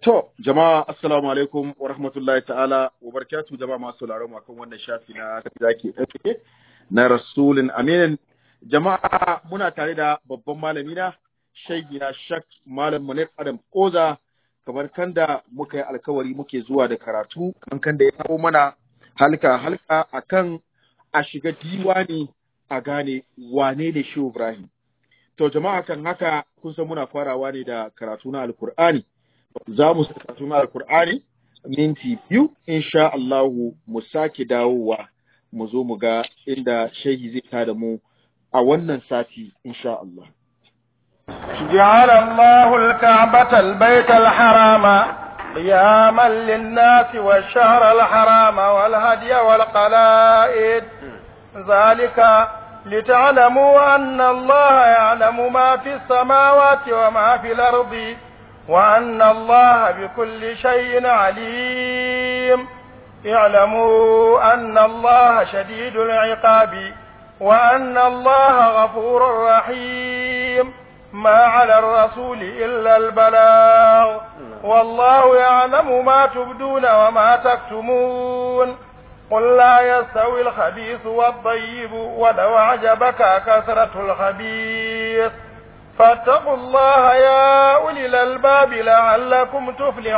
To, jama'a assalamu alaikum wa rahmatullahi ta'ala wa barakatuh jama'a masu sauraron akan wannan shafi na zaki ɗauke na Rasulun Aminin. Jama'a muna tare da babban malami na shaigi na Shak Malam Munir Adam Koza kamar kan da muka yi alkawari muke zuwa da karatu kan kan da ya kawo mana halka halka akan a shiga diwani a gane wane ne Shehu Ibrahim. To jama'a kan haka kun san muna farawa ne da karatu na Alkur'ani. za mu saka suna alkur'ani minti biyu insha Allahu mu sake dawowa mu zo mu ga inda shehi zai tada mu a wannan sati insha Allah. جعل الله الكعبة البيت الحرام قياما للناس والشهر الحرام والهدي والقلائد ذلك لتعلموا أن الله يعلم ما في السماوات وما في الأرض وأن الله بكل شيء عليم اعلموا أن الله شديد العقاب وأن الله غفور رحيم ما على الرسول إلا البلاغ والله يعلم ما تبدون وما تكتمون قل لا يستوي الخبيث والطيب ولو أعجبك كثرة الخبيث فاتقوا الله يا أولي الألباب لعلكم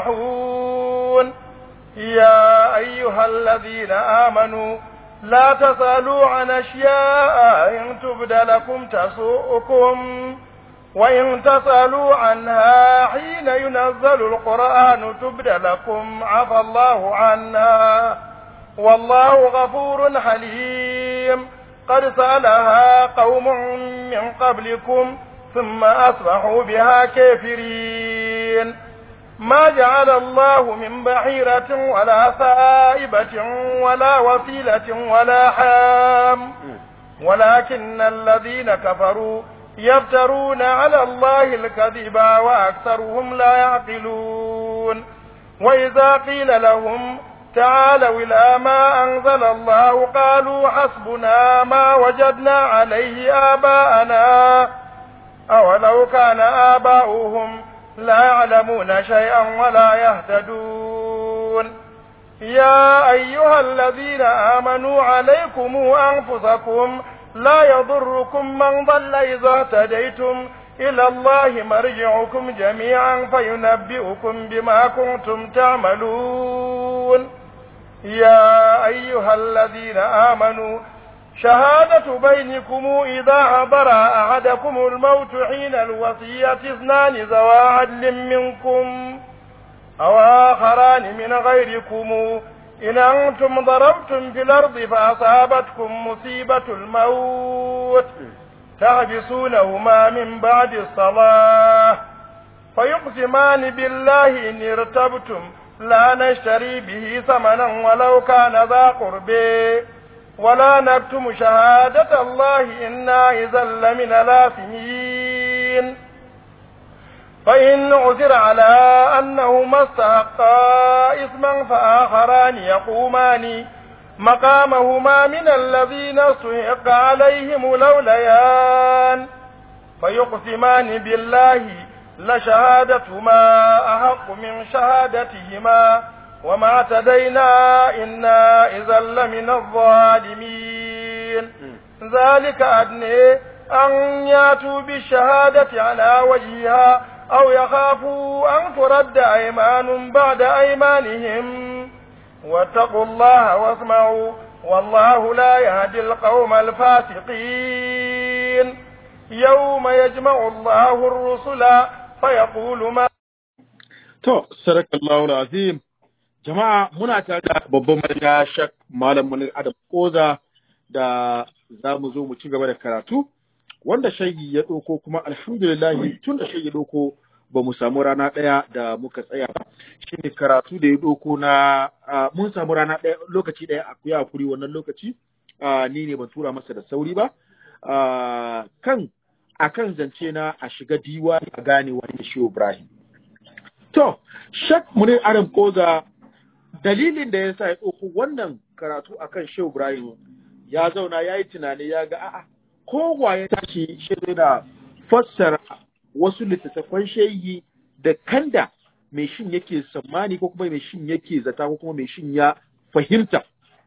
تفلحون يا أيها الذين آمنوا لا تسألوا عن أشياء إن تبد لكم تسوءكم وإن تسألوا عنها حين ينزل القرآن تبد لكم عفى الله عنها والله غفور حليم قد سألها قوم من قبلكم ثم أصبحوا بها كافرين ما جعل الله من بحيرة ولا سائبة ولا وسيلة ولا حام ولكن الذين كفروا يفترون على الله الكذب وأكثرهم لا يعقلون وإذا قيل لهم تعالوا إلى ما أنزل الله قالوا حسبنا ما وجدنا عليه آباءنا أولو كان آباؤهم لا يعلمون شيئا ولا يهتدون يا أيها الذين آمنوا عليكم أنفسكم لا يضركم من ضل إذا اهتديتم إلى الله مرجعكم جميعا فينبئكم بما كنتم تعملون يا أيها الذين آمنوا شهادة بينكم إذا حضر أحدكم الموت حين الوصية اثنان ذوى عدل منكم أو آخران من غيركم إن أنتم ضربتم في الأرض فأصابتكم مصيبة الموت تحبسونهما من بعد الصلاة فيقسمان بالله إن ارتبتم لا نشتري به ثمنا ولو كان ذا قربي ولا نكتم شهادة الله إنا إذا لمن الآثمين فإن عثر على أنهما استحقا إثما فآخران يقومان مقامهما من الذين استحق عليهم الأوليان فيقسمان بالله لشهادتهما أحق من شهادتهما وما اعتدينا إنا إذا لمن الظالمين ذلك أدني أن ياتوا بالشهادة على وجهها أو يخافوا أن ترد أيمان بعد أيمانهم واتقوا الله واسمعوا والله لا يهدي القوم الفاسقين يوم يجمع الله الرسل فيقول ما To, sadakallahu azim jama'a muna tare da babban manaja shak malam munir adam koza da za mu zo mu ci gaba da karatu wanda shayi ya ɗauko kuma alhamdulillah tun da shayi ya ɗauko ba mu samu rana ɗaya da muka tsaya ba shi ne karatu da ya ɗauko na mun samu rana ɗaya lokaci ɗaya a kuya kuri wannan lokaci ni ne ban tura masa da sauri ba kan akan zance na a shiga diwa a gane wani shi Ibrahim To, Shek Munir Adam Koza dalilin da ya sa ya ɗauko wannan karatu akan Shehu Ibrahim ya zauna ya yi tunani ya ga a'a kowa ya tashi shi da fassara wasu littattafan shehi da kanda mai shin yake tsammani ko kuma mai shin yake zata ko kuma mai shin ya fahimta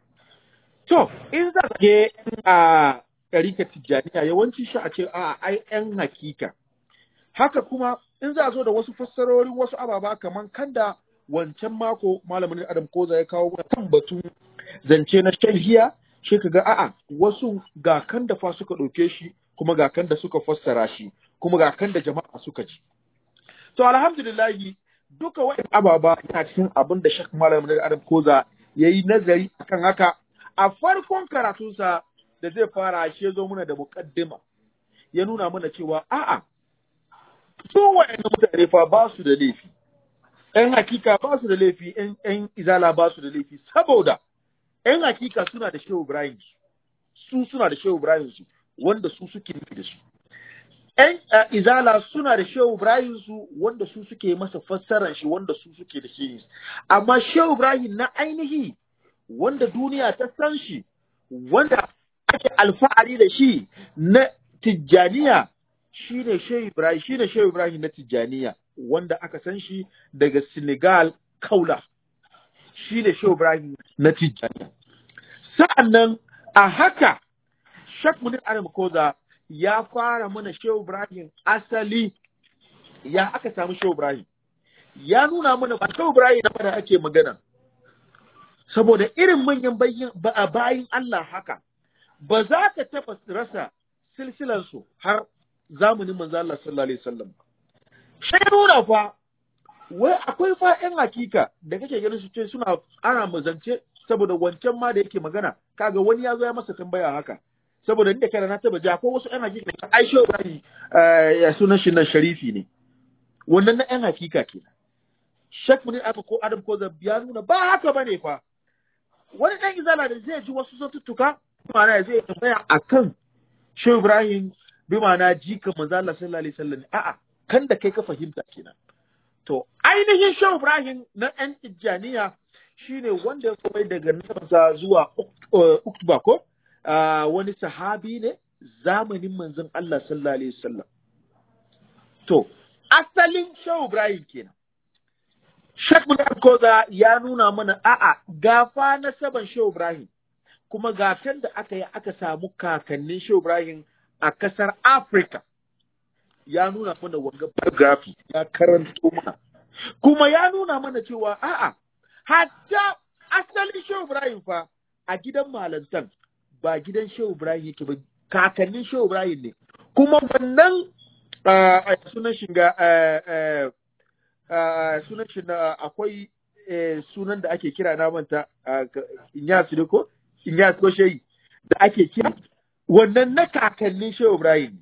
to in za ka je a ɗarika tijjaniya yawanci shi a ce a ai ‘yan hakika haka kuma in za a zo da wasu fassarorin wasu ababa kamar kanda wancan mako malamin adam koza ya kawo mana kan batun zance na sharhiya shi ka ga a'a wasu ga kan da fa suka ɗauke shi kuma ga kan da suka fassara shi kuma ga kan da jama'a suka ji to alhamdulillahi duka wa'in ababa yana cikin abin da shak malamin adam koza ya yi nazari akan haka a farkon karatunsa da zai fara shi zo muna da muƙaddima ya nuna mana cewa a'a su wa'annan mutane fa ba su da laifi ‘yan hakika ba su da laifi ‘yan izala ba su da laifi saboda ‘yan hakika suna da shehu Ibrahim su suna da shehu Ibrahim su wanda su suke nufi da su ‘yan izala suna da shehu Ibrahim su wanda su suke masa fassaran shi wanda su suke da shi amma shehu Ibrahim na ainihi wanda duniya ta san shi wanda ake alfahari da shi na tijjaniya shine Shehu Ibrahim shine Shehu Ibrahim na tijjaniya wanda aka san shi daga Senegal Kaula shine Shehu Ibrahim na tijjaniya sa'annan a haka Sheikh Munir Adam Koza ya fara mana Shehu Ibrahim asali ya aka samu Shehu Ibrahim ya nuna mana ba Shehu Ibrahim na da ake magana saboda irin manyan bayin Allah haka ba za ka taɓa rasa silsilansu har zamanin manzo Allah sallallahu alaihi wasallam sai nuna fa wai akwai fa ƴan hakika da kake ganin su ce suna ana mazance saboda wancan ma da yake magana kaga wani ya zo ya masa tambaya haka saboda inda kana na taba ji akwai wasu ƴan hakika da Aisha Ibrahim ya sunan shi nan Sharifi ne wannan na ƴan hakika kenan Sheikh Munir Aka ko Adam ko ya nuna ba haka bane fa wani ɗan izala da zai ji wasu zantuttuka ma'ana zai tambaya akan Shehu Ibrahim bi ma'ana jika manzo Allah sallallahu alaihi wasallam a'a kan da kai ka fahimta kenan to ainihin Shehu Ibrahim na ɗan Tijjaniya shine wanda ya komai daga nasabarsa zuwa Uktuba ko wani sahabi ne zamanin manzon Allah sallallahu alaihi wasallam to asalin Shehu Ibrahim kenan Sheikh Munir Koza ya nuna mana a'a gafa na saban Shehu Ibrahim kuma gatan da aka yi aka samu kakannin Shehu Ibrahim a kasar Afrika ya nuna mana wanga biography ya karanto mana kuma ya nuna mana cewa a'a hatta asalin Shehu Ibrahim fa a gidan malantan ba gidan Shehu Ibrahim yake ba kakannin Shehu Ibrahim ne kuma wannan sunan shiga sunan shi na akwai sunan da ake kira na manta Inyas ne ko Inyas ko Shehi da ake kira wannan na kakannin Shehu Ibrahim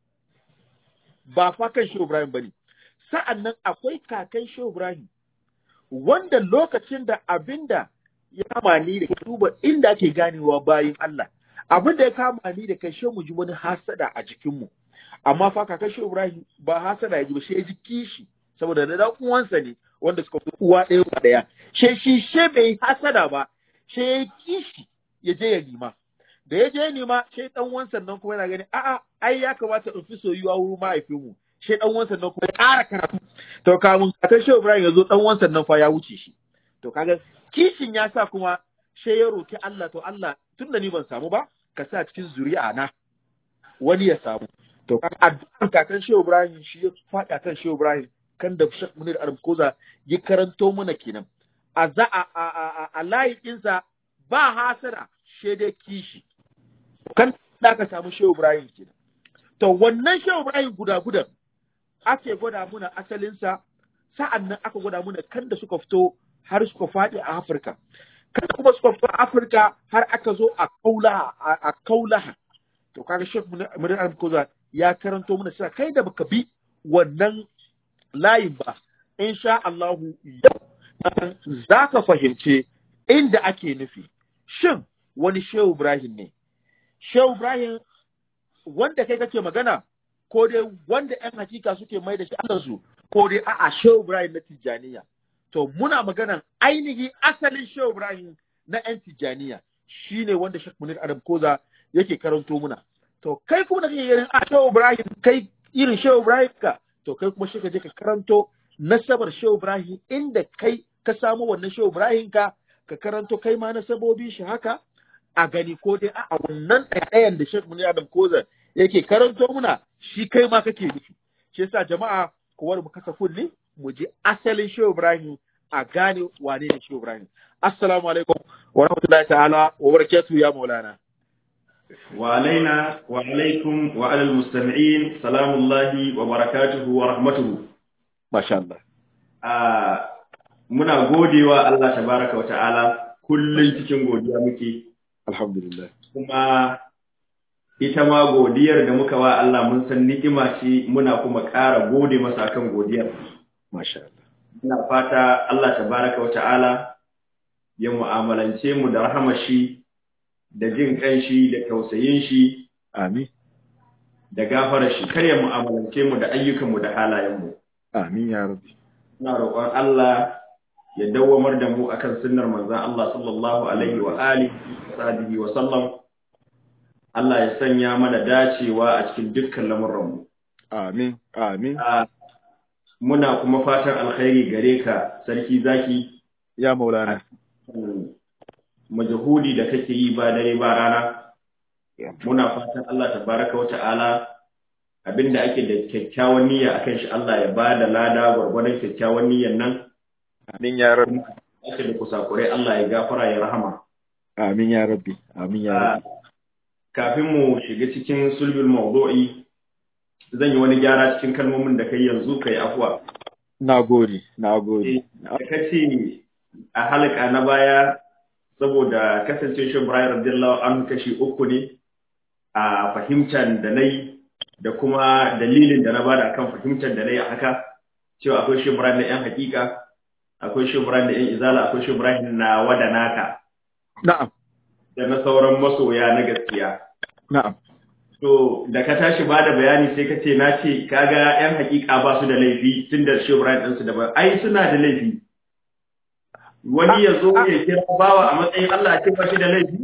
ba fa kan Shehu Ibrahim bane sa'an nan akwai kakan Shehu Ibrahim wanda lokacin da abinda ya kama ni da duba inda ake ganewa bayin Allah abinda ya kama ni da kai mu ji wani hasada a jikinmu amma fa kakan Shehu Ibrahim ba hasada ya ji ba shi ya ji kishi saboda da dan uwansa ne wanda suka fi uwa ɗaya uwa ɗaya she shi she bai hasada ba she ya kishi ya je ya nima da ya je ya nima she dan uwansa nan kuma yana gani a'a ai ya kamata in fi soyuwa wurin mahaifinmu she dan uwansa nan kuma ya ƙara karatu to kamun kakan Shehu Ibrahim ya zo dan uwansa nan fa ya wuce shi to kaga kishin ya sa kuma she ya roki Allah to Allah tunda ni ban samu ba ka sa cikin zuri'a na wani ya samu to kaga addu'an kakan Shehu Ibrahim shi ya faɗa kan Shehu Ibrahim kan da Sheikh Munir Arabkoza ya karanto mana kenan a za a a a, a layinsa ba hasara dai kishi kan da aka samu Shehu Ibrahim kenan to wannan Shehu Ibrahim guda guda ake gwada muna asalinsa sa'an nan aka gwada muna kan da suka fito har suka faɗi a Afirka kan kuma suka fito a Afirka har aka zo a kaulaha a kaulaha to kaga Sheikh Munir Arabkoza ya karanto mana cewa kai da baka bi wannan layin ba, in sha Allahu yau za ka fahimce inda ake nufi. Shin wani Shehu Ibrahim ne? Shehu Ibrahim wanda kai kake magana, ko dai wanda ‘yan hakika suke mai da shi ko dai a'a Shehu Ibrahim na Tijjaniya. To, muna maganan ainihin asalin Shehu Ibrahim na ‘yan Tijjaniya, shi ne wanda Sheikh Munir Adam Koza yake karanto muna. To, kai kuma da kake ganin a Shehu Ibrahim, kai irin Shehu Ibrahim ka, to kai kuma shi ka je ka karanto nasabar Shehu Ibrahim inda kai ka samu wannan Shehu Ibrahim ka ka karanto kai ma nasabobin shi haka a gani ko dai a wannan ɗayan da Sheikh Munir Adam Koza yake karanto muna shi kai ma kake nufi shi yasa jama'a kowar mu kasa kulli mu ji asalin Shehu Ibrahim a gane wane ne Shehu Ibrahim assalamu alaikum wa rahmatullahi ta'ala wa barakatuhu ya maulana وعلينا وعليكم وعلى المستمعين سلام الله وبركاته ورحمته masha Allah آه muna godewa Allah tabaraka wa ta'ala kullum cikin godiya muke alhamdulillah kuma ita ma godiyar da muka wa Allah mun san ni'ima ce muna kuma ƙara gode masa akan godiyar masha Allah muna fata Allah tabaraka wa ta'ala ya mu'amalance mu da rahamar shi da jin kanshi da tausayin shi amin da gafarar shi kar ya mu'amalance mu da ayyukan mu da halayen mu amin ya rabbi ina roƙon Allah ya dawwamar da mu akan sunnar manzon Allah sallallahu alaihi wa alihi wa sahbihi wa sallam Allah ya sanya mana dacewa a cikin dukkan lamuran mu amin amin Ah, muna kuma fatan alkhairi gare ka sarki zaki ya maulana kan majahudi da kake yi ba dare ba rana muna fatan Allah tabaraka wa ta'ala abinda ake da kyakkyawan niyya akan shi Allah ya ba da lada gwargwadon kyakkyawan niyyan nan amin ya rabbi ake da kusakurai Allah ya gafara ya rahama amin ya rabbi amin ya Ah, rabbi kafin mu shiga cikin sulbul mawdu'i zan yi wani gyara cikin kalmomin da kai yanzu kai afwa na gode na gode da kace a halaka na baya saboda kasance shi Ibrahim radiyallahu anhu kashi uku ne a fahimtar da nayi da kuma dalilin da na bada kan fahimtar da nayi a haka cewa akwai shi Ibrahim na yan hakika akwai shi Ibrahim da yan izala akwai shi Ibrahim na wada naka na'am da na sauran masoya na gaskiya na'am to da ka tashi ba da bayani sai ka ce na ce kaga yan hakika ba su da laifi tun da shi Ibrahim ɗinsu da ba ai suna da laifi wani ya zo ya kira bawa a matsayin Allah a ce ba shi da laifi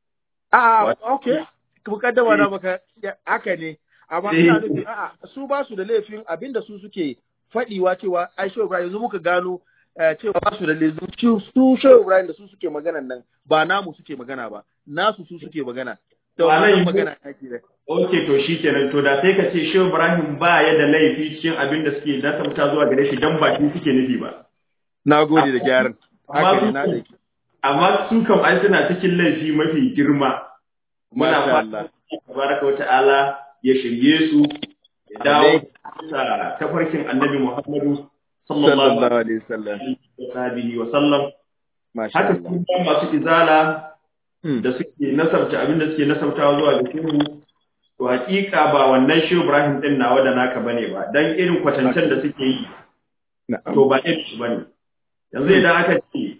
a okay mukaddama na maka ya- haka ne amma Eh. ina nufin a'a su ba su da laifin abinda su suke faɗiwa cewa ai Shehu Ibrahim yanzu muka gano eh, cewa ba su da laifin su su Shehu Ibrahim da su suke magana nan ba namu suke magana ba nasu su suke magana to Ba nan wannan yi- magana ake da Ok, to shi kenan to da sai ka ce Shehu Ibrahim ba ya da laifi cikin abin da suke nasabta zuwa gare shi dan ba shi suke nufi ba. na gode da gyaran Amma haka ne su- na da Amma su kam ai suna cikin laifi mafi girma. Muna Masha fatan Allah. tabaraka wa ta'ala ya shirye su ya dawo Amin. da tafarkin Annabi Muhammadu sallallahu sallallahu alaihi wasallam alaihi wa sallam. masha Haka Allah su ma masu izala Hmm. da suke nasabta abin da suke nasabtawa zuwa ga shehu to hakika ba wannan shehu Ibrahim din nawa da naka bane ba dan irin kwatancen da suke yi na'am to ba irin su bane yanzu idan aka ce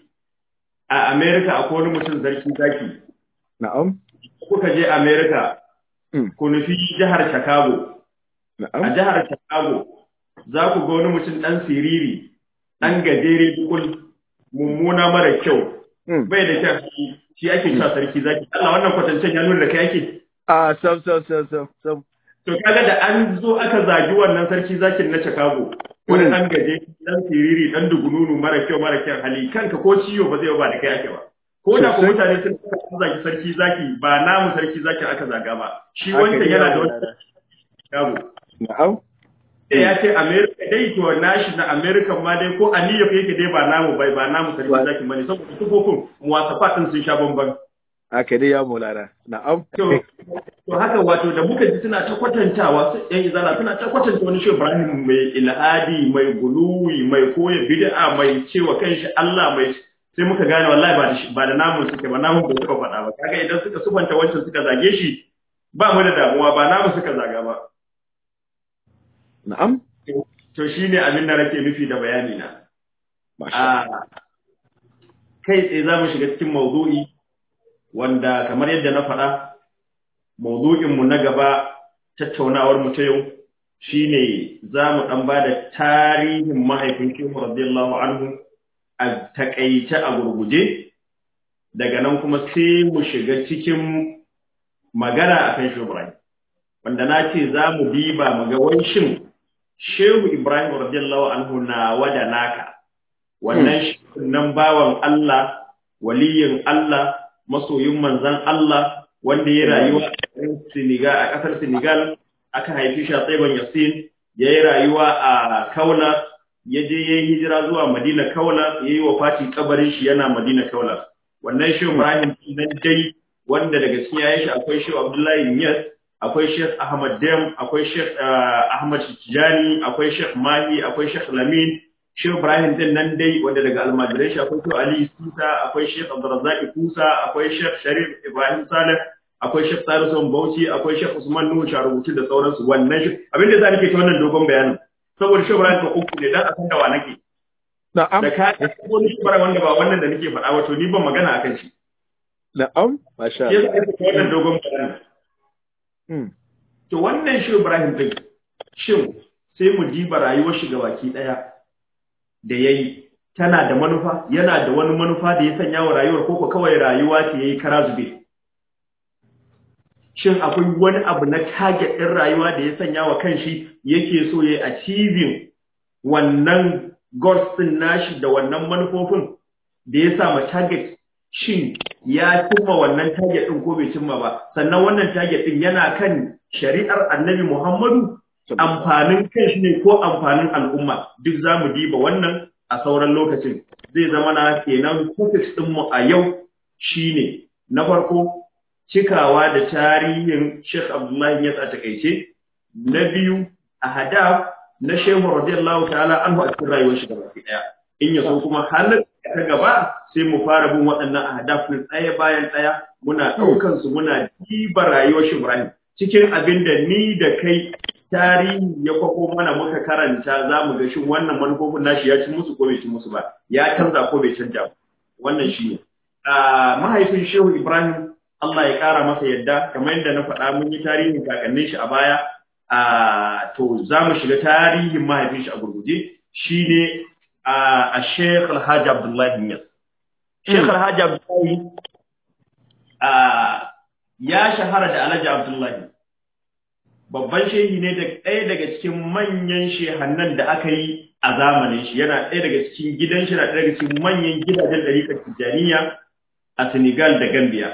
a America akwai wani mutum zarki zaki na'am kuka je America Hmm. ku nufi jihar Chicago a na'am jihar Chicago za ku ga wani mutum dan siriri dan gajere dukul mummuna mara kyau Hmm. bai da kyau shi ake cewa sarki zaki Allah wannan kwatancen ya nuna da kai ake a sam sam sam sam sam To kaga da an zo aka zagi wannan sarki zakin na Chicago, wani Mm. ɗan gaje, ɗan siriri, ɗan dugununu mara kyau mara kyan hali, kanka ko ciwo ba zai ba da kai ake ba. Ko da ku Sosai. mutane sun sun zagi sarki zaki ba namu sarki zakin aka zaga ba. Shi Haka wancan ne, yana da ya wani Chicago. na'am Sai ya ce America dai to nashi na America ma dai ko a New York yake dai ba namu bai ba namu sarki Wa- zakin bane saboda sufofin muwasafa ɗin sun sha bamban. haka dai ya maulana na'am To, to haka wato da muka ji suna ta kwatantawa su ɗan izala suna ta kwatanta wani shi Ibrahim mai ilhadi mai guluwi mai koya bid'a mai cewa kanshi Allah mai sai muka gane wallahi ba da shi ba da namun suke ba namun ba suka faɗa ba kaga idan suka subanta wancan suka zage shi ba mu da damuwa ba namu suka zaga ba na'am to shine abin da nake nufi da bayani na masha a kai tsaye za mu shiga cikin maudu'i wanda kamar yadda na faɗa maudu'inmu na gaba tattaunawar mu ta yau shine za mu ɗan ba da tarihin mahaifin shehu radiyallahu anhu a taƙaice a gurguje daga nan kuma sai mu shiga cikin magana a kan shehu Ibrahim wanda na ce za mu diba mu ga wai shin shehu ibrahim radiyallahu anhu na wada naka wannan shi nan bawan Allah waliyin Allah masoyin manzan Allah wanda ya rayuwa a Senegal a kasar Senegal aka haifi shi a Tsaiban Yasin ya yi rayuwa a Kaula ya je ya yi hijira zuwa Madina Kaula ya yi wafati kabarin shi yana Madina Kaula wannan shi Ibrahim nan dai wanda daga cikin yayin shi akwai shi Abdullahi Niyas akwai Sheikh Ahmad Dem akwai Sheikh Ahmad Tijani akwai Sheikh Mahi akwai Sheikh Lamin Sheikh Ibrahim din nan dai wanda daga almajirai shi akwai Sheikh Ali Sisa akwai Sheikh Abdurrazzaq Kusa akwai Sheikh Sharif Ibrahim Saleh akwai Sheikh Salisu Bauchi akwai Sheikh Usman Nuhu Sharubuci da sauransu wannan shi abin da za nake ta wannan dogon bayanin saboda Sheikh Ibrahim ka uku ne dan a san da wa nake na'am da ka wani Sheikh Ibrahim wanda ba wannan da nake faɗa ba to ni ban magana akan shi na'am masha shi Allah yasa ake wannan dogon bayanin mm. to wannan Sheikh Ibrahim din shin sai mu diba rayuwar shi gabaki daya da yayi tana da manufa yana da wani manufa da ya sanya wa rayuwar koko kawai rayuwa ce yayi kara zube shin akwai wani abu na target ɗin rayuwa da ya sanya wa kanshi yake so ya achieving wannan goals ɗin nashi da wannan manufofin da ya sa ma target shin ya cimma wannan target ɗin ko bai cimma ba sannan wannan target ɗin yana kan shari'ar annabi Muhammadu amfanin kanshi ne ko amfanin al'umma duk za mu diba wannan a sauran lokacin zai zama na kenan focus ɗinmu a yau shine na farko cikawa da tarihin Sheikh Abdullahi Yas a takaice na biyu a hadaf na Shehu radiyallahu ta'ala anhu a cikin rayuwar shi gaba daya in ya so kuma halar ta gaba sai mu fara bin waɗannan ahadaf din ɗaya bayan ɗaya muna ɗaukan su muna diba rayuwar shi Ibrahim cikin abin da ni da kai tarihi ya kwako mana muka karanta za mu ga shin wannan manufofin nashi ya ci musu ko bai ci musu ba ya canza ko bai canja ba wannan shi ne mahaifin Shehu Ibrahim Allah ya ƙara masa yadda kamar yadda na faɗa mun yi tarihin kakannin shi a baya a to za mu shiga tarihin mahaifin shi a gurguje shine a Sheikh Alhaji Abdullahi Niyas Sheikh Alhaji Abdullahi ya shahara da Alhaji Abdullahi babban shehi ne da ɗaya daga cikin manyan shehannan da aka yi a zamanin shi yana ɗaya daga cikin gidan shi na ɗaya daga cikin manyan gidajen ɗariƙar Tijjaniya a Senegal da Gambia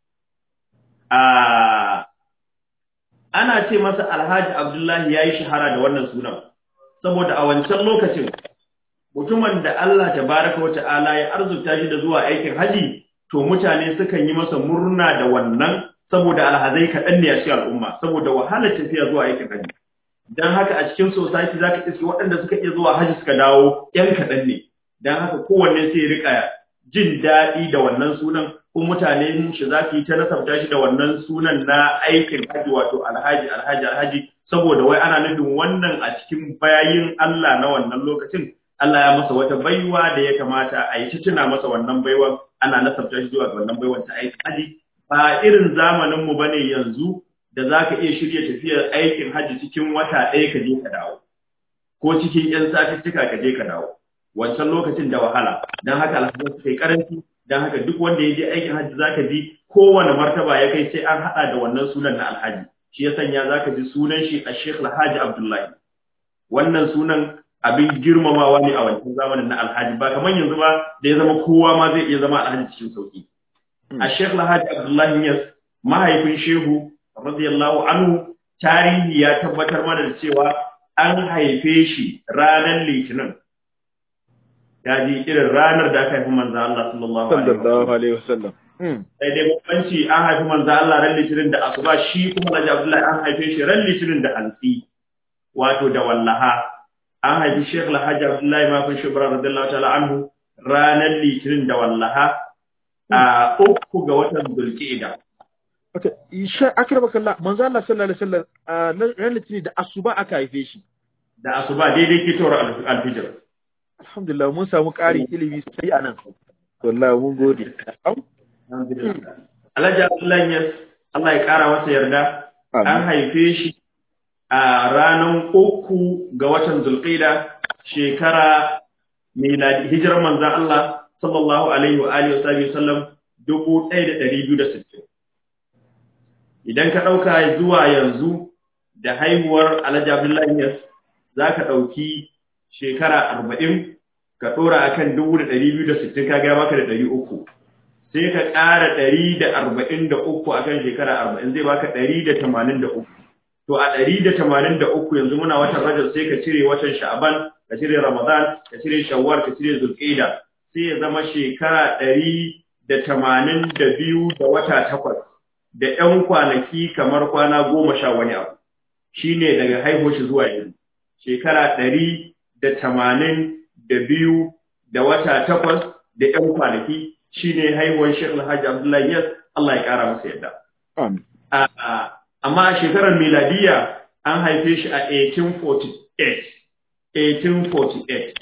ana ce masa alhaji abdullahi ya yi shahara da wannan sunan saboda a wancan lokacin mutumin da Allah tabaraka wata'ala ya arzuta shi da zuwa aikin haji to mutane sukan yi masa murna da wannan saboda alhazai kaɗan ne a cikin al'umma saboda wahalar tafiya zuwa aikin haji dan haka a cikin society zaka iske waɗanda suka iya zuwa haji suka dawo yan kaɗan ne dan haka kowanne sai ya rika jin daɗi da wannan sunan kun mutane shi za su yi ta nasabta shi da wannan sunan na aikin haji wato alhaji alhaji alhaji saboda wai ana nufin wannan a cikin bayin Allah na wannan lokacin Allah ya masa wata baiwa da ya kamata a yi tuna masa wannan baiwan ana nasabta shi zuwa ga wannan baiwan ta aikin haji ba irin zamanin mu bane yanzu da zaka iya shirya tafiyar aikin haji cikin wata ɗaya ka je ka dawo ko cikin yan satuttuka ka je ka dawo wancan lokacin da wahala dan haka alhamdulillah suka yi karanci dan haka duk wanda ya je aikin hajji zaka ji kowane martaba ya kai sai an hada da wannan sunan na alhaji shi ya sanya zaka ji sunan shi a Sheikh Alhaji Abdullahi wannan sunan abin girmamawa ne a wancan zamanin na alhaji ba kamar yanzu ba da ya zama kowa ma zai iya zama alhaji cikin sauki a Sheikh Alhaji Abdullahi Yas mahaifin Shehu radiyallahu anhu tarihi ya tabbatar mana da cewa an haife shi ranar Litinin ya ji irin ranar da aka haifi manzan Allah sallallahu alaihi wasallam sai dai bambanci an haifi manzan Allah ran litinin da asuba shi kuma Alhaji Abdullahi an haife shi ran litinin da hantsi wato da wallaha an haifi Sheikh Alhaji Abdullahi ma fa shubra radiyallahu ta'ala anhu ranar litinin da wallaha a uku ga watan Zulqa'ida Okay, isha akraba kallah manzo Allah sallallahu alaihi wasallam ran litinin da asuba aka haife shi da asuba daidai kitowar alfijir alhamdulillah mun samu ƙarin ilimi sai a nan wallahi mun gode Alhaji Abdullahi Yas Allah ya ƙara masa yarda an haife shi a ranar uku ga watan Zulqaida shekara miladi hijirar manzon Allah sallallahu alaihi wa alihi wa sallam dubu ɗaya da ɗari biyu da sittin. Idan ka ɗauka zuwa yanzu da haihuwar Alhaji Abdullahi Yas za ka ɗauki shekara arba'in ka ɗora a kan dubu da ɗari biyu da sittin ka gaya maka da ɗari uku sai ka ƙara ɗari da arba'in da uku a kan shekara arba'in zai baka ɗari da tamanin da uku to a ɗari da tamanin da uku yanzu muna watan rajab sai ka cire watan sha'aban ka cire ramadan ka cire shawwal ka cire zulqa'ida sai ya zama shekara ɗari da tamanin da biyu da wata takwas da ƴan kwanaki kamar kwana goma sha wani abu shine daga haihuwar shi zuwa yanzu shekara ɗari da tamanin da biyu da wata takwas da ƴan kwanaki shine haihuwar Sheikh Alhaji Abdullahi Yas Allah ya ƙara masa yadda. Amin. Amma a shekarar miladiya an haife shi a 1848. 1848.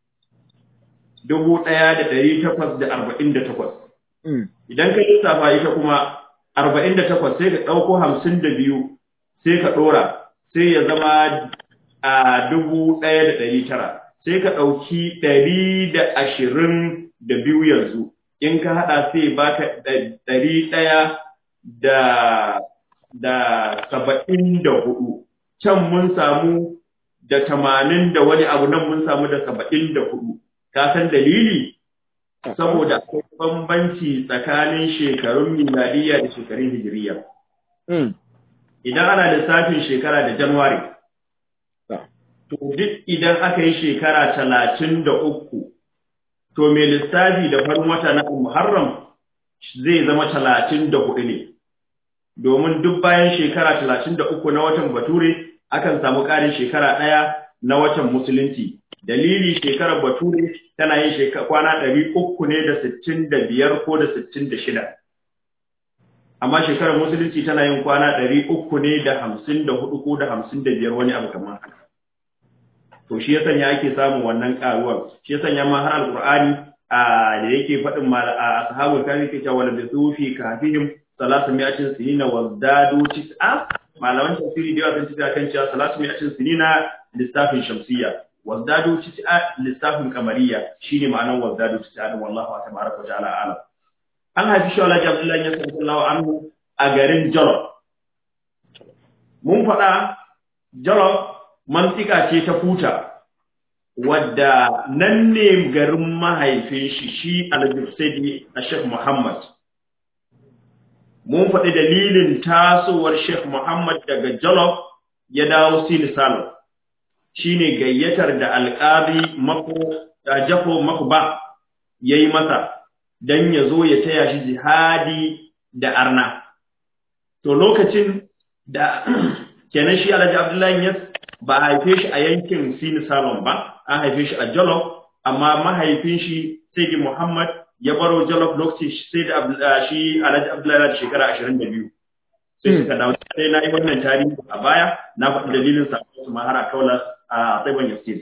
Dubu ɗaya da ɗari takwas da arba'in da takwas. Idan ka lissafa ita kuma arba'in da takwas sai ka ɗauko hamsin da biyu sai ka ɗora sai ya zama a dubu ɗaya da ɗari tara. Sai ka ɗauki ɗari da ashirin da biyu yanzu. in ka haɗa sai baka ɗari ɗaya da da saba'in da hudu can mun samu da tamanin da wani abu nan mun samu da saba'in da hudu ka san dalili saboda akwai bambanci tsakanin shekarun miladiyya da shekarun hijiriya idan ana lissafin shekara da januwari to duk idan aka yi shekara talatin da uku to mai lissafi da farin wata na Muharram zai zama talatin da hudu ne, domin duk bayan shekara talatin da uku na watan Bature akan samu ƙarin shekara ɗaya na watan Musulunci. Dalili shekarar Bature tana yin kwana ɗari uku ne da sittin da biyar ko da sittin da shida. Amma shekarar Musulunci tana yin kwana ɗari uku ne da hamsin da hudu ko da hamsin da biyar wani abu kamar haka. to shi ya sanya ake samun wannan karuwar shi ya sanya ma har alqur'ani a da yake faɗin mal a ashabul kafi ke cewa da sufi kafihim salatu mi'atin sinina wa dadu tis'a malaman tafsiri da yawa sun tafi kan cewa salatu mi'atin sinina lissafin shamsiyya wa dadu tis'a lissafin kamariya shine ma'anar wa dadu tis'a din wallahu tabaraka wa ta'ala alam an haifi shi Allah Abdullahi ya sallallahu anhu a garin Jolof mun faɗa Jolof mantika ce ta futa wadda nan ne garin mahaifin shi shi al-Jusaidi a Sheikh Muhammad mun faɗi dalilin tasowar Sheikh Muhammad daga Jolof ya dawo Sini Salo shine gayyatar da alƙari mako da Jafo Makba yayi masa dan ya zo ya taya shi jihadi da arna to lokacin da kenan shi Alhaji Abdullahi Yas ba a haife shi a yankin Sini Salon ba, an haife shi a Jolof, amma mahaifin shi Sayyidi Muhammad ya baro Jolof lokacin sai da shi Alhaji Abdullahi da shekara ashirin da biyu. Sai suka dawo sai na yi wannan tarihi a baya na faɗi dalilin sa su mahara kaula a Tsaiban Yasir.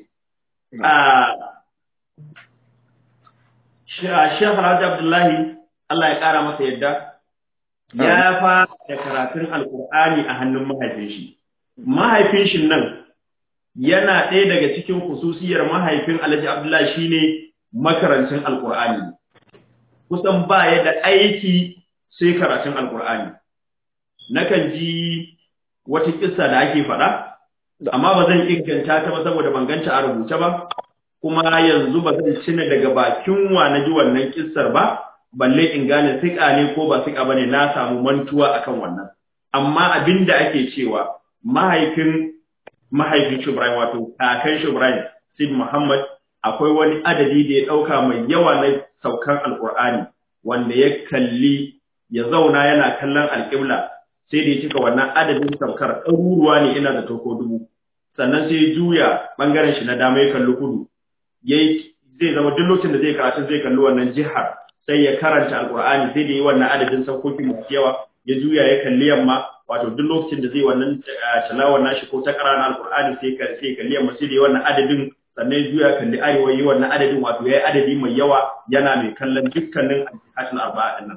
Sheikh Alhaji Abdullahi Allah ya ƙara masa yadda ya fara da karatun Alƙur'ani a hannun mahaifin shi. Mahaifin shi nan yana ɗaya daga cikin kususiyar mahaifin Alhaji Abdullahi shine makarancin Alƙur'ani. Kusan ba ya da aiki sai karatun Alƙur'ani. Nakan ji wata kissa da ake faɗa, amma ba zan inganta ta ba saboda ban ganta a rubuce ba, kuma yanzu ba zan cina daga bakin wa na ji wannan kissar ba, balle in gane siƙa ne ko ba siƙa ba ne na samu mantuwa akan wannan. Amma abin da ake cewa mahaifin mahaifin Shubraim wato kakan Shubraim Sid Muhammad akwai wani adadi da ya ɗauka mai yawa na saukan Alƙur'ani wanda ya kalli ya zauna yana kallon alƙibla sai da ya cika wannan adadin saukar ɗaruruwa ne ina da toko dubu sannan sai ya juya ɓangaren shi na dama ya kalli kudu yayi zai zama duk lokacin da zai karatu zai kalli wannan jihar sai ya karanta Alƙur'ani sai da yi wannan adadin saukoki masu yawa ya juya ya kalli yamma wato duk lokacin da zai wannan tilawar nashi ko ta na alqur'ani sai ka sai kalli yamma sai da wannan adadin sannan ya juya kalli arewa yi wannan adadin wato yayi adadi mai yawa yana mai kallon dukkanin al arba'a din nan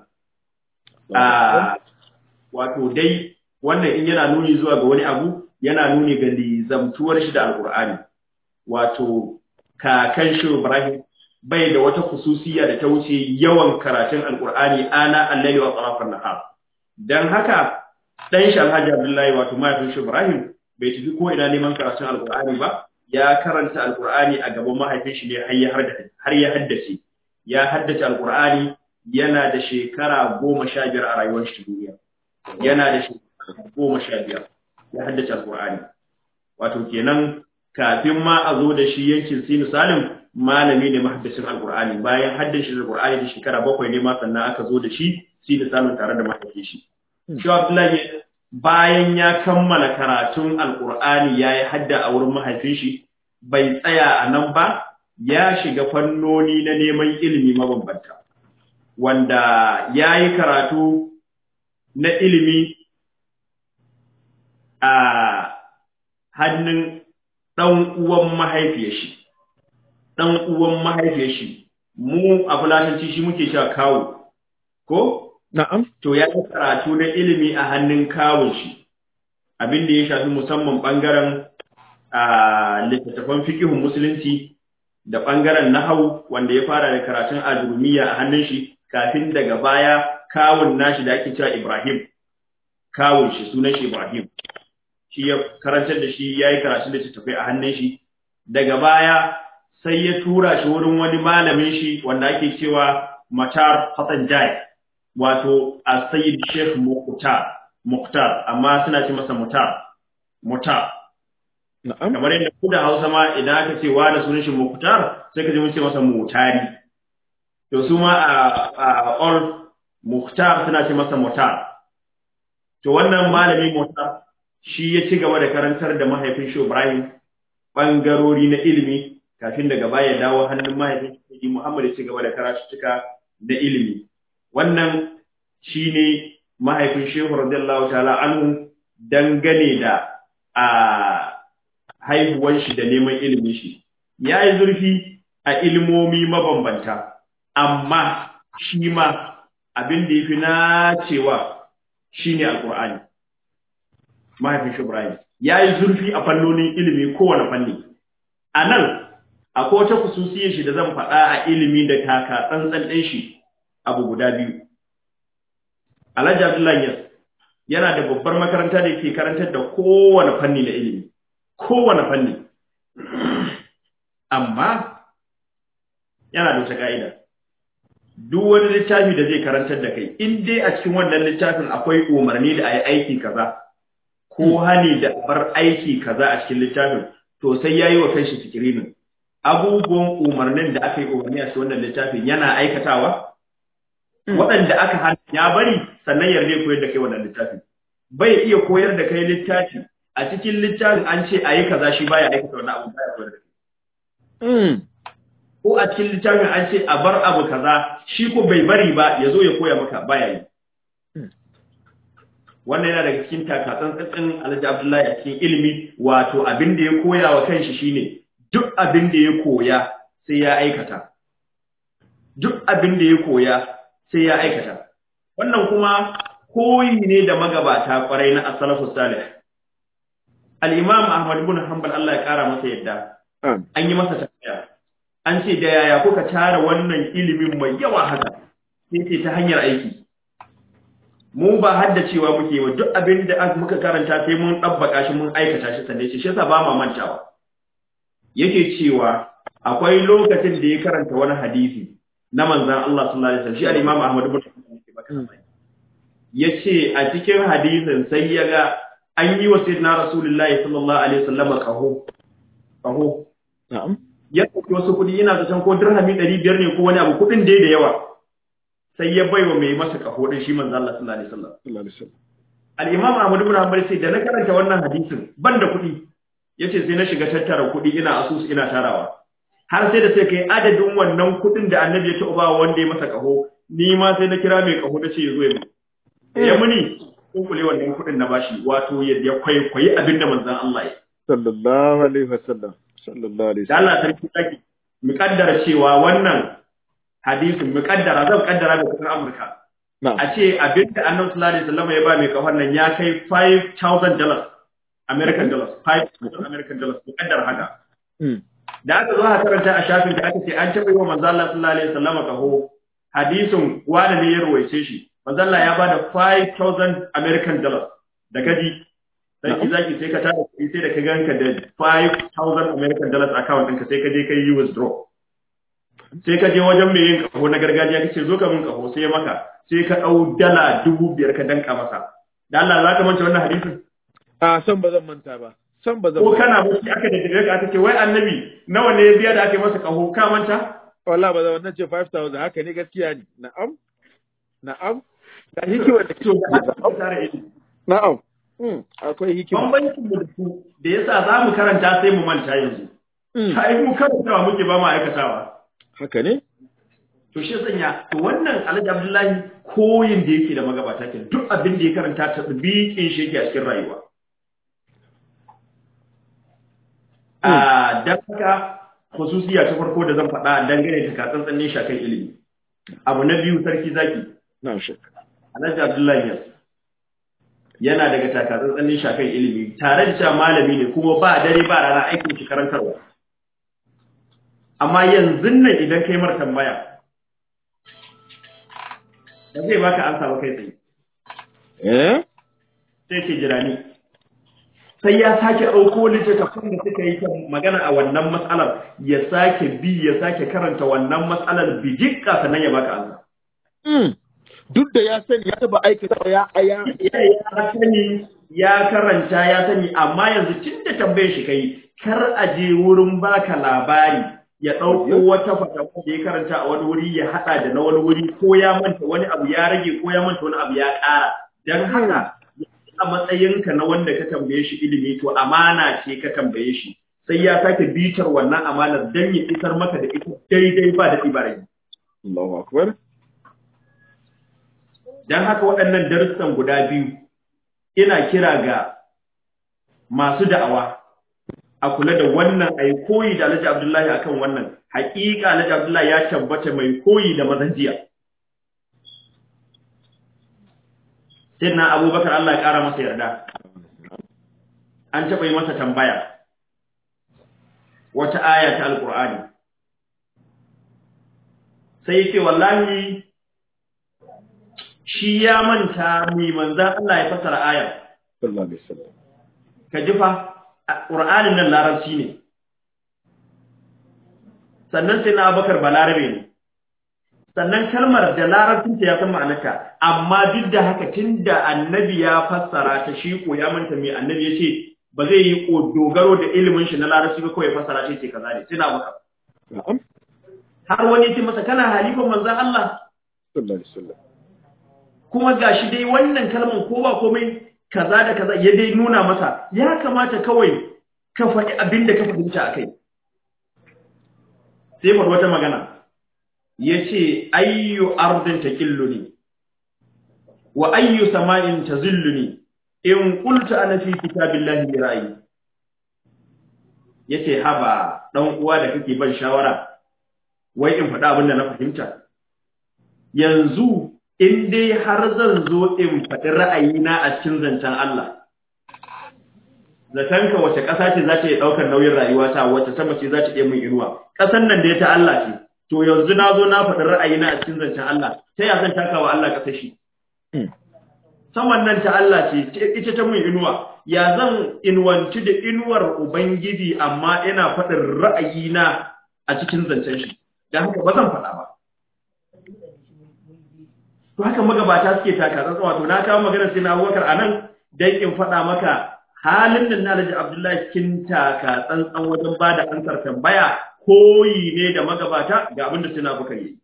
wato dai wannan in yana nuni zuwa ga wani abu yana nuni ga lizamtuwar shi da alqur'ani wato kakan shi Ibrahim bai da wata kususiya da ta wuce yawan karatun alqur'ani ana al-layli wa tarafan nahar dan haka dan shi Alhaji Abdullahi wato mahaifin shi Ibrahim bai tafi ko ina neman karatun Alkur'ani ba ya karanta alqur'ani a gaban mahaifin shi ne har ya har ya haddace ya haddace alqur'ani yana da shekara goma sha biyar a rayuwar shi duniya yana da shekara goma sha biyar ya haddace alqur'ani wato kenan kafin ma a zo da shi yankin sinu salim malami ne mahaddacin alqur'ani bayan haddace alqur'ani da shekara bakwai ne ma sannan aka zo da shi sinu salim tare da mahaifin shi shi abdullahi bayan ya kammala karatun alqur'ani yayi hadda a wurin mahaifin shi bai tsaya a nan ba ya shiga fannoni na neman ilimi mabambanta wanda ya yi karatu na ilimi a hannun ɗan uwan mahaifiyar shi ɗan uwan mahaifiyar shi mu a fulatanci shi muke cewa kawo ko Na'am. to ya yi karatu na ilimi a hannun kawun shi abin da ya shafi musamman ɓangaren a littattafan fikihun musulunci da ɓangaren nahau wanda ya fara da karatun adurumiya a hannun shi kafin daga baya kawun nashi da ake cewa Ibrahim kawun shi sunan shi Ibrahim shi ya karantar da shi ya yi karatun da tafi a hannun shi daga baya sai ya tura shi wurin wani malamin shi wanda ake cewa Matar Hassan Jai wato a Sayyid Sheikh Mukhtar Mukhtar amma suna ce masa Mutar Mutar Na'am. kamar yadda ku da Hausa ma idan aka ce wani sunan shi Mukhtar sai ka ji mun ce masa Mutari to su ma a a all Mukhtar suna ce masa Mutar to wannan malami Mutar shi ya ci gaba da karantar da mahaifin shi Ibrahim bangarori na ilimi kafin daga baya ya dawo hannun mahaifin shi Muhammad ya ci gaba da karatuttuka na ilimi wannan shine mahaifin Shehu radiyallahu ta'ala anhu dangane da a haihuwan shi da neman ilimin shi ya yi zurfi a ilmomi mabambanta amma shi ma abin da ya fi nacewa shi ne alƙur'ani mahaifin shi Ibrahim ya yi zurfi a fannonin ilimi kowane fanni a nan akwai wata kususiyar shi da zan faɗa a ilimi da taka tsantsan ɗin shi abu guda biyu Alhaji Abdullahi Yas yana da babbar makaranta da ke karantar da kowane fanni na ilimi kowane fanni amma yana da wata ka'ida duk wani littafi da zai karantar da kai in dai a cikin wannan littafin akwai umarni da a yi aiki kaza ko hani da bar aiki kaza a cikin littafin to sai ya yi wa kanshi fikirinin abubuwan umarnin da aka yi umarni a cikin wannan littafin yana aikatawa waɗanda aka hana ya bari sannan yarda koyar da kai wannan littafin bai iya koyar da kai littafi a cikin littafin an ce a yi kaza shi baya aikata wannan abu baya koyar da kai ko a cikin littafin an ce a bar abu kaza shi ko bai bari ba ya zo ya koya maka baya yi wannan yana daga cikin takatsan tsatsin Alhaji Abdullahi a cikin ilimi wato abin da ya koya wa kanshi shine duk abin da ya koya sai ya aikata duk abin da ya koya sai ya aikata wannan kuma koyi ne da magabata kwarai na as-salafus salih al-imam Ahmad ibn Hanbal Allah ya kara masa yadda an yi masa tambaya an ce da yaya kuka tara wannan ilimin mai yawa haka sai ce ta hanyar aiki mu ba haddacewa muke wa duk abin da muka karanta sai mun dabbaka shi mun aikata shi sannan shi yasa ba ma mantawa yake cewa akwai lokacin da ya karanta wani hadisi na manzon Allah sallallahu alaihi wasallam shi al-Imam Ahmad ibn Hanbal yace a cikin hadisin sai ya ga an yi wa sayyidina Rasulullahi sallallahu alaihi wasallam qaho qaho Na'am. ya ɗauki wasu kuɗi yana zaton ko dirhami ɗari biyar ne ko wani abu kuɗin dai da yawa sai ya baiwa mai masa ƙaho ɗin shi manzo Allah sallallahu alaihi wasallam Allah alaihi wasallam. al-imam Ahmad ibn Hanbal sai da na karanta wannan hadisin ban da kuɗi yace sai na shiga tattara kuɗi ina asusu ina tarawa har sai da sai kai adadin wannan kuɗin da annabi ya taɓa ba wanda ya masa ƙaho ni ma sai na kira mai ƙaho da ce ya zo ya ya muni kunkule wannan kuɗin na bashi wato ya kwaikwayi abin da manzon Allah ya Sallallahu alaihi wasallam. Sallallahu alaihi da wasallam. Allah sarki saki mu kaddara cewa wannan hadisin mu kaddara zan kaddara da kudin Amurka Na'am. a ce abinda Annabi sallallahu alaihi wasallam ya ba mai kafan nan ya kai 5000 dollars American dollars 5000 American dollars mu kaddara haka Mm. da aka zo aka karanta a shafin da aka ce an taɓa yi wa manzo Allah sallallahu alaihi wasallam kaho hadisin wani ne ya ruwaice shi manzo Allah ya bada 5000 American dollars da gaji sarki zaki sai ka tara kuɗi sai da ka ganka da 5000 American dollars account ɗinka sai ka je ka yi withdraw sai ka je wajen mai yin kaho na gargajiya kace zo ka min kaho sai ya maka sai ka ɗau dala dubu biyar ka danka masa da Allah za ka manta wannan hadisin a san ba zan manta ba san ba zan ko manta kana bacci aka da daga aka ce wai annabi nawa ne ya biya da aka yi masa kaho ka manta wallahi ba zan wannan ce 5000 haka ne gaskiya ne na'am na'am da hikima da to da haka ka tara ilimi na'am mm akwai hikima bambancin mu da su da yasa za mu karanta sai mu manta yanzu mm kai mu karantawa muke ba mu aikatawa haka ne to shi sanya to wannan Alhaji Abdullahi koyin da yake da magabata ke duk abin da ya karanta ta bikin shi yake a cikin rayuwa a dan haka khususiya ta farko da zan faɗa dangane da katsantsanin shakan ilimi abu na biyu sarki zaki na'am shek Alhaji Abdullahi Yas yana daga takatsantsanin shakan ilimi tare da cewa malami ne kuma ba dare ba rana aikin shi karantarwa amma yanzu nan idan kai mar tambaya da zai baka ansa ba kai tsaye eh sai ce jirani sai ya sake ɗauko littattafan da suka yi ta magana a wannan matsalar ya sake bi ya sake karanta wannan matsalar bijikka sannan ya baka ansa mm duk da ya sani ya taba aikata ya ya ya ya sani ya karanta ya sani amma yanzu tun da tambayar shi kai kar a je wurin baka labari ya ɗauko wata fatawa da ya karanta a wani wuri ya haɗa da na wani wuri ko ya manta wani abu ya rage ko ya manta wani abu ya ƙara don haka a matsayinka na wanda ka tambaye shi ilimi to amana ce ka tambaye shi sai ya sake bitar wannan amanar don ya isar maka da ita daidai ba da tsibarai Allahu akbar don haka waɗannan darussan guda biyu ina kira ga masu da'awa a kula da wannan ai koyi da Alhaji Abdullahi akan wannan haƙiƙa Alhaji Abdullahi ya tabbata mai koyi da mazan jiya Sayyidina Abubakar Allah ya ƙara masa yarda an taɓa yi masa tambaya wata aya ta Alƙur'ani sai yake wallahi shi ya manta mai manzan Allah ya fasara ayar sallallahu alaihi wasallam ka ji fa ƙur'anin nan larabci ne sannan sai na abakar ba larabe ne sannan kalmar da larabcinta ya san ma'anarta amma duk da haka tun da annabi ya fassara ta shi ko ya manta mai annabi ya ce ba zai yi ko dogaro da ilimin shi na larabci ba kawai fassara shi ce kaza ne sai na abakar na'am har wani ya ce masa kana halifan manzan Allah sallallahu alaihi wasallam kuma gashi dai wannan kalmar ko ba komai kaza da kaza ya dai nuna masa ya kamata kawai ka faɗi abin da ka fahimta a kai sai faɗi wata magana ya ce ayyu ardin ta ne wa ayyu sama'in ta ne in kulta ana fi kitabillahi bi ra'ayi ya ce haba ɗan uwa da kake ban shawara wai in faɗi abin da na fahimta yanzu in dai har zan zo in faɗi ra'ayina a cikin zancen Allah zatanka wace ƙasa ce za ta iya ɗaukar nauyin rayuwata wace sama ce za ta iya min inuwa ƙasan nan da ya ta Allah ce to yanzu na zo na faɗi ra'ayina a cikin zancen Allah ta ya zan taka wa Allah ƙasar shi saman nan ta Allah ce ita ta min inuwa ya zan inuwanci da inuwar ubangiji amma ina faɗin ra'ayina a cikin zancen shi don haka ba zan faɗa ba to haka magabata suke taka tsantsa wato na kawo maganar sai na Abubakar anan dan in faɗa maka halin nan na Alhaji Abdullahi cikin taka tsantsan wajen bada ansar tambaya koyi ne da magabata ga abin da sai na Abubakar yi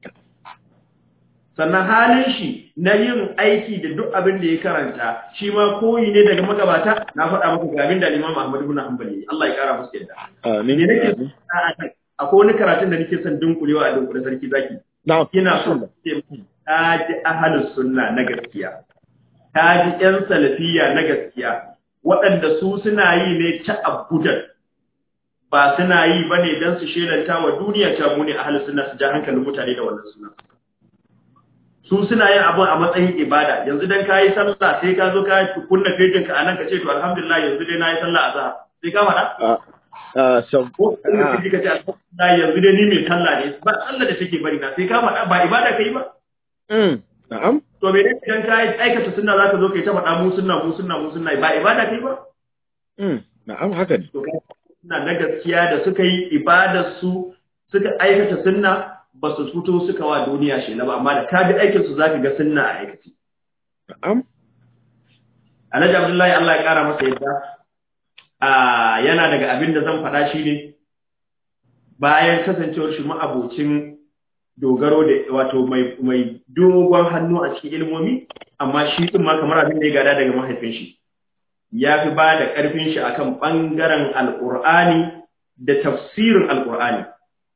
sannan halin shi na yin aiki da duk abin da ya karanta shi ma koyi ne daga magabata na faɗa maka ga abin da Imam Ahmad ibn Hanbal yi Allah ya kara musu yadda amin ne nake akwai wani karatun da nake son dunkulewa a dunkule sarki zaki na'am ina so ta ji ahalus sunna na gaskiya ta ji ƴan salafiya na gaskiya waɗanda su suna yi ne ta abudan ba suna yi ba ne don su shelanta wa duniya ta mu ne ahalus sunna su ja hankalin mutane da wannan suna su suna yin abin a matsayin ibada yanzu dan kayi sallah sai ka zo ka kunna fejin ka anan ka ce to alhamdulillah yanzu dai nayi sallah azhar sai ka faɗa a a san ko kuma kaji ka ce alhamdulillah yanzu dai ni mai sallah ne ba sallah da take bari na sai ka faɗa ba ibada kai ba mm na'am to me ne idan ka aikata sunna zaka zo kai ta faɗa mu sunna mu sunna mu sunna ba ibada kai ba mm na'am haka ne to kai suna na gaskiya da suka yi ibadar su suka aikata sunna ba su fito suka wa duniya shela ba amma da ka bi aikin su zaka ga sunna a aikace na'am Alhaji Abdullahi Allah ya kara masa yadda a yana daga abin da zan faɗa shi ne bayan kasancewar shi ma'abocin dogaro da wato mai mai dogon hannu a cikin ilmomi amma shi din ma kamar abin da ya gada daga mahaifin shi ya fi ba da ƙarfin shi akan ɓangaren alƙur'ani da tafsirin alƙur'ani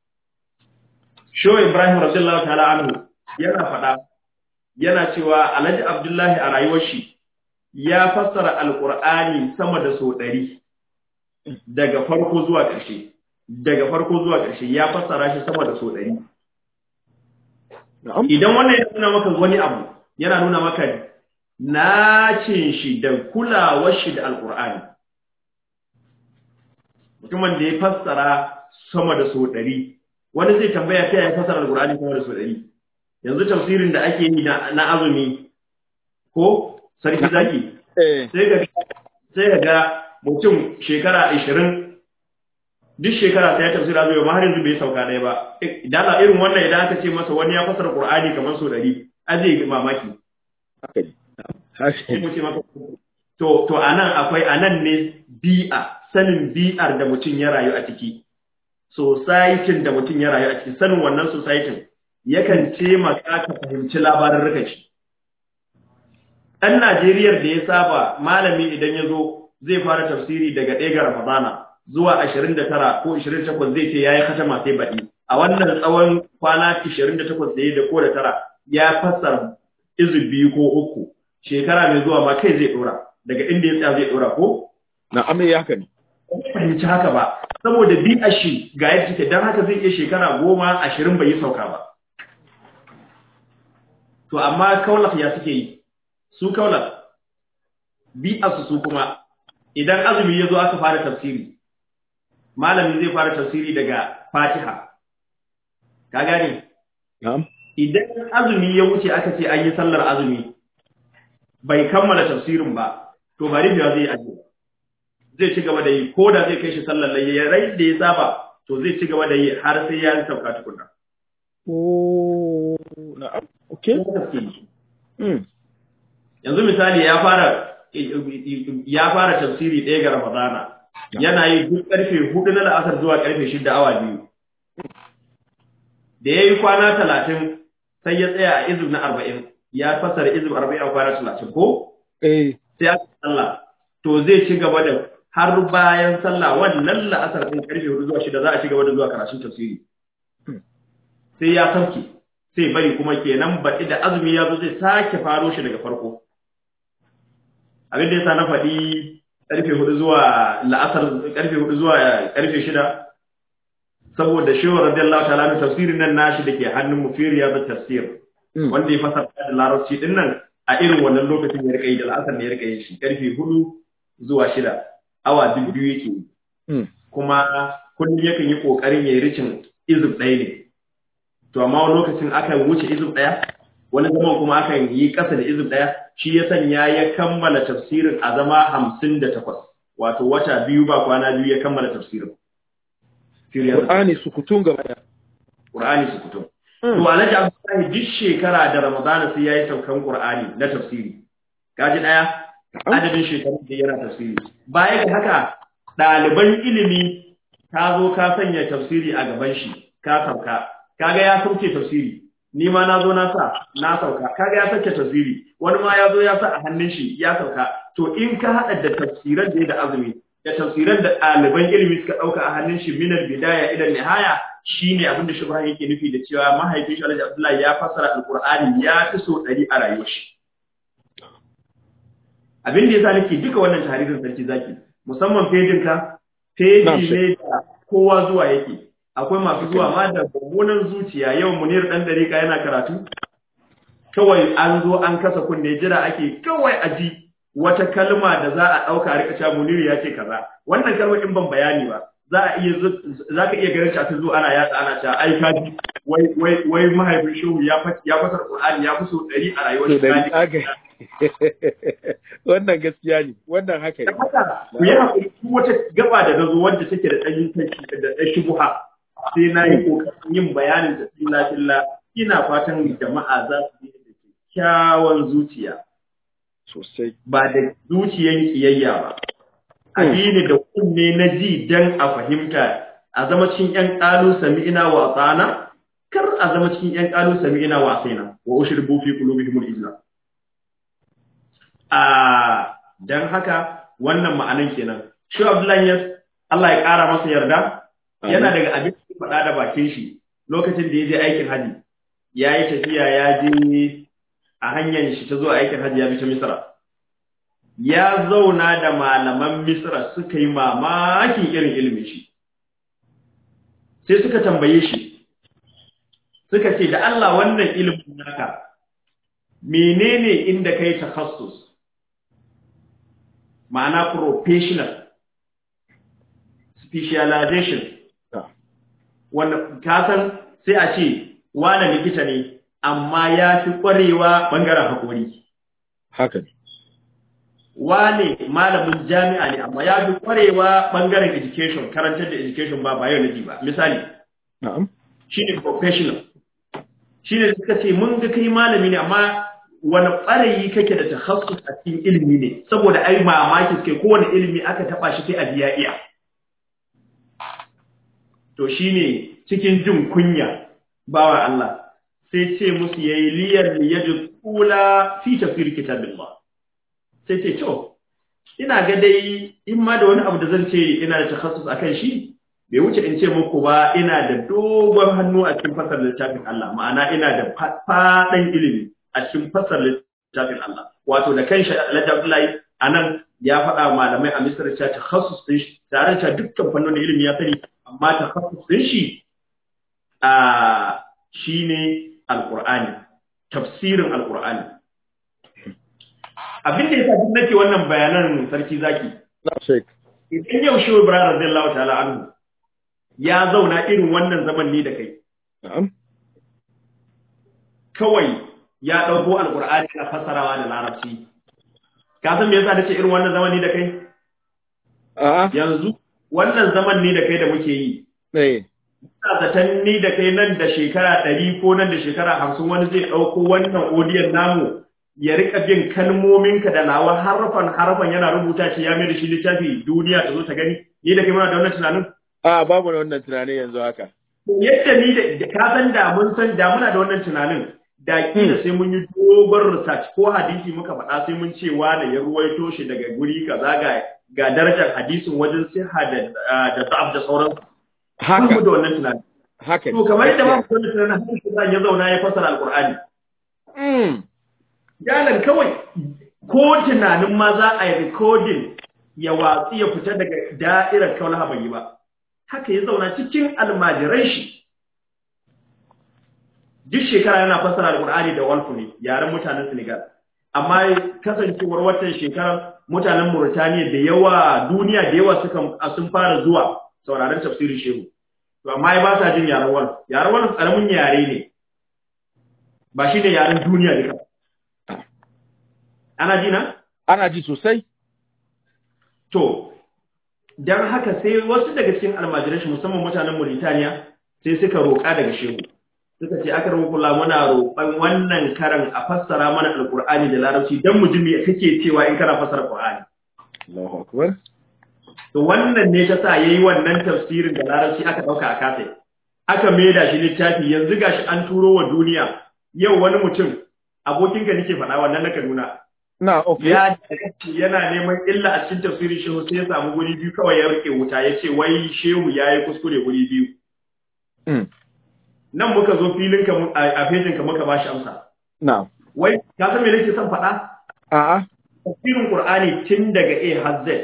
Sho Ibrahim radiyallahu ta'ala anhu yana faɗa yana cewa Alhaji Abdullahi a rayuwar shi ya fassara alƙur'ani sama da sau ɗari daga farko zuwa ƙarshe daga farko zuwa ƙarshe ya fassara shi sama da sau ɗari na'am idan wannan ya nuna maka wani abu yana nuna maka nacin shi da kulawar shi da alkur'ani mutumin da ya fassara sama da so ɗari wani zai tambaya ta ya fassara alkur'ani sama da so ɗari yanzu tafsirin da ake yi na na azumi ko sarki zaki eh sai ga sai ga mutum shekara 20 duk shekara sai ya tafsira azumi amma har yanzu bai sauka ɗaya ba idan a irin wannan idan aka ce masa wani ya fassara qur'ani kamar so ɗari a zai yi mamaki haka ne haka sai ne mu ce maka to to anan akwai anan ne bi'a sanin bi'ar da mutum ya rayu a ciki society da mutum ya rayu a ciki sanin wannan society yakan taimaka ka fahimci labarin rika shi ɗan Najeriya da ya saba malami idan ya zo zai fara tafsiri daga ɗaya ga Ramadana zuwa ashirin da tara ko ashirin da takwas zai ce ya yi katama sai baɗi a wannan tsawon kwana ashirin da takwas da ya da ko da tara ya fassara izu biyu ko uku shekara mai zuwa ma kai zai ɗora daga inda ya tsaya zai ɗora ko na'am eh haka ne ba zai fahimci haka ba saboda bi a shi ga yadda take don haka zai iya shekara goma ashirin bai yi sauka ba to amma kaulaf ya suke yi su kaulaf bi a su su kuma idan azumi ya zo aka fara tafsiri malami zai fara tafsiri daga fatiha ka gane na'am idan azumi ya wuce aka ce an yi sallar azumi bai kammala tafsirin ba to bari da zai aje zai ci gaba da yi ko da zai kai shi sallar layya ya rai da ya saba to zai ci gaba da yi har sai ya sauka tukunna oh na'am okay mm yanzu misali ya fara ya fara tafsiri ɗaya ga ramadana yana yi duk karfe hudu na la'asar zuwa karfe shida awa biyu da ya yi kwana talatin sai ya tsaya a izib na arba'in ya fasara izib arba'in a kwana talatin ko eh sai aka sallah to zai ci gaba da har bayan sallah wannan la'asar din karfe hudu zuwa shida za a ci gaba da zuwa karatun tafsiri sai ya sauke sai bari kuma kenan baɗi da azumi ya zo zai sake faro shi daga farko abin da yasa na faɗi karfe hudu zuwa la'asar karfe hudu zuwa karfe shida saboda shehu radiyallahu ta'ala mai tafsirin nan nashi da ke hannun mu fi riyadut tafsir mm wanda ya fasara da larabci din nan a irin wannan lokacin ya rika yi da la'asar ne ya rika yin shi karfe hudu zuwa shida awa duk biyu yake yi mm kuma kullum yakan yi kokarin ya yi ricin izib ɗaya ne to amma wani lokacin akan wuce izib ɗaya wani zaman kuma akan yi ƙasa da izib ɗaya shi ya sanya ya kammala tafsirin a zama hamsin da takwas wato wata biyu ba kwana biyu ya kammala tafsirin Siriyar Qur'ani sukutun gaba daya Qur'ani su fito. To Alhaji Abdullahi duk shekara da Ramadana sai yayi saukan Qur'ani na tafsiri. Kaji daya adadin shekarun da yana tafsiri. Baya ga haka ɗaliban ilimi ka zo ka sanya tafsiri a gaban shi ka sauka. Kaga ya sauke tafsiri. Ni ma na zo na sa na sauka. Kaga ya sauke tafsiri. Wani ma ya zo ya sa a hannun shi ya sauka. To in ka haɗa da tafsiran da ya da azumi da tafsiran da ɗaliban ilimi suka ɗauka a hannun shi minar bidaya idan nihaya shine abin da shubha yake nufi da cewa mahaifin shi Alhaji Abdullahi ya fassara Alƙur'ani ya fi so ɗari a rayuwar shi abin da yasa nake duka wannan tarihin sarki zaki musamman fejin ka feji ne da kowa zuwa yake akwai masu zuwa ma da mummunan zuciya yau munir dan dariƙa yana karatu kawai an zo an kasa kunne jira ake kawai a ji wata kalma da za a ɗauka a rika cewa Muniru ya ce kaza wannan kalmar in ban bayani ba za a iya za ka iya ganin ta zo ana yatsa ana cewa ai kaji wai wai wai mahaifin shehu ya fa ya fasar Qur'ani ya fi so 100 a rayuwar To da shi aka wannan gaskiya ne wannan haka da ne haka ku yi hakuri ku wata gaba da nazo wanda take da ɗanyin kanki da ɗan shubuha sai na yi ƙoƙarin yin bayanin da filla filla ina fatan jama'a za su yi da kyakkyawan zuciya sosai ba da zuciyan kiyayya ba addini da kunne na ji dan a fahimta a zama cikin ƴan ƙalu sami'ina wa tsana kar a zama cikin ƴan ƙalu sami'ina wa asaina wa ushribu fi qulubihim al-islam a dan haka wannan ma'anan kenan shi Abdullahi Yas Allah ya ƙara masa yarda yana daga abin da ya faɗa da bakin shi lokacin da ya je aikin haji ya yi tafiya ya je a hanyar shi ta zuwa aikin haji ya bi ta Misra ya zauna da malaman Misra suka yi mamakin irin ilimin shi sai suka tambaye shi suka ce da Allah wannan ilimin naka menene inda kai takhassus ma'ana professional specialization Ah. wanda ka san sai a ce wane likita ne amma ya fi ƙwarewa ɓangaren haƙori haka ne wane malamin jami'a ne amma ya fi ƙwarewa ɓangaren education karantar da education ba biology ba misali na'am shi ne professional shi ne suka ce mun ga kai malami ne amma wani ɓarayi kake da tahassus a cikin ilimi ne saboda ai mamaki suke kowane ilimi aka taɓa shi sai a biya iya to shi ne cikin jin kunya bawa Allah sai ce musu yayi liyar liyadu kula fi tafsir kitabillah sai ce to ina ga dai in ma da wani abu da zan ce ina da takhassus akan shi bai wuce in ce muku ba ina da dogon hannu a cikin fasar littafin Allah ma'ana ina da faɗan ilimi a cikin fasar littafin Allah wato da kan Alhaji Abdullahi anan ya faɗa wa malamai a Misra cewa takhassus din shi tare da dukkan fannonin ilimi ya sani amma takhassus din shi a shine alqur'ani tafsirin alqur'ani abin da yasa duk nake wannan bayanan sarki zaki na shek idan yau shi Ibrahim radiyallahu ta'ala anhu ya zauna irin wannan zaman ni da kai na'am kawai ya ɗauko alƙur'ani na fassarawa da larabci ka san me yasa nace irin wannan zaman ni da kai a'a yanzu wannan zaman ni da kai da muke yi eh ina zaton ni da kai nan da shekara ɗari ko nan da shekara hamsin wani zai ɗauko wannan odiyon namu ya rika bin kalmominka da nawa harfan harfan yana rubuta shi ya mai da shi littafi duniya ta zo ta gani ni da kai muna da wannan tunanin a babu da wannan tunani yanzu haka yadda ni da ka san da mun san da muna da wannan tunanin da kila sai mun yi dogon research ko hadisi muka faɗa sai mun ce wani ya ruwaito shi daga guri kaza ga ga darajar hadisin wajen siha da da sa'ab da sauran ba haka mu da wannan tunanin haka to kamar yadda ba mu da wannan tunanin haka shi zan ya zauna ya fasara alqur'ani mm yalan kawai ko tunanin ma za a yi recording ya watsi ya fita daga da'irar kaulaha bai yi ba haka ya zauna cikin almajiran shi duk shekara yana fassara alqur'ani da walfu ne yaren mutanen Senegal amma kasancewar watan shekarar mutanen Mauritania da yawa duniya da yawa suka sun fara zuwa sauraron tafsirin shehu to amma ai ba sa jin yaren walfu yaren walfu karamin yare ne ba shi ne yaren duniya duka ana ji na ana ji sosai to dan haka sai wasu daga cikin almajiran shi musamman mutanen Mauritania sai suka roƙa daga shehu suka ce aka rubuta kula muna roƙon wannan karan a fassara mana alqur'ani da larabci dan mu ji me kake cewa in kana fassara qur'ani Allahu akbar to wannan ne ta sa yayi wannan tafsirin da larabci aka dauka a kasa aka maida shi littafi yanzu gashi an turo wa duniya yau wani mutum abokinka nake faɗa wannan na Kaduna na okay ya yana neman illa a cikin tafsirin shehu sai ya samu guri biyu kawai ya rike wuta ya ce wai shehu ya yi kuskure guri biyu mm nan muka zo filin ka mu- a a fejin ka muka bashi amsa na wai ka san me nake son faɗa a'a tafsirin qur'ani tun daga a har z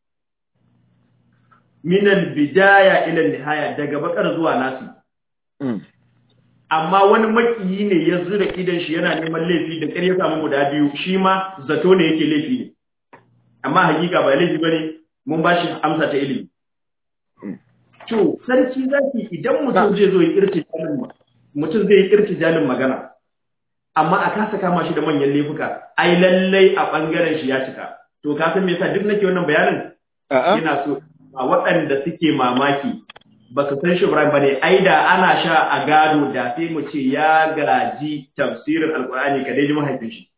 min al bidaya ila al nihaya daga bakar zuwa nasi mm amma wani makiyi ne ya zura idan shi yana neman laifi da ƙyar ya samu guda biyu shi ma zato ne yake laifi ne amma hakika ba laifi bane mun bashi amsa ta ilimi to sarki zaki idan mutum zai zo ya irtijalin mutum zai yi irtijalin magana amma a kasa kama shi da manyan laifuka ai lallai a bangaren shi ya cika to ka san me yasa duk nake wannan bayanin A'a. ina so a waɗanda suke mamaki ba su san shi Ibrahim bane ai da ana sha a gado da sai mu ce ya gaji tafsirin alqur'ani ka dai ji mahaifin shi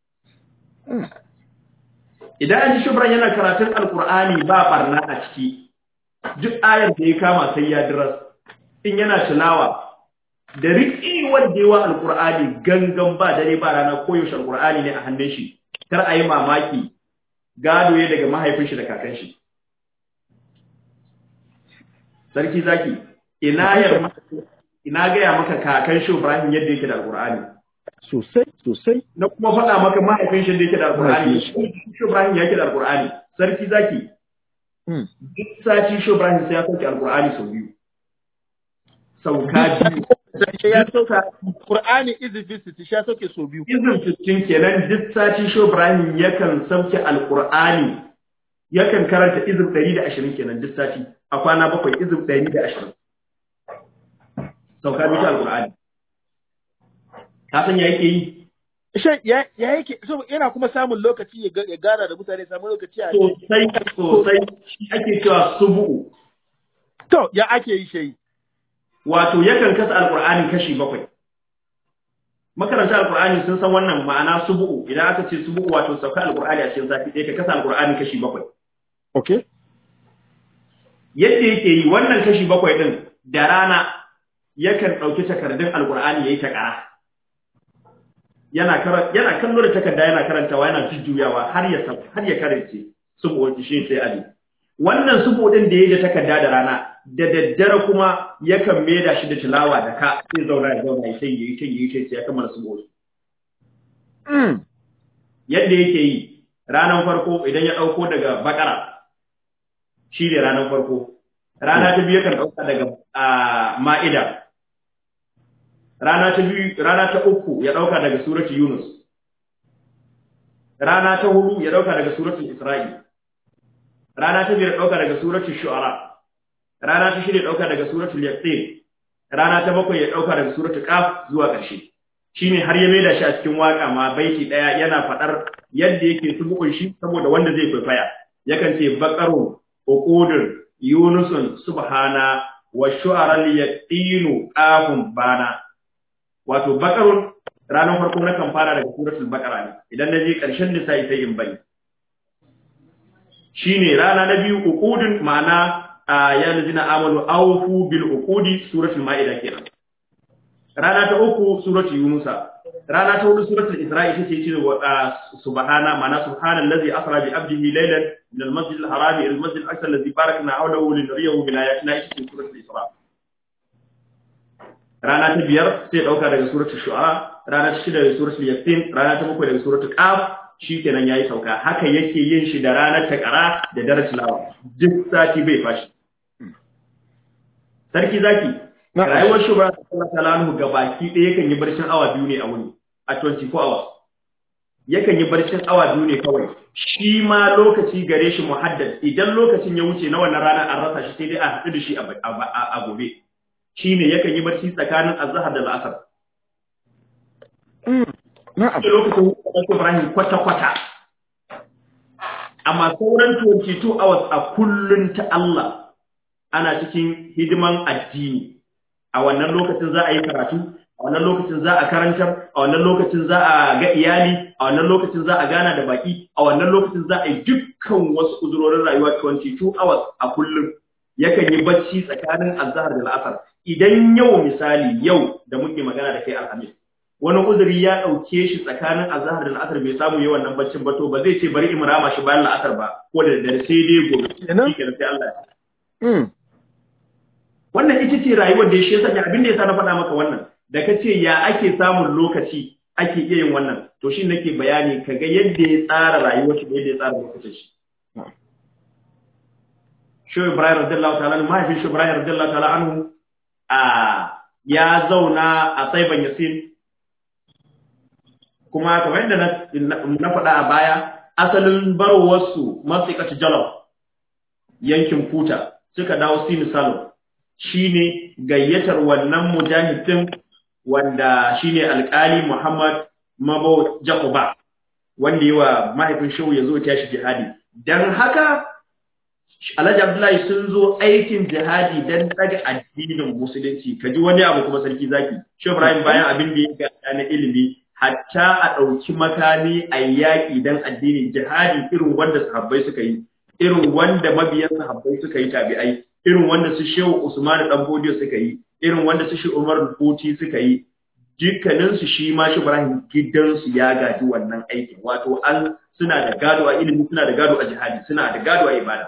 idan an ji shubran yana karatun alqur'ani ba barna a ciki duk ayar da ya kama sai ya diras in yana tilawa da riƙi wanda yawa alqur'ani gangan ba dare ba rana koyaushe alqur'ani ne a hannun shi kar a yi mamaki gado ya daga mahaifin shi da kakan shi sarki zaki ina yar ina gaya maka kakan shi Ibrahim yadda yake da alqur'ani Sosai, sosai. na kuma faɗa maka mahaifin shi da yake da alqur'ani shi Ibrahim yake da alqur'ani sarki zaki Hmm. duk sati shi Ibrahim sai ya sauke alqur'ani sau biyu sauka biyu Sai ya sauka Qur'ani izifi siti sha sauke so biyu. izin fitin kenan duk sati shi Ibrahim yakan sauke alqur'ani yakan karanta izin 120 kenan duk sati a kwana bakwai izin 120 sauka biyu ta alqur'ani ka san ya yake yi Shan ya ya yake so yana kuma samun lokaci ya ga- ya gana da mutane samun lokaci a sosai sosai shi ake cewa subu'u To, ya ake yi shi. wato yakan kasa alqur'ani kashi bakwai makaranta alqur'ani sun san wannan ma'ana subu'u idan aka ce subu'u wato sauka alqur'ani a cikin zafi ɗaya ka kasa alqur'ani kashi bakwai Okay. yadda yake yi wannan kashi bakwai din da rana yakan ɗauki takardun alqur'ani yayi ta ƙara yana karan yana kallo da takarda yana karantawa yana jujjuyawa har ya sab- har ya karance subu'u shi sai ali wannan subu'u din da yayi da takarda da rana da daddare kuma yakan maida shi da tilawa da ka sai zauna ya zauna ya sai yayi sai yayi sai ya kammala subu'u Mm. yadda yake yi ranar farko idan ya ɗauko daga bakara shi ne ranar farko rana ta biyu yakan ɗauka daga ah, ma'ida rana ta biyu rana ta uku ya ɗauka daga suratu yunus rana ta hudu ya ɗauka daga suratu isra'i rana ta biyar ya ɗauka daga suratu shu'ara rana ta shida ya ɗauka daga suratu yaqin rana ta bakwai ya ɗauka daga suratu qaf zuwa ƙarshe shine har ya maida shi a cikin waka ma baiti daya yana fadar yadda yake subukun shi saboda wanda zai kwaikwaya yakan ce baqaru uqudur yunusun subhana wa shu'ara yaqinu qafun bana wato baqarun ranar farko na kan fara daga suratul baqara ne idan na je karshen nisa'i sai in bai shine rana na biyu uqudun ma'ana a ya lazina amanu awfu bil uqudi suratul ma'ida kenan rana ta uku suratul yunusa rana ta hudu suratul isra'i ita ce ce wa subhana ma'ana subhanallazi asra bi abdihi laylan min al-masjid al-haram ila al-masjid al-aqsa alladhi barakna hawlahu linuriyahu min ayatina ita ce suratul isra rana ta biyar sai dauka daga suratul shu'ara rana ta shida daga suratul yasin rana ta bakwai daga suratul qaf shikenan yayi sauka haka yake yin shi da ranar takara da daren tilawa duk sati bai fashi sarki zaki rayuwar shugaba sallallahu alaihi wasallam gabaki ɗaya yakan yi barcin awa biyu ne a wuni a 24 hours yakan yi barcin awa biyu ne kawai shi ma lokaci gare shi muhaddad idan lokacin ya wuce na wannan ranar an rasa shi sai dai a haɗu da shi a gobe shine yakan yi barci tsakanin azhar da al'asar Na'am. lokacin hukumar Ibrahim kwata-kwata amma sauran 22 hours a kullun ta Allah ana cikin hidiman addini a wannan lokacin za a yi karatu a wannan lokacin za a karantar a wannan lokacin za a ga iyali a wannan lokacin za a gana da baki a wannan lokacin za a yi dukkan wasu uzurorin rayuwa 22 hours a kullum yakan yi bacci tsakanin azhar da al'asar idan yau misali yau da muke magana da kai alhamis wani uzuri ya dauke shi tsakanin azhar da al'asar bai samu yawan nan baccin ba to ba zai ce bari in rama shi bayan al'asar ba ko da daddare sai dai gobe Kenan? shi sai Allah ya Mm. wannan ita ce rayuwar da shi ya sanya abin da ya sa na faɗa maka wannan da ka ce ya ake samun lokaci ake iya yin wannan to shi nake bayani ka ga yadda ya tsara rayuwar shi da yadda ya tsara lokacin shi Shehu Ibrahim radiyallahu ta'ala anhu mahaifin Shehu Ibrahim radiyallahu ta'ala anhu a ya zauna a Saiban Yasin kuma kamar yadda na na faɗa a baya asalin barowarsu masu Jalal yankin Kuta suka dawo Sini Salon shine gayyatar wannan mujahidin wanda shine alkali Muhammad Mabo Jacoba wanda yawa mahaifin shehu ya zo ya tashi jihadi dan haka Alhaji Abdullahi sun zo aikin jihadi dan daga addinin musulunci kaji wani abu kuma sarki zaki Shehu Ibrahim bayan abin da ya ga na ilimi hatta a ɗauki makami a yaƙi dan addinin jihadi irin wanda sahabbai suka yi irin wanda mabiyan sahabbai suka yi tabi'ai irin wanda su Shehu Usman dan Bodiyo suka yi irin wanda su Shehu Umar Buti suka yi dukkaninsu shi ma shi Ibrahim gidansu ya gaji wannan aikin wato an suna da gado a ilimi suna da gado a jihadi suna da gado a ibada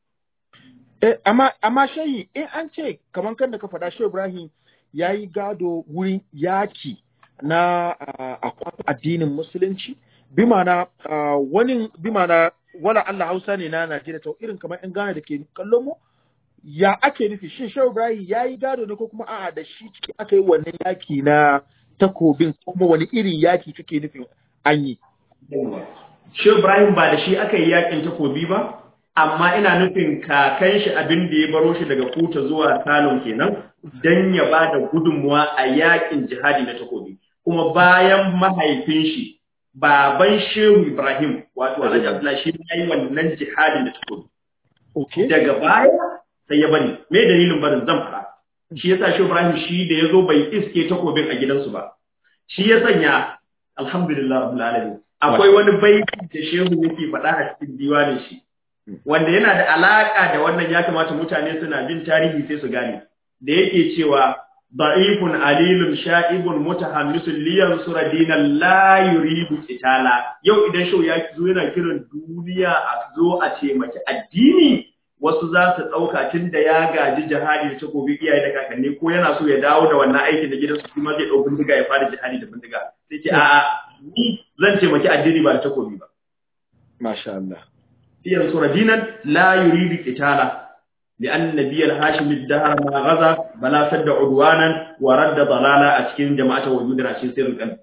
Eh, amma amma shayi in an ce kamar kan da ka faɗa Shehu Ibrahim ya yi gado wurin yaki na uh, addinin musulunci bi ma'ana uh, wani bi ma'ana wala Allah Hausa ne na Najeriya to irin kamar ƴan Ghana da ke kallon mu ya ake nufi shin Shehu Ibrahim ya yi gado ne ko kuma a'a da shi ciki aka yi wannan yaki na takobin ko kuma wani irin yaki kake nufin an yi Shehu Ibrahim ba da shi aka yi yakin takobi ba amma ina nufin kakan shi abin da ya baro shi daga kuta zuwa Salon kenan dan ya ba da gudunmuwa a yakin jihadi na takobi kuma bayan mahaifin shi baban Shehu Ibrahim wato Alhaji Abdullahi shi ya yi wannan jihadi na takobi okay daga baya sai ya bari me dalilin barin zan fara shi yasa Shehu Ibrahim shi da yazo bai iske takobin a gidansu ba shi ya sanya alhamdulillah rabbil alamin akwai wani baiti da Shehu yake faɗa a cikin diwanin shi wanda yana da alaka da wannan ya kamata mutane suna bin tarihi sai su gane da yake cewa da'ifun alilun sha'ibun mutahammisun liyan sura dinan la yuridu qitala yau idan shau ya zo yana kiran duniya a zo a taimaki addini wasu za su ɗauka tun da ya gaji jihadi da takobi iyaye da kakanni ko yana so ya dawo da wannan aikin da gidansu kuma zai ɗau bindiga ya fara jihadi da bindiga sai ce a'a ni zan taimaki addini ba da takobi ba masha Allah ينصر دينا لا يريد قتالا لأن النبي الهاشمي الدهر ما غزا بلا سد عدوانا ورد ضلالا أتكين جماعة وجود راشين سير القلب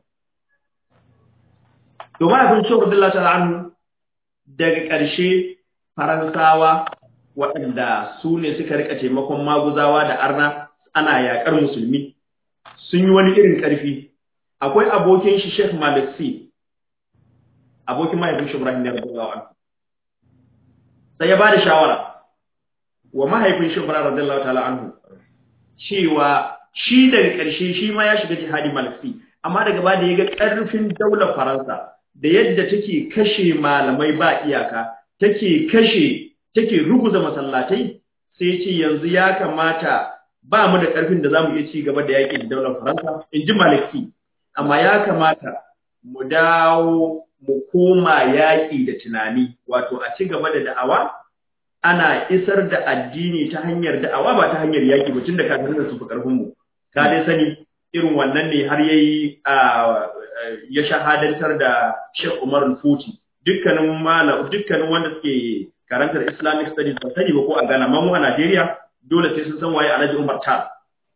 to ma abin shi radiyallahu ta'ala anhu daga ƙarshe faransawa waɗanda su ne suka rika taimakon maguzawa da arna ana yaƙar musulmi sun yi wani irin ƙarfi akwai abokin shi Sheikh Malik Si abokin mahaifin shi Ibrahim ne radiyallahu anhu sai ya ba da shawara wa mahaifin shi Ibrahim radiyallahu ta'ala anhu cewa shi daga ƙarshe shi ma ya shiga jihadi malfi amma daga ba da ya ga ƙarfin daular Faransa da yadda take kashe malamai ba iyaka take kashe take ruguza masallatai sai ce yanzu ya kamata ba mu da ƙarfin da zamu iya ci gaba da yaƙi da daular Faransa in ji Maliki amma ya kamata mu dawo mu koma yaƙi da tunani wato a ci gaba da da'awa ana isar da addini ta hanyar da'awa ba ta hanyar yaƙi ba tunda kafin da su fi ƙarfin mu ka dai sani irin wannan ne har yayi ya shahadantar da Sheikh Umar Al-Futi dukkanin malam dukkanin wanda suke karantar Islamic studies ba sani ba ko a Ghana amma mu a Najeriya dole sai sun san waye Alhaji Umar Ta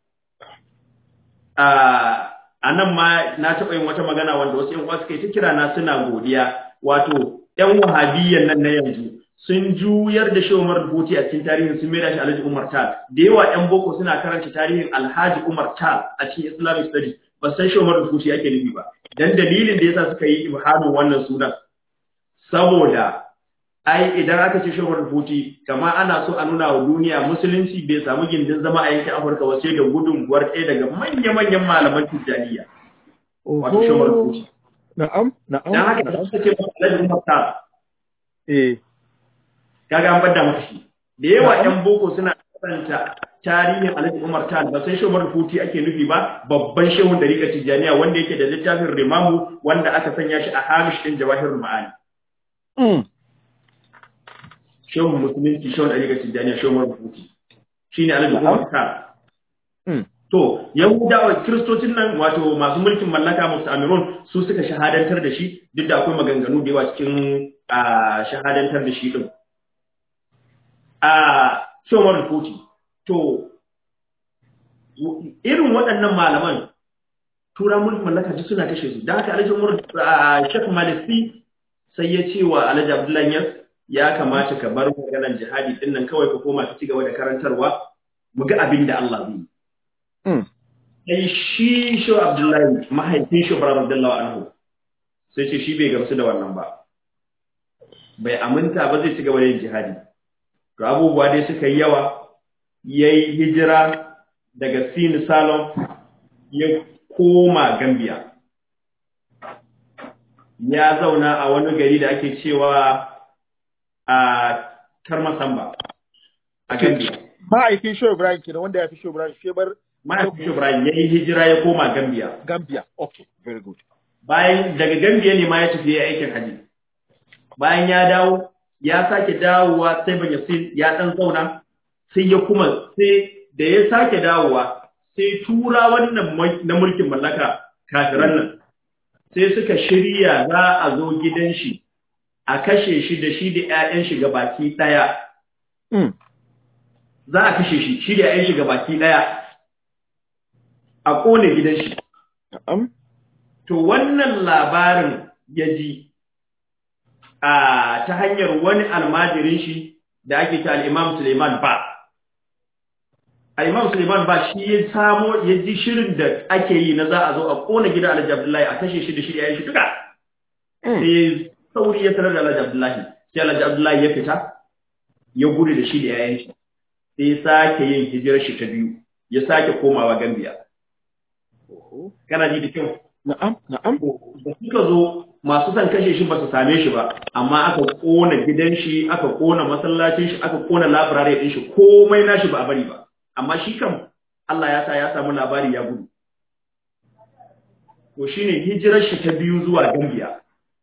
a nan ma na taɓa yin wata magana wanda wasu ‘yan uwa suka yi ta kira na suna godiya wato ‘yan wahabiyyan nan na yanzu sun juyar da shi Umar Rubuti a cikin tarihin sun maida shi Alhaji Umar Tal da yawa ‘yan boko suna karanta tarihin Alhaji Umar Tal a cikin Islamic studies ba san shi Umar Rubuti ake nufi ba dan dalilin da yasa suka yi ibhamin wannan sunan saboda ai idan aka ce shi Umar Rubuti kama ana so a nuna wa duniya musulunci bai samu gindin zama a yankin Afirka ba sai da gudunmuwar ɗaya daga manya-manyan malaman Tijjaniya wato shi Umar Rubuti na'am na'am dan haka da suka ce Alhaji Umar Tal eh kaga an bada masa shi da yawa yan boko suna karanta tarihin Alhaji Umar Tal ba sai Umar Futi ake nufi ba babban shehun dariƙar Tijjaniya wanda yake da littafin Rimamu wanda aka sanya shi a Hamish din Jawahirul Ma'ani mm shehun musulunci shehun dariƙar Tijjaniya shehun Umar Futi shine Alhaji Umar Tal mm to Yahudawa Kiristocin nan wato masu mulkin mallaka musu Amirun su suka shahadantar da shi duk da akwai maganganu da yawa cikin shahadantar da shi din a shomar rufuti to irin waɗannan malaman tura mulkin mallaka duk suna kashe su da haka alhaji umar shek malisi sai ya ce wa alhaji abdullahi yas ya kamata ka bar maganar jihadi din nan kawai ka koma ka ci gaba da karantarwa mu ga abin da Allah zai yi Mm. sai shi shi Abdullahi mahaifin shi Ibrahim radiyallahu anhu sai ce shi bai gamsu da wannan ba bai aminta ba zai ci gaba da yin jihadi to abubuwa dai suka yi yawa yayi hijira daga Sin Salon ya koma Gambia ya zauna a wani gari da ake cewa a Karmasamba a Gambia Ma'aikin Show Ibrahim kenan wanda ya fi Show Ibrahim Shebar mahaifin Ibrahim ya yi hijira ya koma Gambia Gambia. Okay, very good. bayan daga Gambia ne ma ya tafi ya aikin haji bayan ya dawo ya sake dawowa sai ban yasin ya dan zauna sai ya kuma sai da ya sake dawowa sai tura wannan na mulkin mallaka kafiran nan sai suka shirya za a zo gidan shi a kashe shi da shi da ƴaƴan shi baki daya Mm. za a kashe shi shi da ƴaƴan shi baki daya a kone gidan shi Na'am. To wannan labarin ya ji a ta hanyar wani almajirin shi da ake ta al'imam Suleiman ba. Al'imam Suleiman ba shi ya samo ya ji shirin da ake yi na za a zo a kona gida Alhaji Abdullahi a kashe shi da shi da yayin shi duka. Mm. Sai sauri ya tarar da Alhaji Abdullahi. Sai Alhaji Abdullahi ya fita ya gudu da shi da yayin shi. Sai ya sake yin hijirar shi ta biyu. Ya sake komawa Gambia. Kana ji da kyau? Na'am, na'am. da suka zo masu son kashe shi ba su same shi ba amma aka kona gidan shi aka kona masallacin shi aka kona labirare din shi komai nashi ba a bari ba amma shi kam Allah ya sa ya samu labari ya gudu to shine hijirar shi ta biyu zuwa Gambia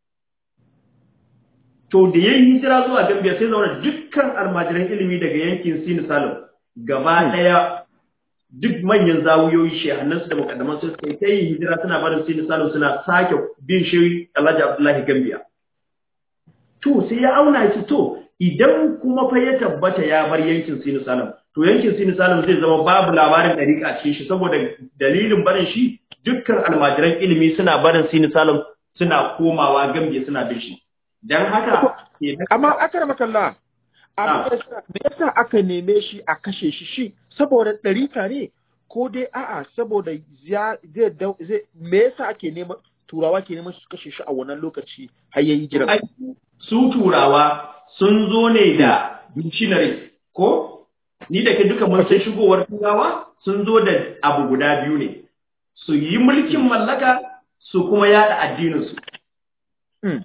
to da yayin hijira zuwa Gambia sai zauna dukkan almajiran ilimi daga yankin Sin Salim gaba daya duk manyan zawuyoyi shehannansu da mukaddaman su suka yi ta yin hijira suna barin Sin Salim suna sake bin shi Alhaji Abdullahi Gambia to sai ya auna shi to idan kuma fa ya tabbata ya bar yankin Sin Salim to yankin Sin Salim zai zama babu labarin dariƙa a cikin shi saboda dalilin barin shi dukkan almajiran ilimi suna barin Sin Salim suna komawa Gambia suna bin shi dan haka kenan- Amma akar makalla, Ah. amma me yasa aka neme shi a kashe shi shi saboda ɗarika ne ko dai a'a saboda ya zai dau- zai me yasa ake neman turawa ke neman su kashe shi a wannan lokaci har yayi jira. Ai, su turawa sun zo ne da missionaries ko ni da ke duka mun san shigowar turawa sun zo da abu guda biyu ne su yi mulkin mallaka su kuma yada addininsu Mm.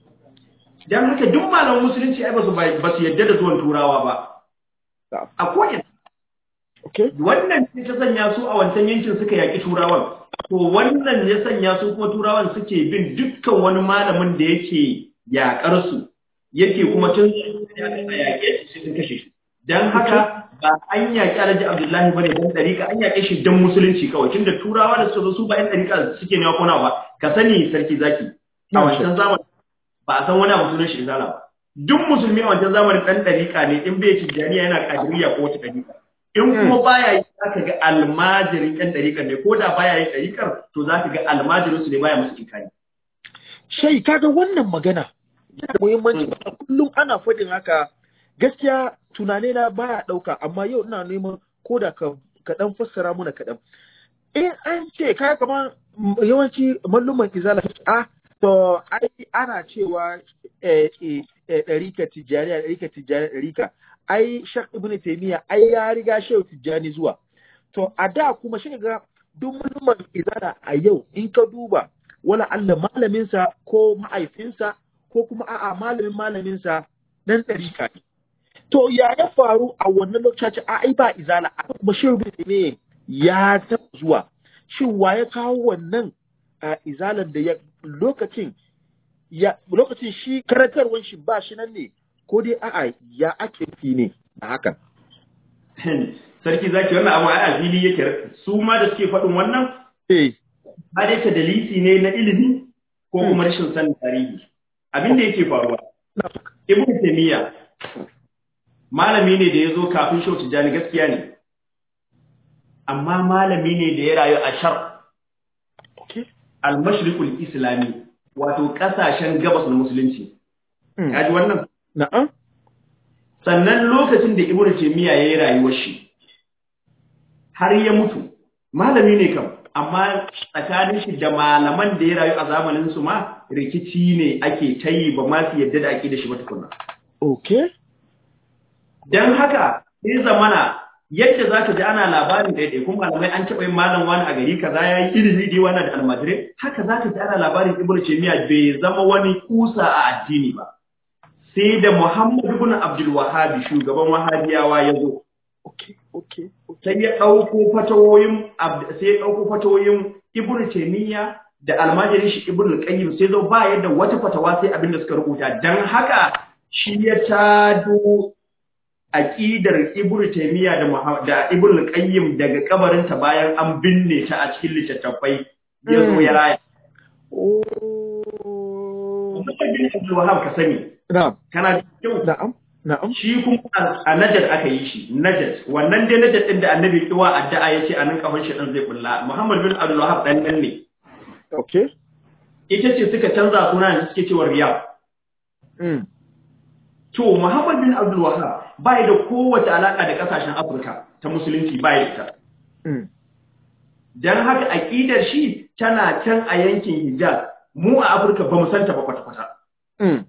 don haka duk malaman musulunci ai ba su ba su yadda da zuwan turawa ba Na'am. a ko'ina Okay. wannan ce ta sanya su a wancan yankin suka yaƙi turawan to wannan ya sanya su kuma turawan suke bin dukkan wani malamin da yake yaƙar su yake kuma tun a yaƙe shi sun kashe shi dan haka ba an yaƙi Alhaji Abdullahi bane dan dariƙa an yaƙe shi dan musulunci kawai tunda turawa da suka zo su ba yan dariƙa suke ne kona ba ka sani sarki zaki a wancan zamanin ba a san wani abu sunan shi izala ba duk musulmi a wancan zamanin dan dariƙa ne in bai tijjaniya yana kadiriya ko wata dariƙa in kuma baya yi zaka ga almajirin ɗan ɗariƙar ne ko da baya yin ɗariƙar to zaka ga almajirin su ne baya musu inkari Shai kaga wannan magana yana da muhimmanci kullum ana faɗin haka gaskiya tunane na baya ɗauka amma yau ina neman ko da ka kaɗan fassara muna kaɗan. In an ce ka kamar yawanci malluman izala a to ai ana cewa eh, eh, eh, ɗarika tijjaniya ɗarika tijjaniya ɗarika ai shak ibn taymiya ai ya riga shehu tijjani zuwa to a da kuma shi ga duk malluman izala a yau in ka duba wala Allah malaminsa ko ma'aifinsa ko kuma a'a malamin malaminsa dan ɗarika ne. To ya ya faru a wannan lokaci a ai ba izala a kuma shehu ne ya taɓa zuwa. Shin wa ya kawo wannan a izalan da ya lokacin ya lokacin shi karantarwan shi ba shi nan ne ko dai a'a ya ake fi ne a hakan. sarki zaki wannan abu ai a fili yake su ma da suke faɗin wannan Eh, ba dai ta dalisi ne na ilimi ko kuma rashin sanin tarihi abin da yake faruwa ibn taymiya malami ne da ya zo kafin shau tijjani gaskiya ne amma malami ne da ya rayu a shar okay. al-mashriqul islami wato kasashen gabas na musulunci Mm. kaji wannan Na'am. sannan lokacin da ibnu taymiya yayi rayuwar shi har ya mutu malami ne kam amma tsakanin shi da malaman da ya rayu a zamanin su ma rikici ne ake ta yi ba ma su yadda da ake da shi ba tukunna Okay. dan haka sai zamana yadda za ka ji ana labarin daidai kuma malamai an taɓa yin malam wani a gari kaza ya yi ilimi da wannan da almajirai haka za ka ji ana labarin ibnu taymiya bai zama wani kusa a addini ba sai da muhammad ibn abdul wahhabi shugaban wahabiyawa ya zo Okay. Okay. Okay. sai ya ɗauko fatawoyin Abd- sai ya ɗauko fatawoyin ibnu taymiya da almajirin shi ibnu qayyim sai zo ba yadda wata fatawa sai abin da suka rubuta dan haka shi ya tado aqidar ibnu taymiya da Muha- da ibnu qayyim daga kabarinta bayan an binne ta a cikin littattafai ya zo ya raya Oh. Muhammad bin Abdul Wahhab ka sani Na'am. kana da kyau Na'am. Na'am. shi kuma a- a Najd aka yi shi Najd wannan dai Najd din da Annabi kiwa addu'a yace a nan kafin shi dan zai bulla Muhammad bin Abdul Wahhab dan nan ne Okay. ita ce suka canza suna da suke cewa Riyad Mm. to Muhammad bin Abdul Wahhab bai da kowace alaka da kasashen Afirka ta musulunci bai da ita Mm. dan haka aqidar shi tana can a yankin Hijaz mu a Afirka ba mu santa ba kwata-kwata Mm.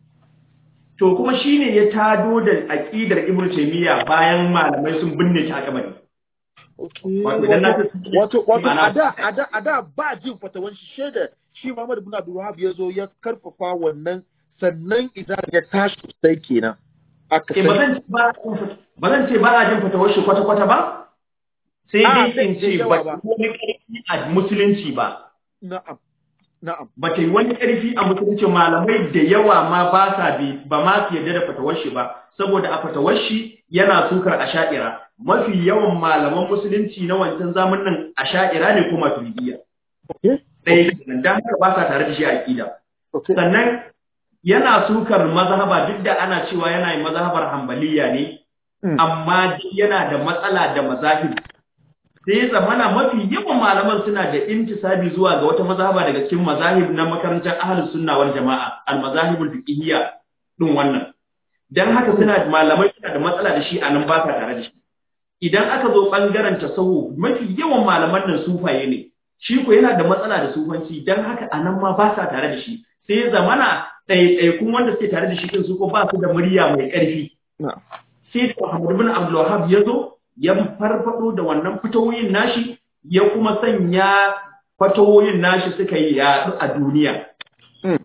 to kuma shine ya tado da aqidar Ibn Taymiyyah bayan malamai sun binne ta a kabari Okay. Wato idan na ta- wato wato Ma'ana- a da a da a da ba jin fatawan shi shaida shi Muhammad ibn Abdul Wahhab ya zo ya karfafa wannan sannan idan ya tashi sai kenan aka Eh, ba sani zan ce ba ba zan ce ba a jin fatawar shi kwata-kwata ba sai Ah, dai in zai- ce zai ba yawa ba. ta wani ƙarfi a musulunci ba na'am na'am ba ta yi wani ƙarfi a musulunci malamai da yawa ma ba sa bi ba ma su yarda da fatawar shi ba saboda a fatawar shi yana sukar asha'ira mafi yawan malaman musulunci na wancan zamanin asha'ira ne ko maturidiyya okay ɗaya kenan dan haka ba sa tare da shi a aqida okay sannan yana sukar mazhaba duk da ana cewa yana yin mazhabar hanbaliya ne Mm. amma dai yana da matsala da mazahib sai zamana mafi yawan malaman suna da intisabi zuwa ga wata mazhaba daga cikin mazahib na makarantar ahlus sunna wal jama'a al mazahibul fiqhiyya din wannan dan haka suna malamai suna da matsala da shi a nan ba sa tare da shi idan aka zo bangaren tasawu mafi yawan malaman nan sufaye ne shi ko yana da matsala da sufanci dan haka a nan ma ba sa tare da shi sai zamana ɗaiɗaikun wanda suke tare da shi din su ko ba su da murya mai ƙarfi na'am sai da Muhammad bin Abdul Wahhab ya zo ya farfado da wannan fitowoyin nashi ya kuma sanya fatowoyin nashi suka yi yaɗu a duniya Mm.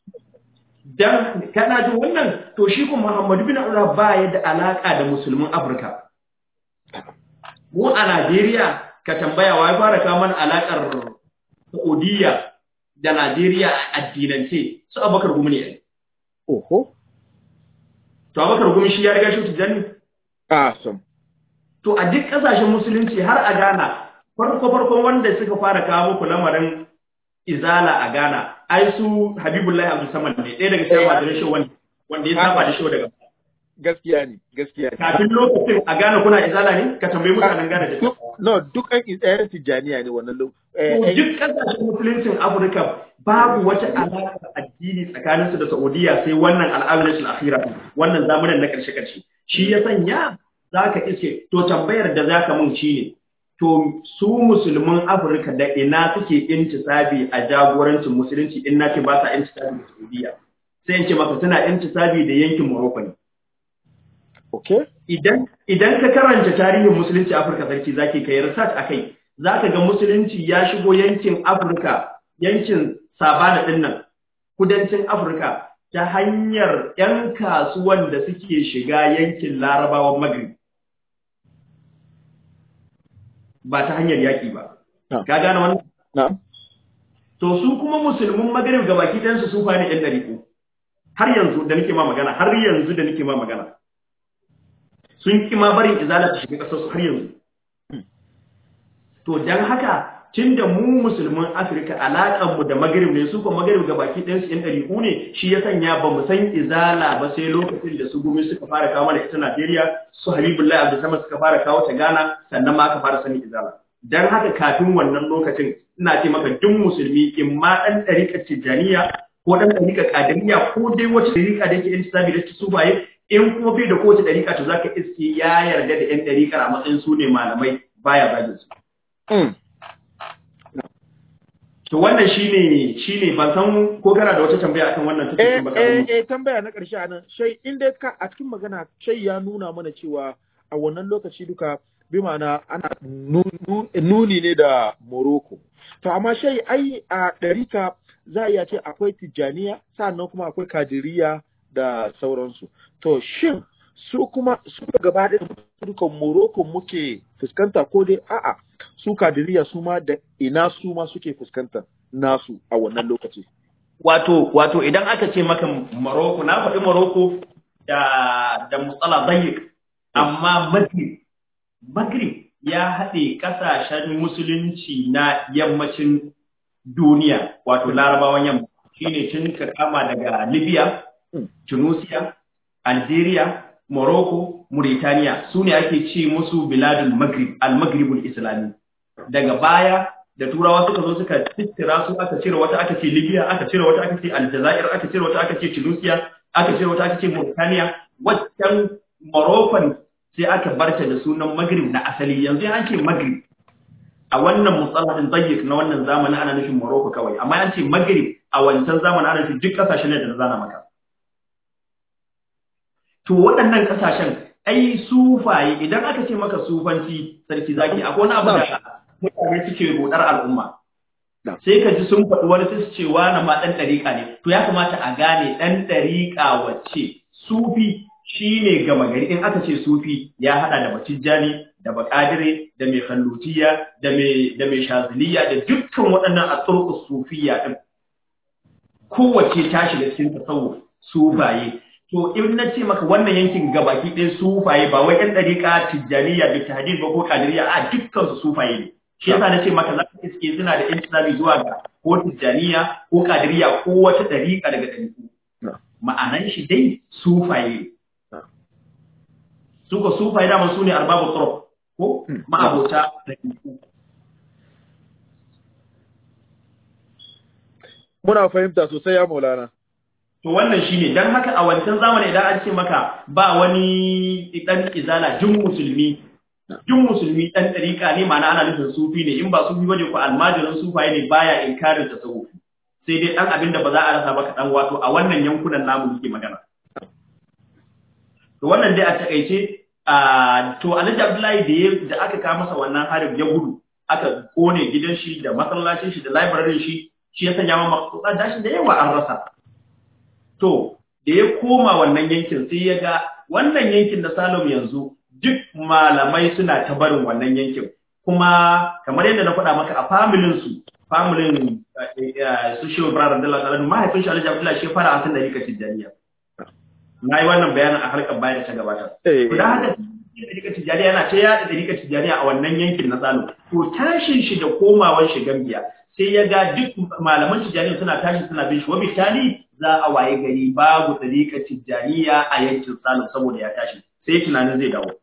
dan kana jin wannan to shi kuma Muhammad bin Abdul Wahhab ba ya da alaka da musulmin Afirka mu a Najeriya ka tambaya wa ya fara kawo mana alakar Saudiya da Najeriya a addinance su Abubakar Gumi ne oho to Abubakar Gumi shi ya riga shi tijani awesome To a duk ƙasashen musulunci har a Ghana, farko-farkon wanda suka fara kawo muku lamarin izala a Ghana, ai su Habibullahi Abdul Samad ne, ɗaya daga cikin majalis shi wanda wanda ya saba da shi daga gaskiya ne gaskiya ne kafin lokacin a Ghana kuna izala ne? Ka tambayi mutanen Ghana da shi. duk no duk an ɗayan tijjaniya ne wannan lo eh, To eh, duk ƙasashen musuluncin Afirka babu wata alaƙa addini tsakaninsu da Saudiya sai wannan al'amuran akhira wannan zamanin na ƙarshe-ƙarshe. Shi ya sanya za ka iske to tambayar da za ka mun shi ne to su musulmin Afirka da ina suke intisabi a jagorancin musulunci in na ce ba sa intisabi da Saudiya. Sai in ce maka suna intisabi da yankin Morocco ne. okay idan idan ka karanta tarihin musulunci Afirka sarki zaki kai research akai zaka ga musulunci ya shigo yankin Afirka yankin Sabana din nan kudancin Afirka ta hanyar ƴan kasuwan da suke shiga yankin Larabawan Maghrib ba ta hanyar yaki ba Na'am. ka gane wannan na'am to su kuma musulmin Maghrib gabaki ɗayan su sufa ne ɗan ɗariƙo har yanzu da nake ma magana har yanzu da nake ma magana sun ki ma barin izala ta shiga ƙasar su har yanzu to dan haka tunda mu musulman Afirka alaƙar mu da Maghrib ne su kuma Maghrib ga baki ɗayan su ɗan ɗariƙu ne shi ya sanya ba mu san izala ba sai lokacin da su gumi suka fara kawo mana ita Najeriya su Habibullahi Abdul Samad suka fara kawo ta Ghana sannan ma aka fara sanin izala dan haka kafin wannan lokacin ina ce maka duk musulmi in ma ɗan ɗariƙar Tijjaniya ko ɗan ɗariƙar Qadiriyya ko dai wata ɗariƙa da yake intisabi da su baye in kuma bai da kowace ɗariƙa to zaka iske ya yarda da ƴan ɗariƙar a matsayin su ne malamai baya zagin su Mm. to wannan shine shine ban san ko kana da wata tambaya akan wannan take Eh, ba eh, eh, tambaya na ƙarshe a nan, shai, inda ka a cikin magana, shai ya nuna mana cewa a wannan lokaci duka, bi ma'ana ana nu- nu- nuni ne da Morocco. To, amma shai, ai, a ɗarika za a iya ce akwai Tijjaniya, sannan kuma akwai Kadiriya da sauransu. To, shin, su kuma, su gaba ɗaya dukan Morocco muke fuskanta ko dai a'a, su Kadiriya su ma da ina su ma suke fuskanta nasu a wannan lokaci. wato wato idan aka ce maka Morocco na faɗi Morocco da da musala dayyik amma Maghrib Maghrib ya haɗe ƙasashen musulunci na yammacin duniya wato larabawan yamma shine tun ka kama daga Libya Mm. Tunisia Algeria Morocco Mauritania su ne ake ce musu biladul Maghrib al-Maghribul Islami daga baya da turawa suka zo suka tattira su aka cire wata aka ce Libya aka cire wata aka ce Aljazair aka cire wata aka ce Tunisia aka cire wata aka ce Mauritania waccan Moroccan sai aka barta da sunan Maghrib na asali yanzu an ce Maghrib a wannan musalahin dayyik na wannan zamanin ana nufin Morocco kawai amma an ce Maghrib a wancan zamanin ana nufin duk kasashen da na zana maka to waɗannan kasashen ai sufaye idan aka ce maka sufanci sarki zaki akwai wani abu da mutane suke rodar al'umma Na. sai ka ji sun faɗi wani sai su ce wani ma ɗan ɗariƙa ne to ya kamata a gane ɗan ɗariƙa wacce sufi shine gama gari in aka ce sufi ya haɗa da matijjani da bakadire da mai kallutiya da mai da mai shaziliya da dukkan waɗannan asurku sufiya din kowace ta shiga cikin tasawuf sufaye to in na ce maka wannan yankin gabaki ɗaya sufaye ba wai ɗan ɗariƙa tijjaniya da tahdid ba ko kadiriya a dukkan su sufaye ne shi yasa na ce maka za ka iske suna da intisali zuwa ga ko tijjaniya ko kadiriya ko wata ɗariƙa daga ɗariƙu Na. ma'anan shi dai sufaye Na. su ko sufaye dama su ne arbabu tsoro ko Hmm. ma'abota ɗariƙu Muna fahimta sosai ya Maulana. To wannan shine dan haka a wancan zamani idan an ce maka ba wani dan izala jin musulmi jin musulmi dan dariƙa ne ma'ana ana nufin sufi ne in ba sufi bane ko almajirin sufaye ne baya inkarin tasawuf sai dai dan abin da ba za a rasa ba kaɗan wato a wannan yankunan namu muke magana to wannan dai a takaice a to Alhaji Abdullahi da ya- da aka kawo masa wannan harin ya gudu aka kone gidan shi da masallacin shi da library shi shi ya sanya ma maksuda dashi da yawa an rasa To, da ya koma wannan yankin sai ya ga wannan yankin na Salom yanzu duk malamai suna ta barin wannan yankin. Kuma kamar yadda na faɗa maka a familin su, familin su Shehu Ibrahim Abdullahi Salatu, mahaifin shi Alhaji Abdullahi shi ya fara asin da rika Tijjaniya. Na yi wannan bayanin a harkar bayan da ta gabata. Eh, To da haka Ɗarika Tijjaniya yana ta yaɗa Ɗarika Tijjaniya a wannan yankin na Salom. To tashin shi da komawan shi Gambiya sai ya ga duk malaman Tijjaniya suna tashi suna bin shi. Wabitali za a waye gari babu Ɗarika Tijjaniya a yankin Salom saboda ya tashi. Sai tunanin zai dawo.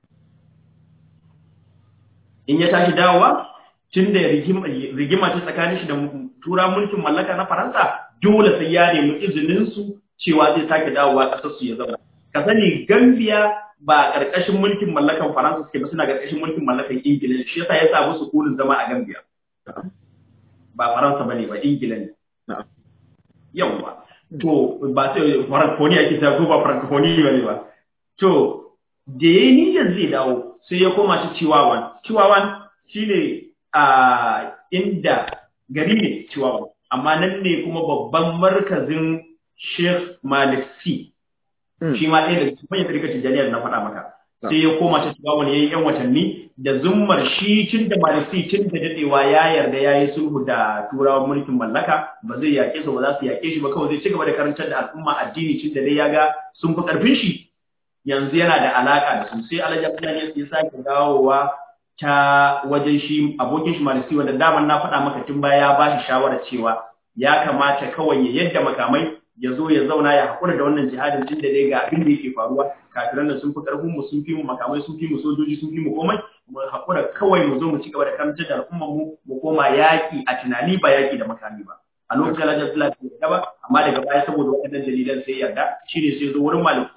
In ya tashi dawowa, tun da rigima rigima ce tsakanin shi da tura mulkin mallaka na Faransa, dole sai ya nemi izinin su cewa zai sake dawowa ƙasar su ya zauna. Ka sani Gambia ba ƙarƙashin mulkin mallakan Faransa suke ba suna ƙarƙashin mulkin mallakan Ingila ne. shi yasa ya samu sukunin zama a Gambia. Ba Faransa bane ba Ingila ne. Na'am. Yawwa. To ba sai Francophonie ake ta ko ba Francophonie bane ba. To da ya yi niyyar zai dawo sai ya koma shi Chihuahuan. Chihuahuan shine a inda gari ne Chihuahuan. Amma nan ne kuma babban markazin Sheikh Malik Sy Mm. shi ma ɗaya daga cikin manyan tarikar tijjaniya da na faɗa maka sai ya koma ta shiga wani yayin yan watanni da zummar shi tun da malisi tun da dadewa ya yarda ya yi sulhu da turawan mulkin mallaka ba zai yaƙe su ba za su yaƙe shi ba kawai zai ci gaba da karantar da al'umma addini tun da dai ya ga sun fi ƙarfin shi yanzu yana da alaƙa da su sai alhaji abdullahi ya sake dawowa ta wajen shi abokin shi malisi wanda daman na faɗa maka tun baya ya ba shi shawarar cewa ya kamata kawai ya yadda makamai ya zo ya zauna ya haƙura da wannan jihadin tun da dai ga abin da yake faruwa kafiran nan sun fi ƙarfin mu sun fi mu makamai sun fi mu sojoji sun fi mu komai mu haƙura kawai mu zo mu ci gaba da karantar da al'ummar mu mu koma yaƙi a tunani ba yaƙi da makami ba a lokacin Alhaji Abdullahi bai yarda ba amma daga baya saboda waɗannan dalilan sai yarda shine sai zo wurin maliki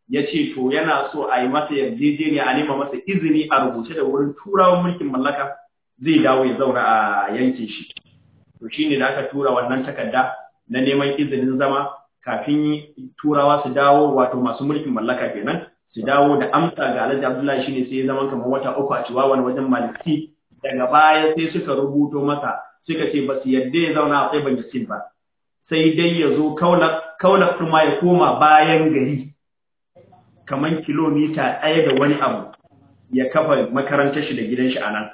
ya ce to yana so a yi masa yarjejeniya a nema masa izini a rubuce da wurin turawan mulkin mallaka zai dawo ya zauna a yankin shi to shine da aka tura wannan takarda na neman izinin zama kafin turawa su dawo wato masu mulkin mallaka kenan su dawo da amsa ga Alhaji Abdullahi shine sai ya zama kamar wata uku a Chihuahua wajen Maliki daga baya sai suka rubuto masa suka ce ba su yarda ya zauna a Tsaiban Yasin ba sai dai ya zo kaula kuma ya koma bayan gari kamar kilomita ɗaya da wani abu ya kafa makarantar shi da gidan shi a nan.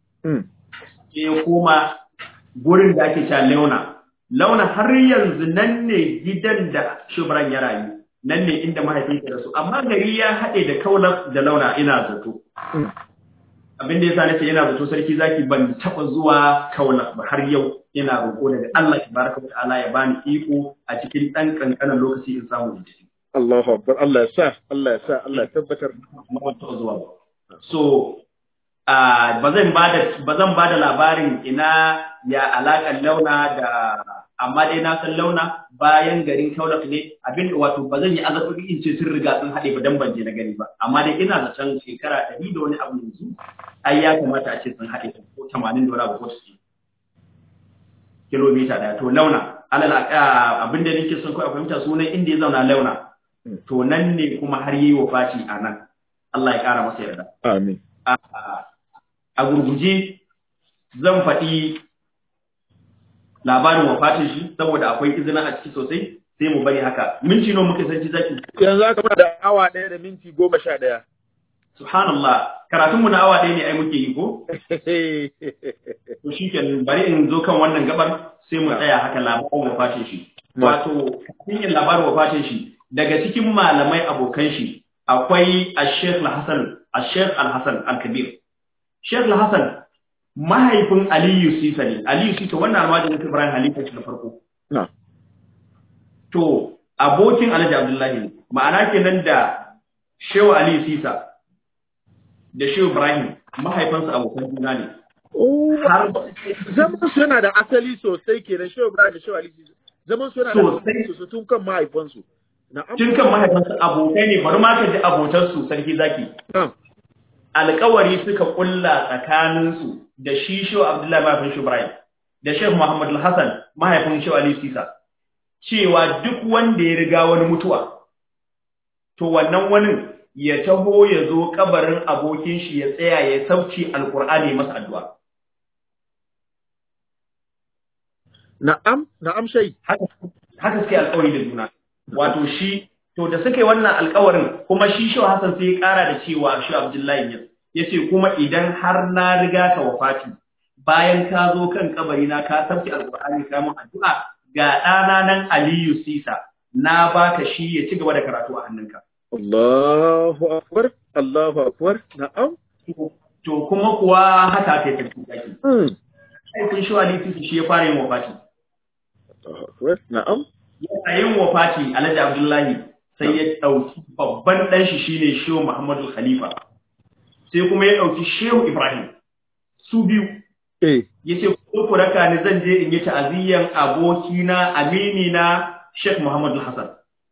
Sai ya koma gurin da ake cewa Launa. Launa har yanzu nan ne gidan da Shubran ya rayu, nan ne inda mahaifinsa da su, amma gari ya haɗe da kaula da Launa ina zato. Abin da ya sa nace yana zato sarki zaki ban taɓa zuwa kaula ba har yau ina roƙo daga Allah tabaraka wa ta'ala ya bani iko a cikin ɗan ƙanƙanin lokaci in samu in tafi. Allahu Akbar Allah ya sa Allah ya sa Allah ya tabbatar mutu zuwa ba so ba zan bada ba zan bada labarin ina ya alakan launa da amma dai na san launa bayan garin Kaulak ne abin wato ba zan yi azabi in ce sun riga sun haɗe ba dan ban je na gani ba amma dai ina da can shekara ɗari da wani abu yanzu ai ya kamata a ce sun haɗe ko tamanin da wani abu ko su kilomita ɗaya to launa alal abin da nake son kawai fahimta sunan inda ya zauna launa to nan ne kuma har yi wa faci a nan Allah ya ƙara masa yarda. Amin. A gurguje zan faɗi labarin wafatin shi saboda akwai izina a ciki sosai sai mu bari haka. Minti nawa muke sanci zaki? Yanzu aka muna da awa ɗaya da minti goma sha ɗaya. Subhanallah, karatunmu na awa ɗaya ne ai muke yi ko? To shi kenan bari in zo kan wannan gabar sai mu tsaya haka labarin wafatin shi. Wato, kafin yin labarin wafatin shi, daga cikin malamai abokan shi akwai Sheikh Al-Hassan Sheikh Al-Hassan Al-Kabir Sheikh Al-Hassan mahaifin Aliyu Sisa ne Aliyu Sisa wannan almajirin Ibrahim Halifa shi na farko to abokin Alhaji Abdullahi ne ma'ana kenan da Shehu Aliyu Sisa da Shehu Ibrahim mahaifansu abokan juna ne har zaman su yana da asali sosai kenan Shehu Ibrahim da Shehu Aliyu Sisa zaman su yana da asali sosai tun kan mahaifansu Tun kan mahaifinsu abokai ne bari ma ka ji abotansu sarki zaki. Alƙawari suka kulla tsakaninsu da shi Shehu Abdullahi mahaifin Shehu Ibrahim da Shehu Muhammad Hassan mahaifin Shehu Ali Sisa cewa duk wanda ya riga wani mutuwa to wannan wani ya taho ya zo kabarin abokin shi ya tsaya ya sauci alƙur'ani masa addu'a. Na'am, na'am shai. Haka suke alƙawari da juna. wato shi to da suka yi wannan alkawarin kuma shi shi Hassan sai ya kara da cewa shi Abdullahi ya yace kuma idan har na riga ka wafati bayan ka zo kan kabari na ka tafki alqur'ani ka mun addu'a ga ɗana nan Aliyu Sisa na baka shi ya ci gaba da karatu a hannunka Allahu akbar Allahu akbar na'am to kuma kuwa haka kai tafi zaki sai kun shi Ali Sisa shi ya fara yin wafati Allahu akbar na'am yana yin wafati Alhaji Abdullahi sai ya ɗauki babban ɗan shi shine Shehu Muhammadu Khalifa sai kuma ya ɗauki Shehu Ibrahim su biyu eh yace ko ku raka ni zan je in yi ta'aziyyan abokina aminina Sheikh Muhammadu Hassan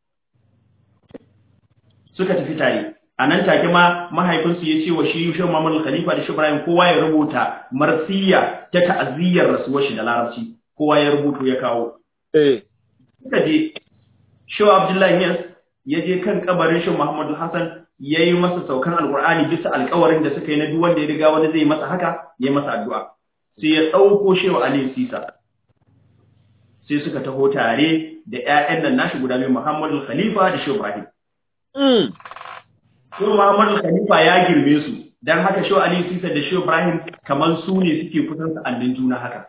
suka tafi tare a nan take ma mahaifinsu ya ce wa shi Shehu Muhammadu Khalifa da Shehu Ibrahim kowa ya rubuta marsiya ta ta'aziyyar rasuwar shi da larabci kowa ya rubuto ya kawo eh suka je Shehu Abdullahi Yas ya je kan kabarin Shehu Muhammadu Hassan ya yi masa saukan alkur'ani bisa alkawarin da suka yi na duk wanda ya riga wani zai masa haka ya yi masa addu'a sai ya ɗauko Shehu Ali Sisa sai suka taho tare da ƴaƴan nan nashi guda biyu Muhammadu Khalifa da Shehu Ibrahim mm Shehu Muhammadu Khalifa ya girme su dan haka Shehu Ali Sisa da Shehu Ibrahim kamar su ne suke kusan sa'annin juna haka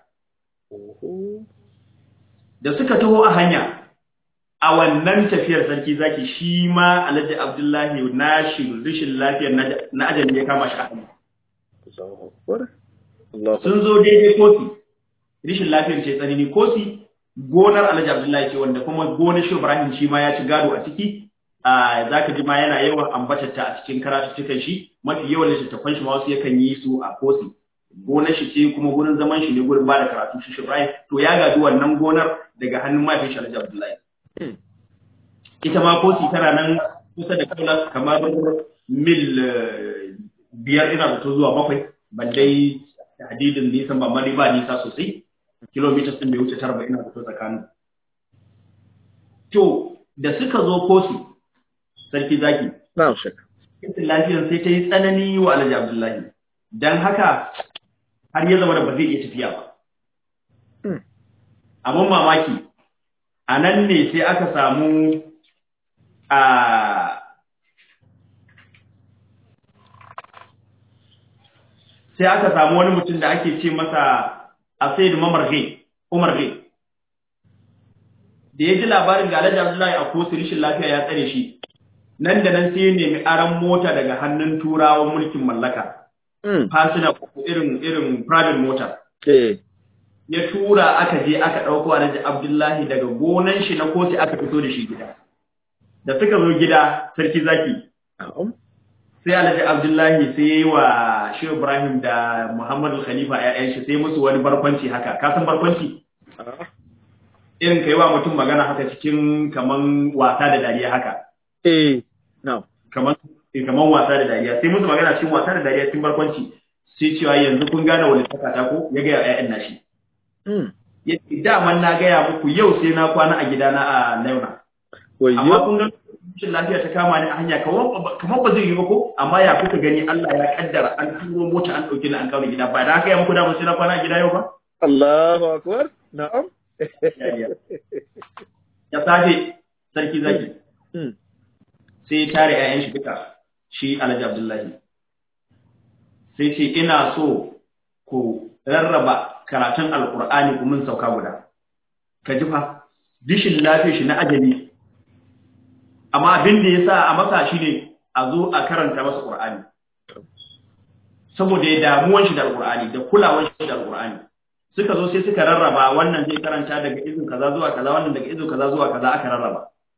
da suka taho a hanya a wannan tafiyar sarki zaki shi ma Alhaji Abdullahi na shi rishin lafiyar na ajali ya kama shi a hanya Allahu akbar Allahu sun zo daidai kosi rishin lafiyar ce tsanani kosi gonar Alhaji Abdullahi ce wanda kuma gonar Shehu Ibrahim shi ma ya ci gado a ciki a zaka ji ma yana yawan ambatar ta a cikin karatuttukan shi mafi yawan littattafan shi ma wasu yakan yi su a kosi gonar shi ce kuma gurin zaman shi ne gurin ba da karatu shi Ibrahim to ya gadi wannan gonar daga hannun mahaifin shi Alhaji Abdullahi ita ma kosi tana nan kusa da kaula kamar mil biyar ina zato zuwa bakwai ban dai hadidin nisan ba mali ba nisa sosai kilometers din bai wuce tara ba ina zato tsakanin to da suka zo kosu sarki zaki na'am shek kitin lafiyar sai ta yi tsanani wa alhaji abdullahi dan haka har ya zama da ba zai iya tafiya ba abun mamaki a nan ne sai aka samu a sai aka samu wani mutum da ake ce masa a sai da mamar umar gai da ya ji labarin ga alhaji abdullahi a kosu rishin lafiya ya tsare shi nan da nan sai ya nemi aran mota daga hannun turawan mulkin mallaka fasina irin irin private mota ya tura aka je aka ɗauko alhaji abdullahi daga gonan shi na kotu aka fito da shi gida da suka zo gida sarki zaki sai alhaji abdullahi sai ya yi wa shi ibrahim da muhammadu khalifa ya'yan shi sai musu wani barkwanci haka ka san barkwanci irin kai wa mutum magana haka cikin kaman wasa da dariya haka eh no kaman kaman wasa da dariya sai musu magana cikin wasa da dariya cikin barkwanci sai cewa yanzu kun gane wani sakata ko ya ga ya'yan nashi ya ce daman na gaya muku yau sai na kwana a gidana a launa amma kun ga rashin lafiya ta kama ni a hanya kamar ba zai yi ba ko amma ya kuka gani Allah ya kaddara an turo mota an dauke ni an kawo gida ba da haka ya muku daman sai na kwana a gida yau ba Allahu akbar na'am ya safe sarki zaki sai ya tare 'ya'yan shi duka shi Alhaji Abdullahi sai ce ina so ku rarraba karatun alkur'ani ku mun sauka guda ka ji fa dishin lafiyar shi na ajali amma abin da ya sa a masa shi ne a zo a karanta masa qur'ani saboda ya damuwan shi da alkur'ani da kulawan shi da alkur'ani suka zo sai suka rarraba wannan zai karanta daga izin kaza zuwa kaza wannan daga izin kaza zuwa kaza aka rarraba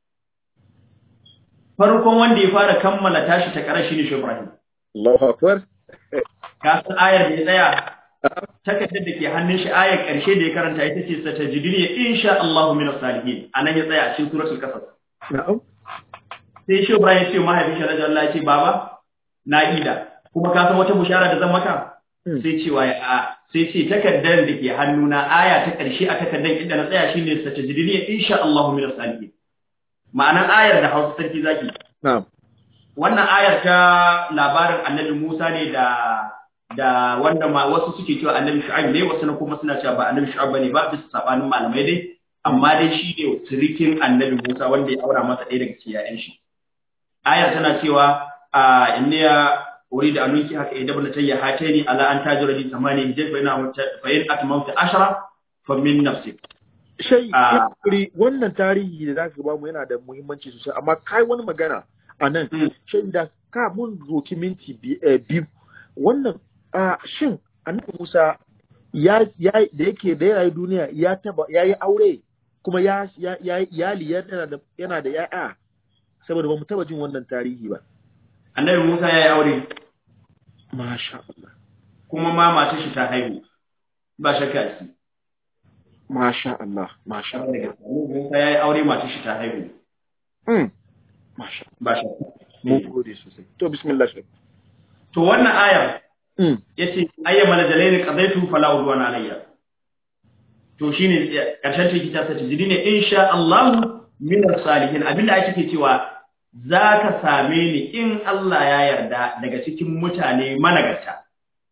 farkon wanda ya fara kammala tashi ta kara shi ne shi Ibrahim Allahu akbar ka san ayar da ya tsaya takardar da ke hannun shi ayar ƙarshe da ya karanta ita ce satajiduni insha Allahu min as-salihin anan ya tsaya a cikin suratul qasas na'am sai shi Ibrahim ya ce mahaifin shi radiyallahu ya ce baba na ida kuma ka san wata bushara da zan maka sai cewa ya a sai ce takardar da ke hannuna aya ta ƙarshe a takardar inda na tsaya shine satajiduni insha Allahu min as-salihin ma'anan ayar da Hausa sarki zaki na'am wannan ayar ta labarin Annabi Musa ne da da wanda ma wasu suke cewa annabi shu'aib ne wasu kuma suna cewa ba annabi shu'aib bane ba bisa sabanin malamai dai amma dai shi ne sirikin annabi Musa wanda ya aura masa ɗaya daga cikin yayan shi ayar tana cewa a inniya uridu an nuki haka idan bana tayya hataini ala an tajura li samani hijaj fa ina fa in atmamta ashara fa min nafsi shai kuri wannan tarihi da zaka ba mu yana da muhimmanci sosai amma kai wani magana a nan shai da ka mun roki minti biyu wannan a shin annabi Musa ya ya da yake da yayi duniya ya taba yayi aure kuma ya ya yayi iyali yana da yana da yaya saboda ba mu taba jin wannan tarihi ba annabi Musa yayi aure masha Allah kuma ma matar shi ta haihu ba shakka shi masha Allah masha Allah Musa yayi aure matar shi ta haihu mm masha ba shakka mun gode sosai to bismillah shi to wannan ayar yace ayyama ladalaini qadaitu fala udwana alayya to shine karshen take ta sace jidi ne insha Allah min salihin abinda ake ke cewa zaka same ni in Allah ya yarda daga cikin mutane managarta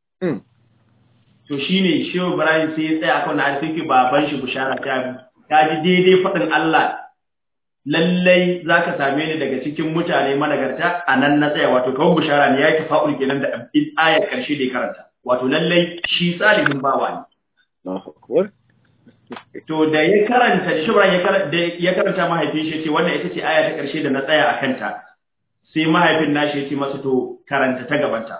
to shine Shehu Ibrahim sai ya tsaya kan har sai baban shi bushara ta ka ji daidai fadin Allah lallai za ka same ni daga cikin mutane managarta a nan na tsaya wato kawai bishara ne ya yi tafa'ul kenan da ayar karshe da ya karanta wato lallai shi salihin bawa ne to da ya karanta da shubran ya karanta mahaifin shi ce wannan ita ce aya ta karshe da na tsaya a kanta sai mahaifin nashi ya ce masa to karanta ta gabanta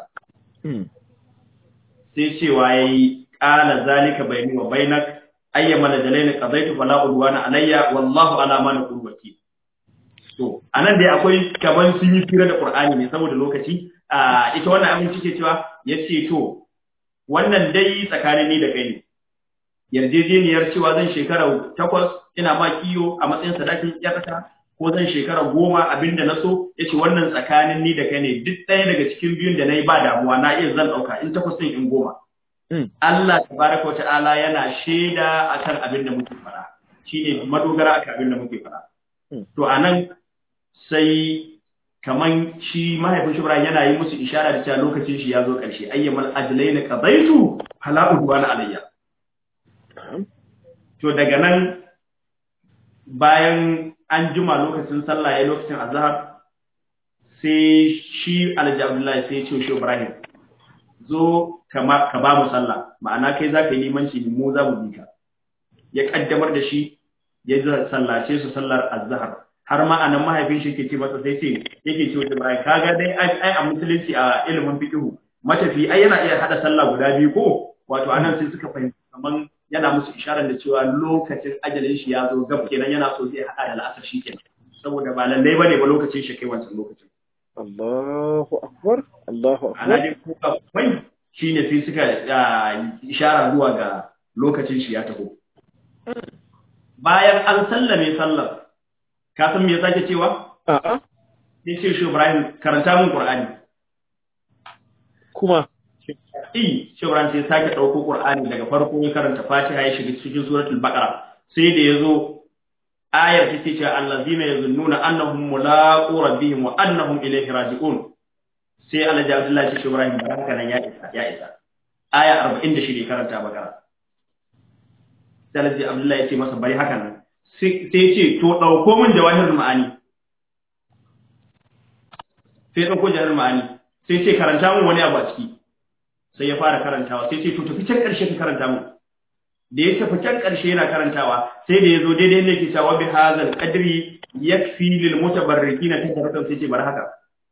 sai cewa yayi qala zalika bayni wa bainak ayyama da dalailin qadaitu fala udwana alayya wallahu ala ma naqul wakil to anan dai akwai kaman sun yi fira da qur'ani ne saboda lokaci a ita wannan abin cike cewa yace to wannan dai tsakanin ni da kai ne yarjejeniyar cewa zan shekara takwas ina ma kiyo a matsayin sadakin iyakata ko zan shekara goma abinda na so ya ce wannan tsakanin ni da kai ne duk ɗaya daga cikin biyun da na yi ba damuwa na iya zan ɗauka in takwas ɗin in goma Allah tabaraka wa ta'ala yana shaida akan abin da muke fara shine madogara akan abin da muke fara to anan sai kaman shi mahaifin shubra yana yi musu ishara da cewa lokacin shi ya zo ƙarshe ayyamal ajlaina qadaitu fala udwana alayya to daga nan bayan an jima lokacin sallah ya lokacin azhar sai shi alhaji abdullahi sai ya ce shi ibrahim zo kama ka ba mu sallah ma'ana kai za ka yi limanci mu za mu bi ka ya kaddamar da shi ya sallace su sallar azhar har ma anan mahaifin shi ke ce masa sai ce yake ce wata bayan kaga dai ai a musulunci a ilimin fiqh matafi ai yana iya hada sallah guda biyu ko wato anan sai suka fahimci kaman yana musu isharar da cewa lokacin ajalin shi ya zo gab kenan yana so zai hada da la'asar shi kenan saboda ba lallai bane ba lokacin shi kai wancan lokacin Allahu akbar Allahu ana akbar dai kuka kwai shine sai suka ishara zuwa ga lokacin shi ya taho bayan an sallame sallar ka san me ya sake cewa a'a sai ce shi Ibrahim karanta mun Qur'ani kuma eh shi Ibrahim sai ya sake dauko Qur'ani daga farko ya karanta Fatiha ya shiga cikin suratul Baqara sai da yazo ayar take cewa allazina yazunnuna annahum mulaqu rabbihim wa annahum ilayhi raji'un sai Allah ya Abdullahi shi Ibrahim baraka nan ya isa ya isa aya 46 karanta Baqara sai Allah ya Abdullahi ya ce masa bari haka nan sai ce to ɗauko min jawahirul ma'ani sai ɗauko jawahirul ma'ani sai ce karanta min wani abu a ciki sai ya fara karantawa sai ce to tafi can ƙarshe ka karanta min da ya tafi can ƙarshe yana karantawa sai da ya zo daidai ne ke cewa bi hazal qadri yakfi lil mutabarrikina tafaratan sai ce bar haka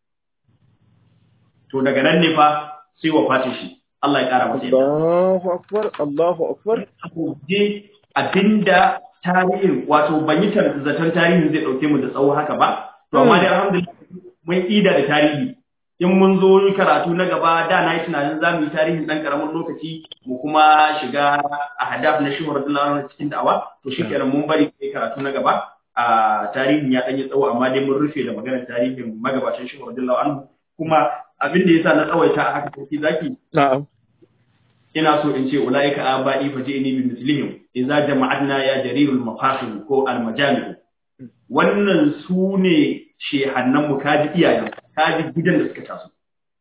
to daga nan ne fa sai wafatin shi Allah ya kara masa yadda Allahu akbar Allahu akbar je abinda tarihin wato ban yi zaton tarihin zai dauke mu da tsawo haka ba to amma dai alhamdulillah mun ida da tarihi in mun zo yi karatu na gaba da na yi tunanin za mu yi tarihin dan karamin lokaci mu kuma shiga a hadaf na shi radiyallahu cikin da'awa to shi kenan mun bari kai karatu na gaba a tarihin ya dan yi tsawo amma dai mun rufe da maganar tarihin magabatan shi radiyallahu anhu kuma abin da yasa na tsawaita a haka sarki zaki na'am ina so in ce ulaika aba'i faji'ni bi mislihim idza jama'atna ya jarirul mafakhir ko al majami wannan su ne shehannan mu kaji iyayen kaji gidan da suka taso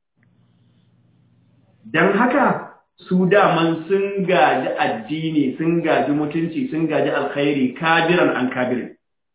dan haka su daman sun gaji addini sun gaji mutunci sun gaji alkhairi kabiran an kabirin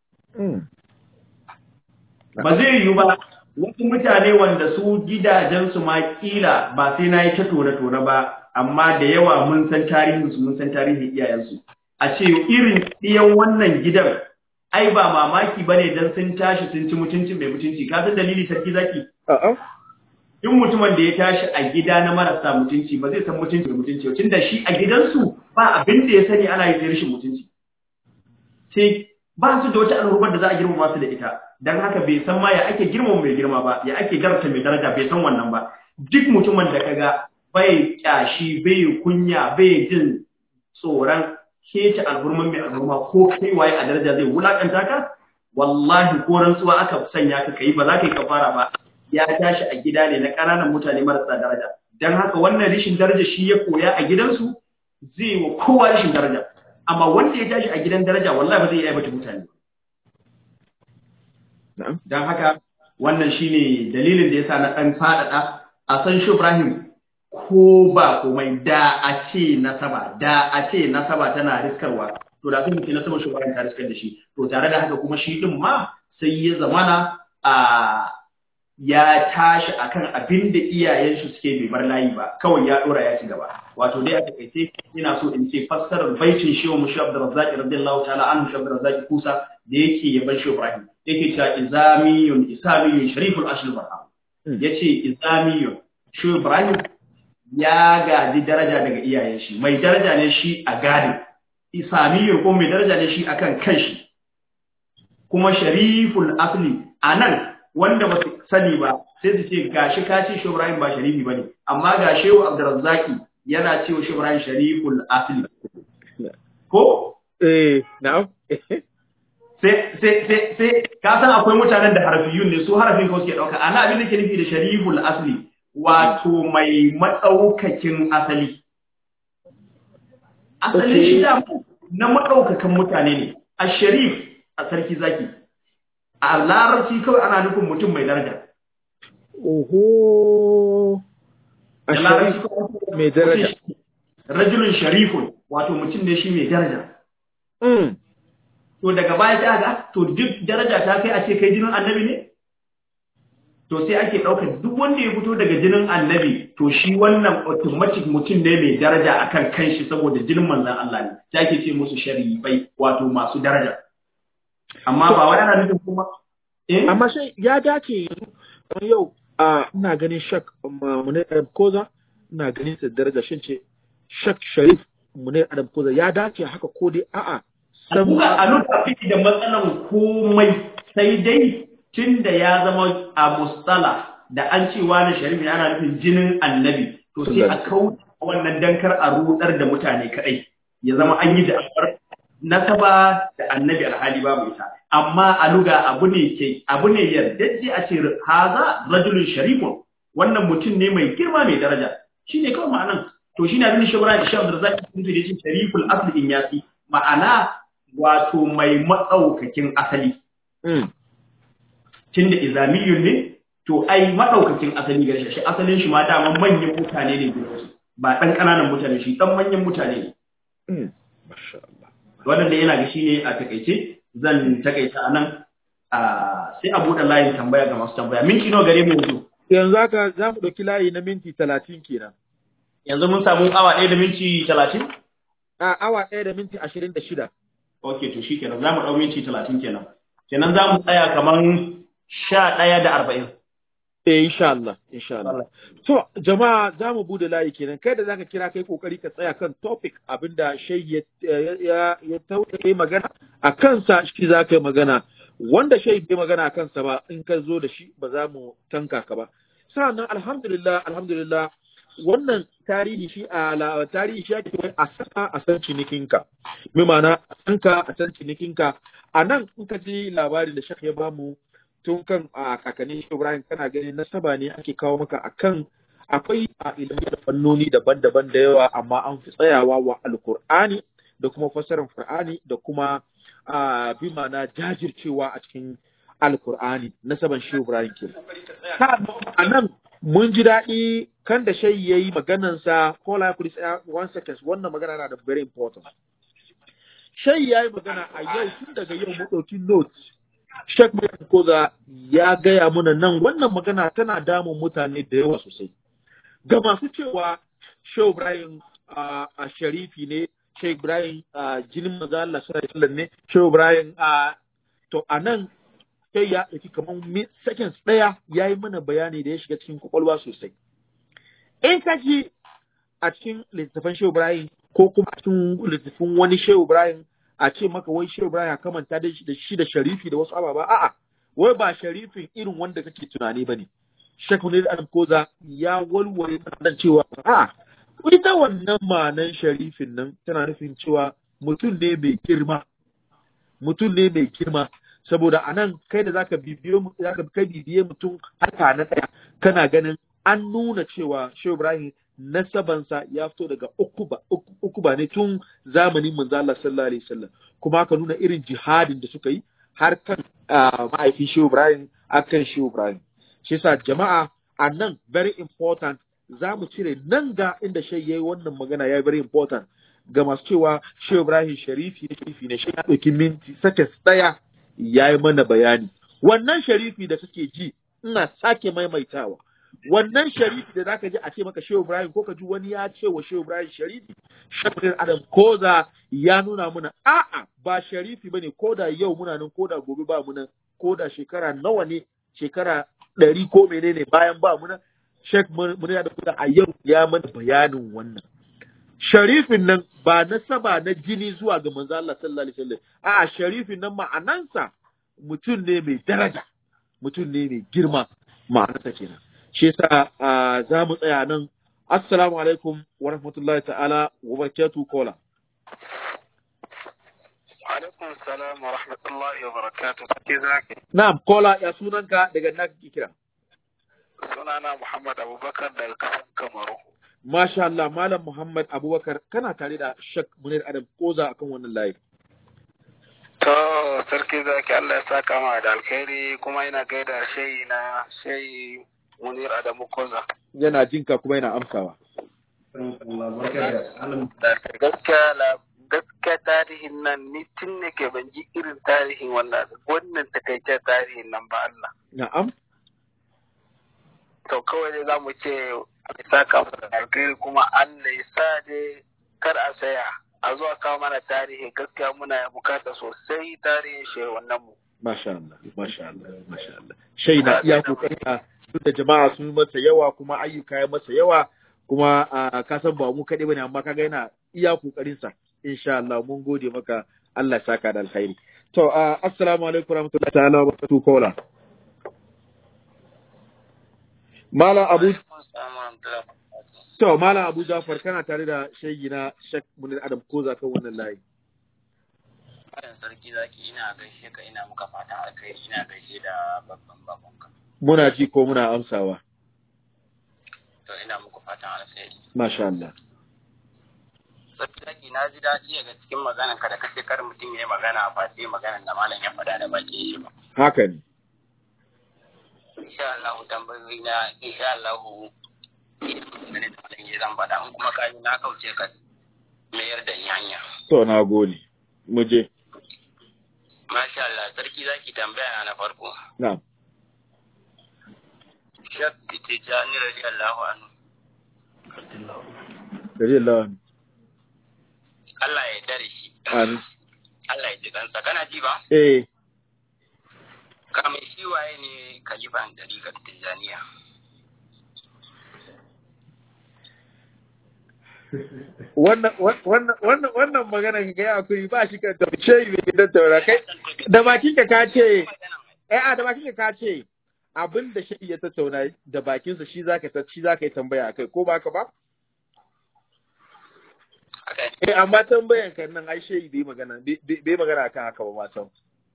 ba zai yiwu ba wasu mutane wanda su gidajensu ma kila ba sai na yi ta tone-tone ba amma da yawa mun san tarihinsu mun san tarihin iyayensu a ce irin ɗiyan wannan gidan ai ba mamaki ba ne don sun tashi sun ci mutuncin mai mutunci ka san dalili sarki zaki a'a duk mutumin da ya tashi a gida na marasa mutunci ba zai san mutunci mai mutunci tun da shi a gidansu ba abin da ya sani ana yi sai rashin mutunci sai ba su da wata al'ummar da za a girmama su da ita dan haka bai san ma ya ake girmama mai girma ba ya ake garta mai daraja bai san wannan ba duk mutumin da kaga bai kyashi bai kunya bai jin tsoron kece alhurman mai alhurma ko kai waye a daraja zai wulakanta ka wallahi ko rantsuwa aka sanya ka kai ba za ka yi kafara ba ya tashi a gida ne na ƙananan mutane marasa daraja dan haka wannan rishin daraja shi ya koya a gidansu zai wa kowa rishin daraja amma wanda ya tashi a gidan daraja wallahi ba zai iya aibata mutane na'am dan haka wannan shine dalilin da yasa na dan faɗaɗa a san shi Ibrahim ko ba komai da a ce nasaba da a ce nasaba tana riskarwa to da sun ce nasaba shi Ibrahim ta riskar da shi to tare da haka kuma shi din ma sai ya zamana a ya tashi akan abin da iyayen shi suke bai bar layi ba kawai ya dora ya ci gaba wato dai a takaice ina so in ce fassarar baitin shehu mushi abdurrazzaq radiyallahu ta'ala anhu shi abdurrazzaq kusa da yake yaban shehu ibrahim yake cewa izamiyun isamiyun shariful ashil barham yace izamiyun shehu ibrahim ya gaji daraja daga iyayen shi mai daraja ne shi a gadin isamiyun ko mai daraja ne shi akan kanshi kuma shariful asli anan wanda ba su sani ba sai su ce gashi ka ce Shehu Ibrahim ba sharifi bane amma ga Shehu Abdurrazzaki yana cewa Shehu Ibrahim shariful asli ko eh na'am sai sai sai sai ka san akwai mutanen da harfiyun ne su harafin kawai suke dauka ana abin da ke nufi da shariful asli wato mai madaukakin asali asalin shi da na madaukakan mutane ne a sharif a sarki zaki a larabci kawai ana nufin mutum mai daraja Oho. A da larabci sharif kawai mai daraja. rajulun sharifun wato mutum ne shi mai daraja Mm. to daga baya ta ga to duk daraja ta kai a ce kai jinin annabi ne to sai ake ɗaukar duk wanda ya fito daga jinin annabi to shi wannan automatic mutum ne mai daraja akan kanshi saboda jinin manzon Allah ne sai ake ce musu sharifai wato masu daraja amma ba wai ana nufin kuma eh Amma sai ya dace yanzu kamar yau a ina ganin shak Munir Adam Koza ina ganin sa daraja shin ce shak Sharif Munir Adam Koza ya dace haka ko dai a'a san Kuka a nuna fiki da matsalan komai sai dai tun da ya zama a mustala da an ce wani sharif ne ana nufin jinin annabi to sai a kauce wannan dankar a rudar da mutane kadai ya zama an yi da nasaba da annabi alhali babu ita amma a luga abu ne ke abu ne yardajje a ce haza rajulun sharifun wannan mutum ne mai girma mai daraja shine kawai ma'anan to shine abin da shawara da shabu da zaki tuntu da shi shariful asli in yasi ma'ana wato mai matsaukakin asali Mm. tunda izamiyun ne to ai madaukakin asali gare shi asalin shi ma dama manyan mutane ne gidansu ba dan kananan mutane shi dan manyan mutane ne Mm. Masha Allah. wannan da yana ga shi ne a takaice zan takaita anan a sai a buɗe layin tambaya ga masu tambaya minti nawa gare mu yanzu Yanzu haka za mu ɗauki layi na minti talatin kenan. yanzu mun samu awa ɗaya da minti talatin A awa ɗaya da minti ashirin da shida. ok to shi kenan za mu ɗau minti talatin kenan kenan za mu tsaya kamar sha ɗaya da arba'in Eh, insha Allah, insha Allah. To, jama'a za mu bude layi kenan, kai da zaka kira kai kokari ka tsaya kan topic abinda shai ya ya ya tauke kai magana a kansa shi za ka yi magana. Wanda shai bai magana a kansa ba in ka zo da shi ba za mu tanka ka ba. Sa'annan alhamdulillah, alhamdulillah wannan tarihi shi a la- tarihi shi ake wai a saka a san cinikinka. Mai ma'ana a san ka a san cinikinka. A nan in ka ji labarin da shak ya bamu tun kan a kakannin shi Ibrahim kana ganin nasaba ne ake kawo maka akan akwai a ilimi da fannoni daban-daban da yawa amma an fi tsayawa wa alkur'ani da kuma fassarar qur'ani da kuma a bi ma'ana jajircewa a cikin alkur'ani nasaban shi Ibrahim ke a nan mun ji daɗi kan da shayi ya yi maganansa ko la kuri tsaya one second wannan magana na da very important shayi ya yi magana a yau tun daga yau mu ɗauki notes Sheikh Maryam Koza ya gaya mana nan wannan magana tana damun mutane da yawa sosai. Ga masu cewa Shehu Ibrahim a sharifi ne, Shehu Ibrahim a jinin maza Allah sallallahu ne, Shehu Ibrahim a to a nan sai ya ɗauki kamar seconds ɗaya ya yi mana bayani da ya shiga cikin kwakwalwa sosai. In ka ji a cikin littattafan Shehu Ibrahim ko kuma a cikin littattafan wani Shehu Ibrahim a ce maka wai Shehu Ibrahim ya kamanta da shi da sharifi da wasu ababa a'a wai ba sharifin irin wanda kake tunani bane Sheikh Munir Adam Koza ya walwale nan cewa a'a ita wannan ma'anan sharifin nan tana nufin cewa mutum ne mai girma mutum ne mai girma saboda anan kai da zaka bibiyo zaka kai bibiye mutum haka na daya kana ganin an nuna cewa Shehu Ibrahim nasabansa ya fito daga ukuba ukuba ne tun zamanin manzo Allah sallallahu alaihi wasallam kuma aka nuna irin jihadin da suka yi har kan ma'aikin Shehu Ibrahim akan Shehu Ibrahim shi yasa jama'a a nan very important za mu cire nan ga inda shai yayi wannan magana ya very important ga masu cewa Shehu Ibrahim sharifi ne sharifi ne shi ya ɗauki minti sake tsaya ya yi mana bayani wannan sharifi da kake ji ina sake maimaitawa wannan sharifi da zaka ji a ce maka Shehu Ibrahim ko ka ji wani ya ce wa Shehu Ibrahim sharifi Shakir Adam Koza ya nuna muna a'a ba sharifi bane ko da yau muna nan ko da gobe ba mu nan ko da shekara nawa ne shekara ɗari ko menene bayan ba mu nan Sheikh Munir da Koza a yau ya mana bayanin wannan sharifin nan ba na saba na jini zuwa ga manzo Allah sallallahu alaihi wasallam a'a sharifin nan ma'anansa mutum ne mai daraja mutum ne mai girma ma'anarsa kenan shi yasa za mu tsaya nan assalamu alaikum wa rahmatullahi ta'ala wa barakatuh kola alaikum salam wa rahmatullahi wa barakatuh sarki zaki na'am kola ya sunanka daga na kake kira sunana muhammad abubakar daga kasan kamaru masha Allah malam Muhammad Abubakar kana tare da Shak Munir Adam Koza akan wannan layi to sarki zaki Allah ya saka ma da alkhairi kuma yana gaida shayi na shayi munir adamu koza yana jinka kuma yana amsawa gaskiya la gaskiya tarihin nan ni tun ne ke ban ji irin tarihin wannan wannan takaitaccen tarihin nan ba Allah na'am to kawai dai zamu ce Allah ya saka masa da alkhairi kuma Allah ya sa dai kar a saya a zuwa kawo mana tarihi gaskiya muna bukata sosai tarihin shi wannan mu masha Allah masha Allah masha Allah shai na iya kokarin duk da jama'a sun masa yawa kuma ayyuka ya masa yawa kuma ka san ba mu kaɗai bane amma kaga yana iya kokarin sa insha Allah mun gode maka Allah ya saka da alkhairi to assalamu alaikum warahmatullahi ta'ala wa barakatuh kola Mala Abu To Mala Abu Jafar kana tare da shayi na Shek Munir Adam Koza kan wannan layi Malam sarki zaki ina gaishe ka ina muka fatan alkhairi ina gaishe da babban babanka muna ji ko muna amsawa to ina muku fatan alkhairi masha Allah sarki zaki na ji daɗi daga cikin maganar ka da kace kar mutum ya yi magana a face maganar da malam ya faɗa da bakin shi ba haka ne insha Allah tambayoyi na insha Allah ne da malam ya zan faɗa in kuma kai na kauce ka mayar da ni hanya to na gode mu je Masha Allah, sarki zaki tambaya na farko. na'am Shak Tijjani radiyallahu anhu. gari Allah Allah ya dare shi. amin Allah ya ji kansa. Kana ji ba? eh Kamin shi waye ne kalifan dariƙar Tijjaniya. wannan wannan wannan wannan magana ka ga akwai ba shi kan tafi shayi ne gidan taura kai da bakin ka ka ce eh a da bakin ka ka ce abin da shi ya tattauna da bakinsa shi zaka ta shi zaka yi tambaya akai ko baka ba eh amma tambayan kan nan ai shayi bai magana bai magana akan haka ba matan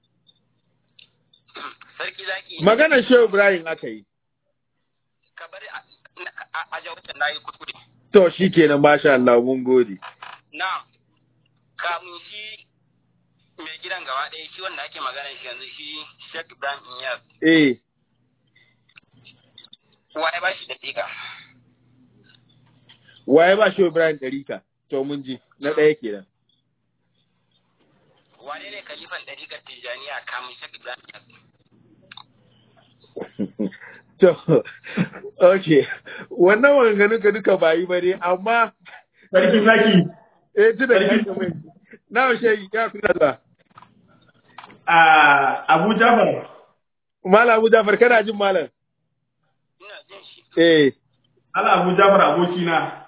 Sarki zaki. maganar Shehu Ibrahim aka yi Ka bari a a jawabin na yi kuskure. to shikenan masha Allah mun gode Na, kamun shi mai gidan gaba ɗaya shi wanda ake magana shi yanzu shi Sheikh Ibrahim Iyas. eh Wa ya ba shi daƙiƙa? waye ba Shehu Ibrahim ɗarika to mun ji na ɗaya kenan Wane ne kalifan ɗariƙar Tijjaniya kamun Sheikh Ibrahim Iyas? To, okay, wannan maganganun ka duka ba yi ba ne, amma, Sarki zaki, eh, tuna Sarki- ka mai, na washe ya fi zuwa. a Abu Jafar, Malam Abu Jafar, kana jin malam? Ina jin shi. Eh, ala Abu Jafar abokina.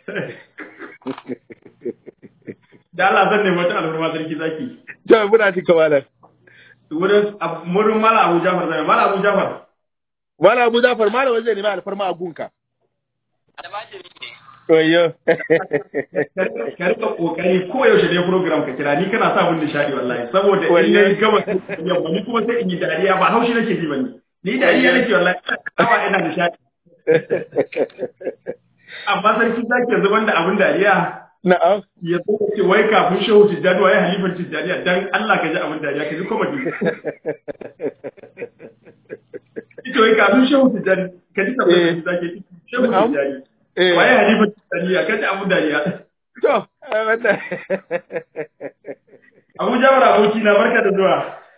Da Allah zan nemi wata alfarma sarki zaki. to, muna jin ka malam. Wurin ab- wurin Mala Abu Jafar zai, Mala Abu Jafar. Malam Abu Jafar, malam wajen nemi alfarma a gunka. Almajiri ne. Oyo. Ka rika kokari ko yaushe ne program ka kira ni kana sa mun nishadi wallahi saboda in Wallahi. nayi gaba yamma ni kuma sai in yi dariya ba haushi nake ji bane. Ni dariya nake wallahi kawa ina nishadi. Amma sarki zaki yanzu banda abin dariya Na'am. ya zo ka ce wai kafin shehu tijjani waye halifar tijjaniya dan Allah ka ji abin dariya ka ji comedy ita wai kafin shehu tijjani ka ji Eh. tabbata zaki shehu Na'am. tijjani Eh, waye halifar tijjaniya ka ji abin dariya to, eh, wannan. Abu Jabir aboki na barka da zuwa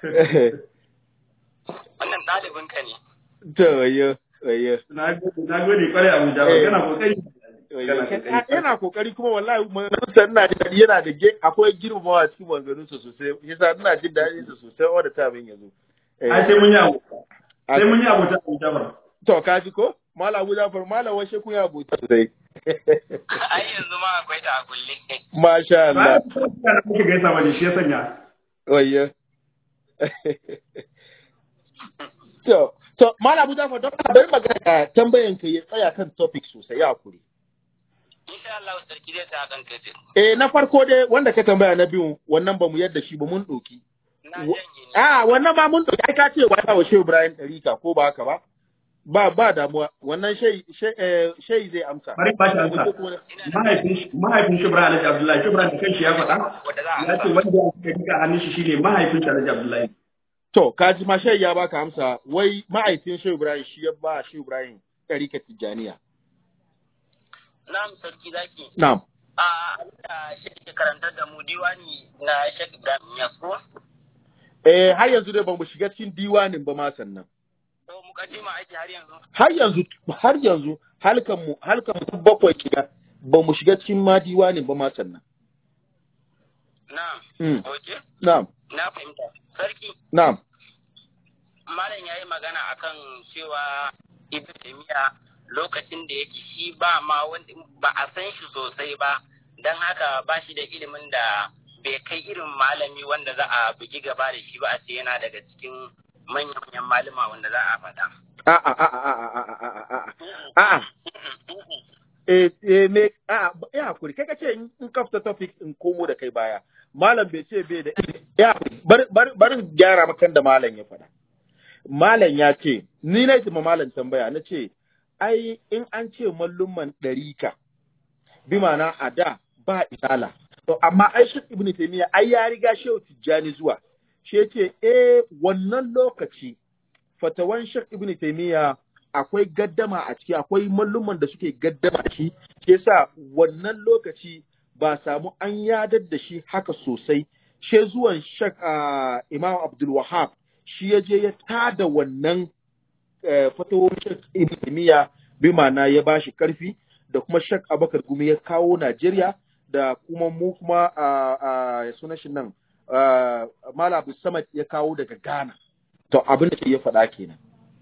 Wannan ɗalibinka ne. To, oyo, oyo. na gode na gode kwarai Abu Jabir Eh. kana kokari Oyo. Kana kokari. Yana kokari kuma wallahi maganganunsa ina jin daɗi yana da ge- akwai girmamawa cikin maganganunsa sosai. Yasa ina jin daɗin sa sosai wanda ta min yanzu. Eh, ai sai mun yi abu sai mun yi abu ta Abu Jabir To, ka ji ko? Malam Abu Jafar, Malam washe kun ya abota sosai. Ai yanzu ma akwai ta a kulle. Masha ba Allah. da muke gaisa bane shi ya sanya Oyo. To, to, Malam Abu Jafar, don ka bari magana da tambayan ka ya tsaya kan topic sosai ya kuri. insha Allah sarki zai sa kan kace eh na farko dai wanda ka tambaya na biyu wannan ba mu yadda shi ba mun doki na janye ne a wannan ba mun doki ai ka ce wa wa Shehu Ibrahim Tarika ko ba haka ba ba ba damuwa wannan shei shei zai amsa bari ba ta amsa mahaifin shi mahaifin shi Ibrahim Alhaji Abdullahi shi Ibrahim da kanshi ya faɗa wanda za a ya ce wanda ya suka rika hannun shi shine mahaifin shi Alhaji Abdullahi to kaji ma shei ya baka amsa wai ma'aifin Shehu Ibrahim shi ya ba Shehu Ibrahim Tarika Tijaniya na'am sarki zaki na'am a da shi ke karantar da mu diwani na Sheikh Ibrahim Yasko eh har yanzu dai ba mu shiga cikin diwanin ba ma sannan to mukaddima ake har yanzu har yanzu har yanzu halkan mu halkan mu bakwai kiga ba mu shiga cikin ma diwanin ba ma sannan na'am Mm. okay na'am na fahimta sarki na'am malam ya yi magana akan cewa ibn taymiya lokacin da yake shi ba ma wanda ba a san shi sosai ba don haka ba shi da ilimin da bai kai irin malami wanda za a bugi gaba da shi ba a ce yana daga cikin manyan malama wanda za a faɗa. a a a a a a a a a a eh eh me a ya hakuri kai kace in in kafta topic in komo da kai baya malam bai ce bai da ya hakuri bar bar barin gyara makan da malam ya faɗa malam ya ce ni na ma malam tambaya na ce ai in an ce mallumman ɗarika bi ma'ana a da ba isala to amma ai shi ibnu taymiya ai ya riga shehu tijjani zuwa shi yace eh wannan lokaci fatawan shek ibnu taymiya akwai gaddama a ciki akwai malluman da suke gaddama a ciki shi yasa wannan lokaci ba samu an yadar da shi haka sosai she zuwan shek uh, imam abdul wahab shi ya je ya tada wannan eh, fatawar shek ibn taymiya bi ma'ana ya bashi karfi da kuma shek abakar gumi ya kawo najeriya da kuma mu kuma a uh, uh, sunan shi nan uh, mala abu samad ya kawo daga ghana to abin da ya faɗa kenan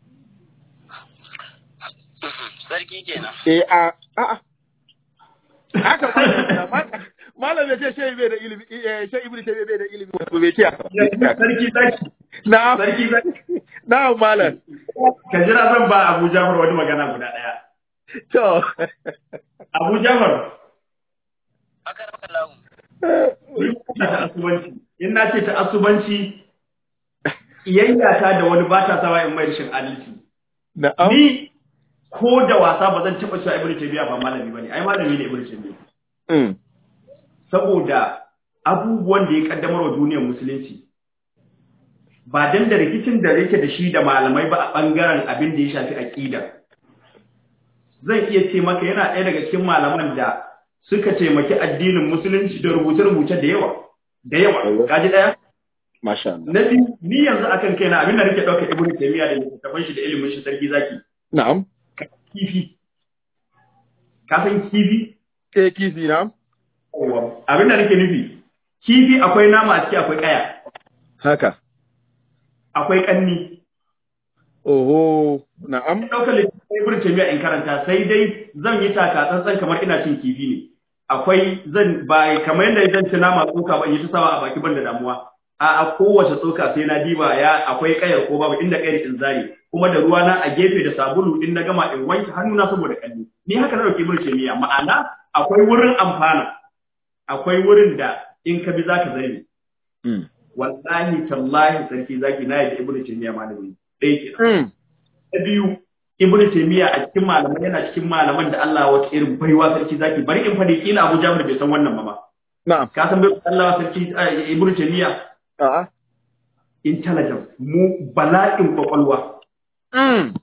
Sarki kenan. eh a a a haka ma- malam ya ce shehi bai da ilimi eh shehi ibnu taymiya bai da ilimi wato bai ce haka sarki zaki na sarki zaki na malam ka jira zan ba Abu Jafar wani magana guda ɗaya to Abu Jafar Aka rauka lawu. ni ina ta asubanci in na ce ta asubanci iyayya ta da wani ba ta sawa in mai rashin adalci na'am ni ko da wasa ba zan taɓa cewa Ibn Taymiyyah ba malami bane ai malami ne Ibn Taymiyyah mm saboda abubuwan da ya kaddamar wa duniyar musulunci ba dan da rikicin da yake da shi da malamai ba a bangaren abin da ya shafi aqida zan iya ce maka yana ɗaya daga cikin malaman da suka taimaki addinin musulunci da rubuce-rubuce da yawa da yawa kaji ɗaya masha Allah na biyu ni yanzu akan kaina abin da nake ɗauka ibnu taymiya da littattafan shi da ilimin shi sarki zaki na'am kifi ka san kifi eh kifi na'am Yawwa. abin da nake nufi kifi akwai nama a ciki akwai kaya haka akwai kanni oho na'am ɗaukar littattafai ibn taymiya in karanta sai dai zan yi taka tsantsan kamar ina cin kifi ne akwai zan ba kamar yadda zan ci nama tsoka ba in yi ta sawa a baki ban da damuwa a a kowace tsoka sai na diba ya akwai kayar ko babu inda kayar in zare kuma da ruwa na a gefe da sabulu in na gama in wanke hannuna saboda kalli ni haka na dauki ibn taymiya ma'ana akwai wurin amfana akwai wurin da in ka bi zaka zare mm wallahi tallahi sarki zaki na yadda ibn taymiya malami ɗaya kenan mm na biyu ibnu taymiya a cikin malaman yana cikin malaman da Allah wata irin baiwa sarki zaki bari in fadi kila Abu Jabir bai san wannan ba ma na'am ka san bai Allah sarki eh, ibnu taymiya a'a intelligence mu bala'in kwakwalwa mm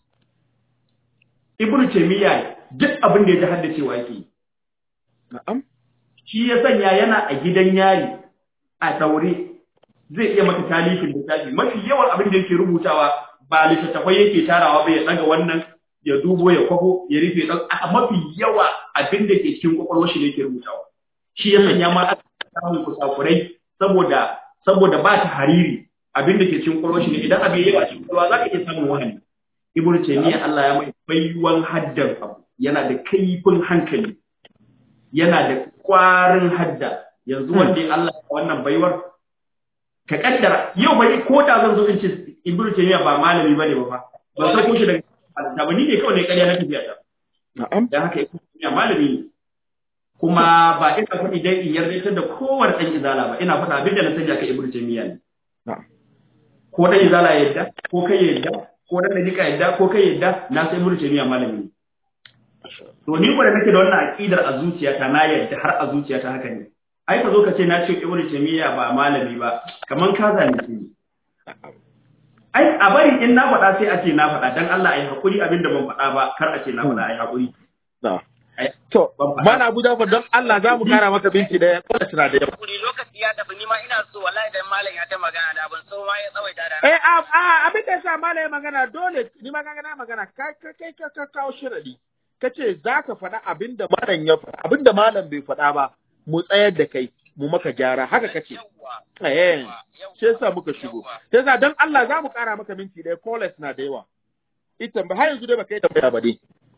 ibnu taymiya duk abin da ya ji haddacewa yake yi. na'am shi ya sanya yana a gidan yari a daure zai iya maka talifin littafi mafi yawan abin da yake rubutawa ba littattafai yake tarawa ba ya daga wannan ya dubo ya kwafo ya rufe dan a mafi yawa abin da ke cikin kwakwalwar shi ne yake rubutawa shi ya sanya ma aka samu kusakurai saboda saboda ba ta hariri abin da ke cikin kwakwalwar shi ne idan abin yawa cikin kwakwalwa za ka iya samun wahani ibnu taymiya Allah ya mai baiwan haddan abu yana da kaifin hankali yana da kwarin hadda yanzu wanda ya Allah ya wannan baiwar ka kaddara yau bai ko da zan zo in ce ibnu taymiya ba malami bane ba fa ba sai ko shi daga da ba ni ne kawai ne ƙarya na tafiya ta na'am dan haka ibnu taymiya malami ne kuma ba ina faɗi dai in yarda da kowane ɗan izala ba ina faɗa abin da na sanya ka ibnu taymiya ne na'am ko ɗan izala ya yadda ko kai ya yadda ko ɗan dariƙa ya yadda ko kai ya yadda na sai ibnu taymiya malami ne to ni ko da nake da wannan aqidar a zuciyata na yadda har a zuciyata haka ne ai ka zo ka ce na ce ibnu taymiya ba malami ba kaman ka zalunce ni ai a bari in na faɗa sai a ce na faɗa dan Allah ai hakuri abin da ban faɗa ba kar a ce na faɗa ai hakuri na'am Ai, to ban faɗa. mana Abu Jafar don Allah za mu kara maka binci da kola tana da yawa Kuri lokaci ya tafi ni ma ina so wallahi dan malam ya ta magana da ban so ma ya tsawaita da Eh, a, a, abin da sa mala ya magana dole, ni ma na magana, kai kai kai ka ka kawo shiradi. Ka ce za ka faɗa abin da malam ya faɗa, abin da malam bai faɗa ba, mu tsayar da kai, mu maka gyara, haka ka ce. Yawwa, Eh, yawwa, shi yasa muka shigo. yawwa. Sai sa don Allah za mu ƙara maka minti ɗaya, callers na da yawa. Ita ba har yanzu dai baka yi tambaya ba dai.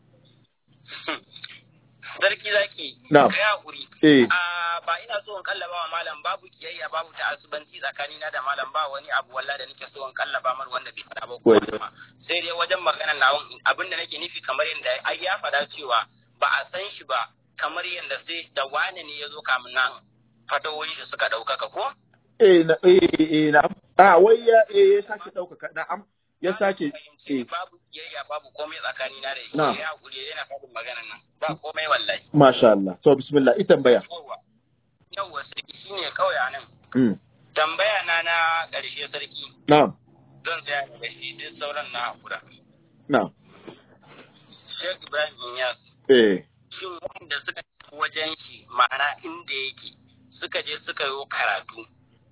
Sarki zaki. Na'am. Kai hakuri. Eh, Ah, ba ina so in kallaba wa malam babu kiyayya babu ta'assubanci tsakanina da malam ba wani abu wallahi da nake so in kallaba mar wanda bai faɗa ba ko Wai. kuma sai dai wajen maganar nawon abin da nake nufi kamar yadda ai ya faɗa cewa ba a san shi ba kamar yadda sai da wane ne ya zo kamun nan fatawoyin shi suka ɗaukaka ko? eh, na, eh, eh, na, a, wai ya, eh, ya sake ɗaukaka, na'am, ya sake, fahimci eh, babu kiyayya babu komai tsakanina da shi Na'am. ya hakuri yana faɗin maganar nan ba komai wallahi. masha Allah. To, bismillah, ita tambaya. Yawwa. Yawwa sarki shine kawai a nan. Mm, Tambaya na na ƙarshe sarki. na'am, zan tsaya da shi duk sauran na hakura. na'am, Sheikh Ibrahim Inyas, eh, shin wanda suka tafi wajen shi ma'ana inda yake suka je suka yi karatu,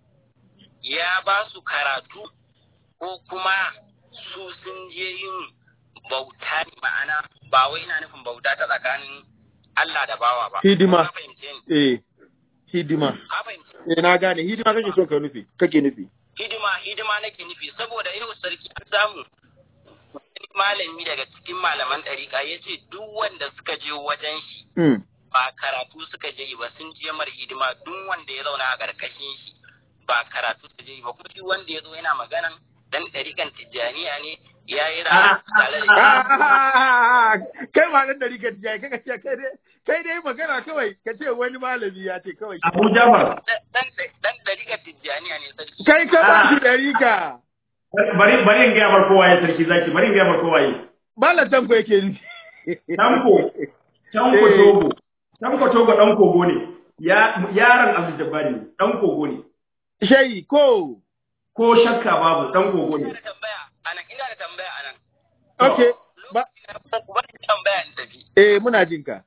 ya ba su karatu ko kuma su sun je yin bauta ne ma'ana ba wai ina nufin bauta ta tsakanin Allah da bawa ba. Hidima. Ka fahimce ni? eh, hidima. Ka fahimce Eh, na gane, hidima kake so ka nufi, kake nufi. hidima hidima nake nufi saboda yau sarki an samu wani malami daga cikin malaman ɗariƙa ya ce duk wanda suka je wajen shi Mm, ba karatu suka je yi ba sun je mar hidima duk wanda ya zauna a ƙarƙashin shi ba karatu suka je yi ba kuma shi wanda ya zo yana maganan dan ɗariƙan tijjaniya ne ya yi rana tare da Ah, kai ma dan dari ka tijaye kai ka ce kai dai kai dai magana kawai ka ce wani malami ya ce kawai Abu Jafar dan dan ɗariƙan tijjaniya ne sarki kai ka ba shi Ah. dari ka bari bari in gaya mar kowa ya sarki zaki bari in gaya mar kowa ya malam tanko yake ni Tanko Tanko Eh. Togo Tanko Togo dan kogo ne ya yaron Abdul Jabbar ne dan kogo ne shayi ko ko shakka babu dan kogo ina ne da tambaya anan ina da tambaya anan okay ba lokacin da ku bari tambaya in tafi eh muna jin ka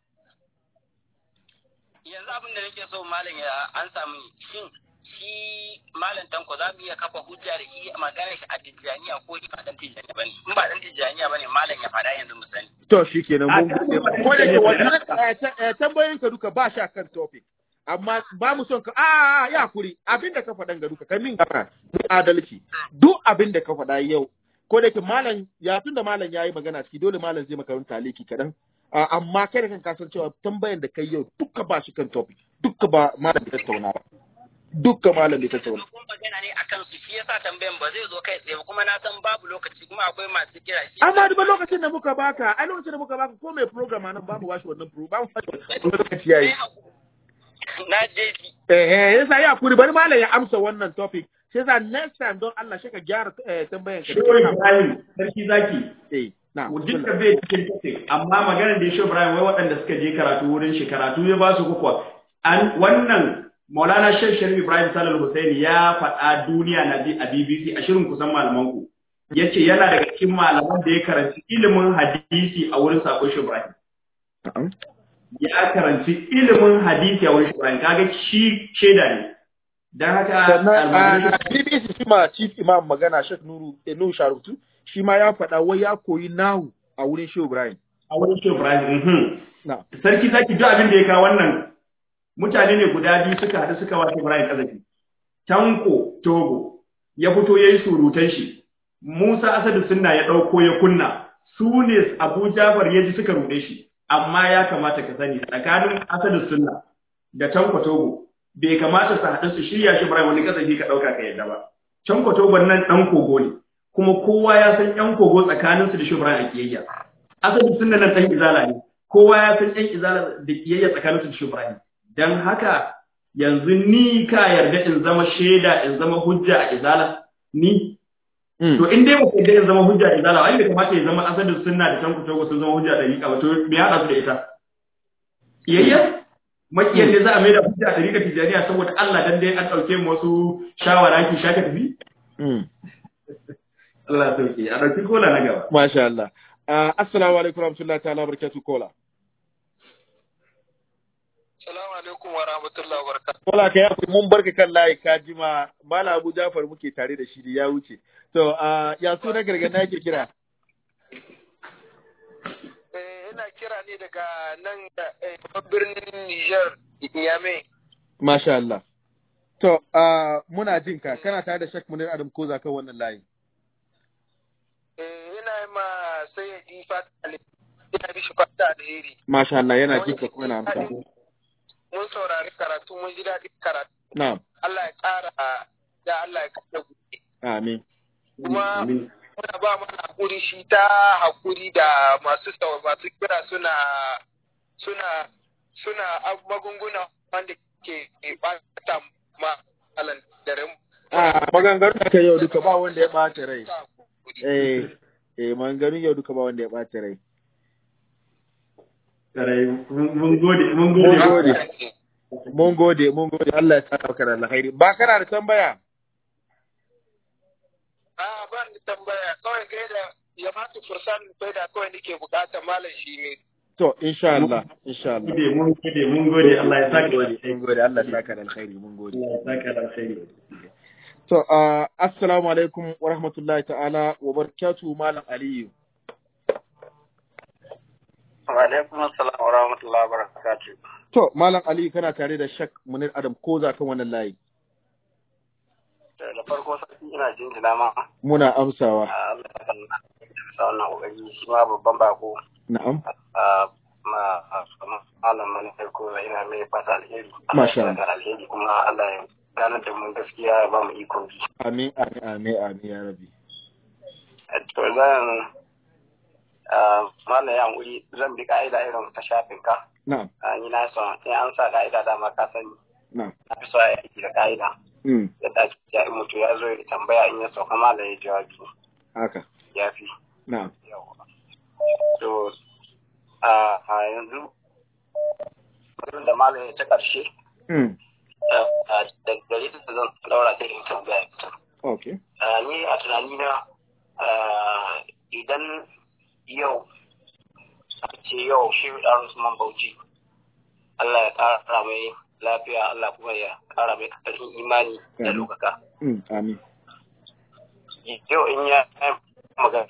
yanzu abin da nake so malam ya an samu shin shi malam tanko za mu iya kafa hujja da shi maganar shi a tijjaniya ko shi ba dan tijjaniya bane in ba dan tijjaniya bane malam ya faɗa yanzu mu sani to shikenan mun Ah, gode ma. ko da ke wannan eh, ta- eh, tambayoyin ka duka ba sha kan topic amma ba mu son ka a ya kuri abinda ka faɗan ga duka kai min gana adalci duk abinda ka faɗa yau ko da ke malam ya tunda malam ya yi magana ciki dole malam zai maka wani taliki kaɗan Ah, amma kai da kan kasan cewa tambayan da kai yau duka ba shi kan topic duka ba malam bai tattauna ba duka malam bai tattauna kuma magana ne akan su shi yasa tambayan ba zai zo kai tsaye ba kuma na san babu lokaci kuma akwai masu kira shi amma duk lokacin da muka baka ai lokacin da muka baka ko mai program nan ba mu bashi wannan program ba mu bashi wannan lokaci yayi na je ji Eh, yasa ya kuri bari malam ya amsa wannan topic. Sai yasa next time don Allah shi ka gyara eh, tambayan ka. Shehu Ibrahim sarki zaki Eh, na. duk da bai cikin topic amma maganar da Shehu Ibrahim wai waɗanda suka je karatu wurin shi karatu ya ba su kuwa an wannan Maulana Sheikh Sharif Ibrahim Salal Hussein ya faɗa duniya na bi a BBC a shirin kusan malaman ku yace yana daga cikin malaman da ya karanci ilimin hadisi a wurin Sako Shehu Ibrahim Na'am. ya karanci ilimin hadisi a wurin Shehu Ibrahim kaga shi shaida ne dan haka Sannan almajirin a BBC shi ma chief imam magana Sheikh Nuru eh, Nuhu Sharutu shi ma ya faɗa wai ya koyi nahu a wurin Shehu Ibrahim. a wurin Shehu Ibrahim mhm. Na. sarki zaki duk abin da ya kawo wannan mutane ne guda biyu suka haɗu suka wace Ibrahim kazafi Tanko Togo ya fito yayi surutan shi Musa Asadu Sunna ya ɗauko ya kunna su ne Abu Jafar ya ji suka ruɗe shi amma ya kamata ka sani tsakanin Asadu Sunna da Tanko Togo bai kamata su haɗu su shirya shi Ibrahim wani kazafi ka ɗauka ka yadda ba Tanko Togo nan ɗan kogo ne kuma kowa ya san ƴan kogo tsakaninsu da shi Ibrahim a kiyayya Asadu Sunna nan ɗan izala ne kowa ya san ɗan izala da kiyayya tsakanin su da Shehu Ibrahim dan haka yanzu ni ka yarda in zama shaida in zama hujja a izala ni to in dai ba ku yarda in zama hujja a izala wai bai kamata ya zama asalin sunna da tanku togo sun zama hujja da riƙa ba to me ya haɗa su da ita kiyayya makiyar ne za a maida hujja a riƙa tijaniya saboda Allah dan dai an ɗauke mu wasu shawara ki shaka tafi Allah ya sauke a ɗauki kola na gaba Masha Allah. Uh, assalamu alaikum warahmatullahi ta'ala barakatuh kola. Salamu alaikum wa rahmatullahi wa barakatuh. Kola ka yafi mun barka kan layi ka jima Mala Abu Jafar muke tare da shi da ya wuce. To uh, ya so na gargada yake kira. Eh, ina kira ne daga nan eh, birnin Niger, Niamey. Masha Allah. To uh, muna jin ka kana tare da Sheikh Munir Adam Koza kan wannan layi. Eh, ina yi ma sayyadi fata alheri. Ina mishi fata alheri. Masha Allah yana jin ka kuma yana amsa. Mun saurari karatu, mun ji daɗin karatu. Na'am. Allah ya ƙara da Allah ya ƙara gobe. Amin. Kuma muna ba mana hakuri shi ta hakuri da masu sau- masu kira suna suna suna ab- magunguna wanda ke ɓata ma alan dare. Ah, maganganun da kai yau duka ba wanda ya ɓace rai. Eh, eh maganganun yau duka ba wanda ya ɓace rai. Karai, mun gode mun Mun gode gode. Mun gode, mun gode. Allah ya saka maka da alkhairi. Ba kana da tambaya? A ba ni tambaya kawai ga da ya fata fursan faida kawai nake bukata malam shi ne. To, insha Allah, insha Allah. gode mun gode mun gode Allah ya saka da Mun alheri gode, Allah ya saka da alkhairi, mun gode. Allah ya saka da alheri To, uh, assalamu alaikum wa rahmatullahi ta'ala wa barakatuhu Malam Aliyu. Wa alaikum assalam wa rahmatullahi wa barakatuh. To, Malam Aliyu kana tare da Shak Munir Adam Koza kan wannan layi. Da farko sarki ina jinjina ma Muna amsawa. a Allah ya san sa wannan kokari shi ma babban bako Na'am. a ma malam manufar ko ina mai fata alheri. Masha Allah ya saka alheri kuma Allah ya ganar da mu gaskiya ya ba mu iko bi. Amin, amin, amin, amin, ya rabi. To zan malam ya hankuri zan bi ka'ida irin ta shafin ka. Na'am, Ah, Ni na son in an sa ka'ida dama ka sani. na'am. Na fi so a yi aiki da ka'ida. Mm, Yadda ake ya in mutu ya zo ya tambaya in ya sauka malam ya jawabi haka. ya fi. Na'am. Yawwa. To, a a yanzu, wurin da malam ya ta ƙarshe, Mm, da gare ta zan daura ta in tambaya ita. okay. Ah, Ni a tunanina ah, idan yau, a ce yau shi ɗan Usman Bauchi, Allah ya ƙara mai lafiya, Allah kuma ya ƙara mai ƙarfin imani da Amin. lokaka. Mm, amin. Yau in ya yi magana,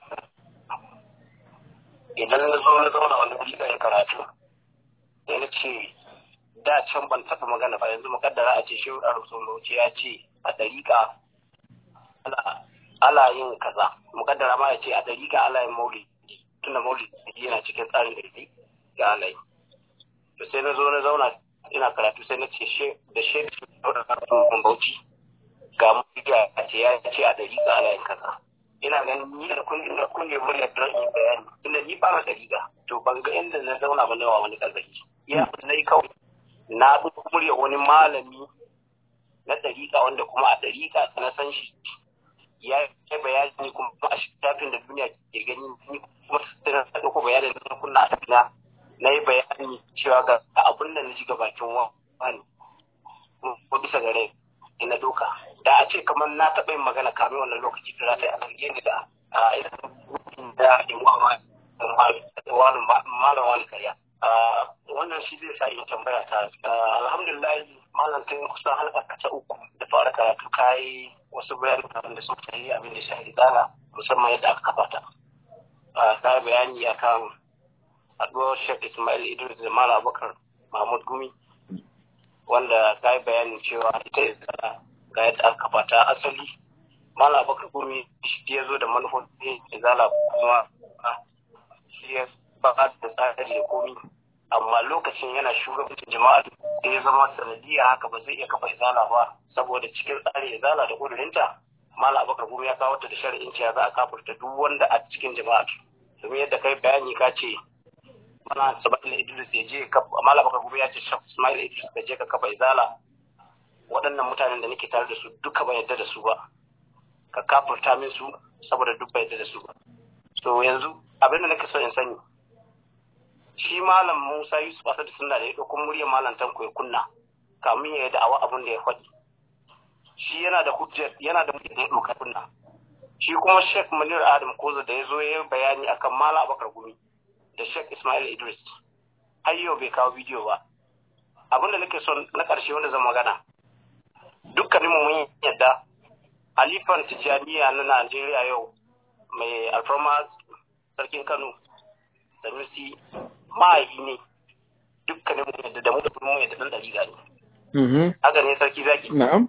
idan na zo na zauna wani wuri da karatu, sai na ce da can ban taɓa magana ba yanzu mukaddara a ce shehu ɗan Usman Bauchi ya ce a ɗariƙa ana ala yin kaza mukaddara ma ya ce a dariƙa ala yin maulidi tunda maulidi yana cikin tsarin ɗari ga ala yi to sai na zo na zauna ina karatu sai na ce she da she da karfin bauchi ga maulidi a ce ya ce a dariƙa ala yin kaza ina ganin ni da kun da kun ne muryar don yin bayani tunda ni ba na dariƙa to ban ga inda na zauna ba nawa wani kazaki ya na yi kawai na ɗauko muryar wani malami na dariƙa wanda kuma a dariƙa na san shi ya yi bayani kuma a shafin da duniya ke gani ni kuma sai na ɗauko bayanin na kunna a tafina na yi bayani cewa ga abin da na ji ga bakin wani ko bisa gare na doka da a ce kamar na taɓa yin magana kamin wannan lokaci da za ta yi a zarge ni da a irin da in wani malam wani karya wannan shi zai sa in tambaya ta alhamdulillah malam tun kusan halka ta uku da fara karatu kayi wasu bayanan da suka yi abin da shahi dana musamman yadda aka kafa ta ka bayani akan haɗuwar Sheikh Ismail Idris da Malam Abubakar Mahmud Gumi wanda ka yi bayanin cewa ita izala ga yadda aka kafa ta asali Malam Abubakar Gumi shi ya zo da manufofin izala kuma shi ya ba da tsari da komi amma lokacin yana shugabancin jama'a da ya zama sanadiyya haka ba zai iya kafa izala ba saboda cikin tsarin izala da kudurinta mala abakar gumi ya kawo ta da shari'in cewa za a kafurta duk wanda a cikin jama'a domin yadda kai bayani ka ce mana Ismail Idris ya je ka Malam Bakar Gumi ya ce Shaf Ismail Idris ka je ka kafa izala waɗannan mutanen da nake tare da su duka ban yadda da su ba ka kafurta min su saboda duk ban yadda da su ba so yanzu abin da nake so in sani shi malam Musa Yusuf Asad sunna da ya ɗauko muryar malam Tanko ya kunna kamin ya yi da'awa abin da ya faɗi shi yana da hujjar yana da muryar da ya ɗauka kunna shi kuma Sheikh Munir Adam Koza da ya zo ya yi bayani akan Malam Abubakar Gumi da Sheikh Ismail Idris har yau bai kawo bidiyo ba abin da nake son na ƙarshe wanda zan magana dukkanin mu mun yadda Alifan Tijjaniya na Najeriya yau mai alfarma sarkin Kano da Nusi ma'ayi ne dukkanin mu yadda da mu da mu yadda dan dariga ne haka ne sarki zaki na'am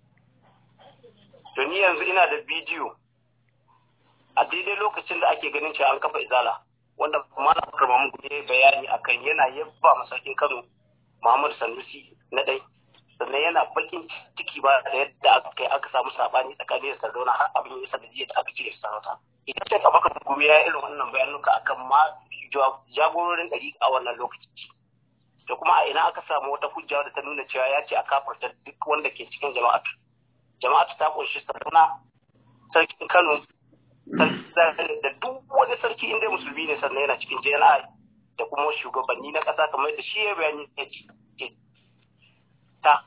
to ni yanzu ina da bidiyo a daidai lokacin da ake ganin cewa an kafa izala wanda malam Bakar Mahmud ya bayani akan yana yabba masarkin Kano Muhammad Sanusi na dai sannan yana bakin ciki ba da yadda aka kai aka samu sabani tsakanin da Sardauna har abin ya sanar da aka cire sarauta idan sai ka baka gobe ya irin wannan bayanuka akan ma jagororin ɗari a wannan lokaci da kuma a ina aka samu wata hujja da ta nuna cewa ya ce a kafarta duk wanda ke cikin jama'atu jama'atu ta kunshi Sardauna sarkin Kano da duk wani sarki inda musulmi ne sannan yana cikin JNI da kuma shugabanni na ƙasa kamar da shi ya bayani ya ce ta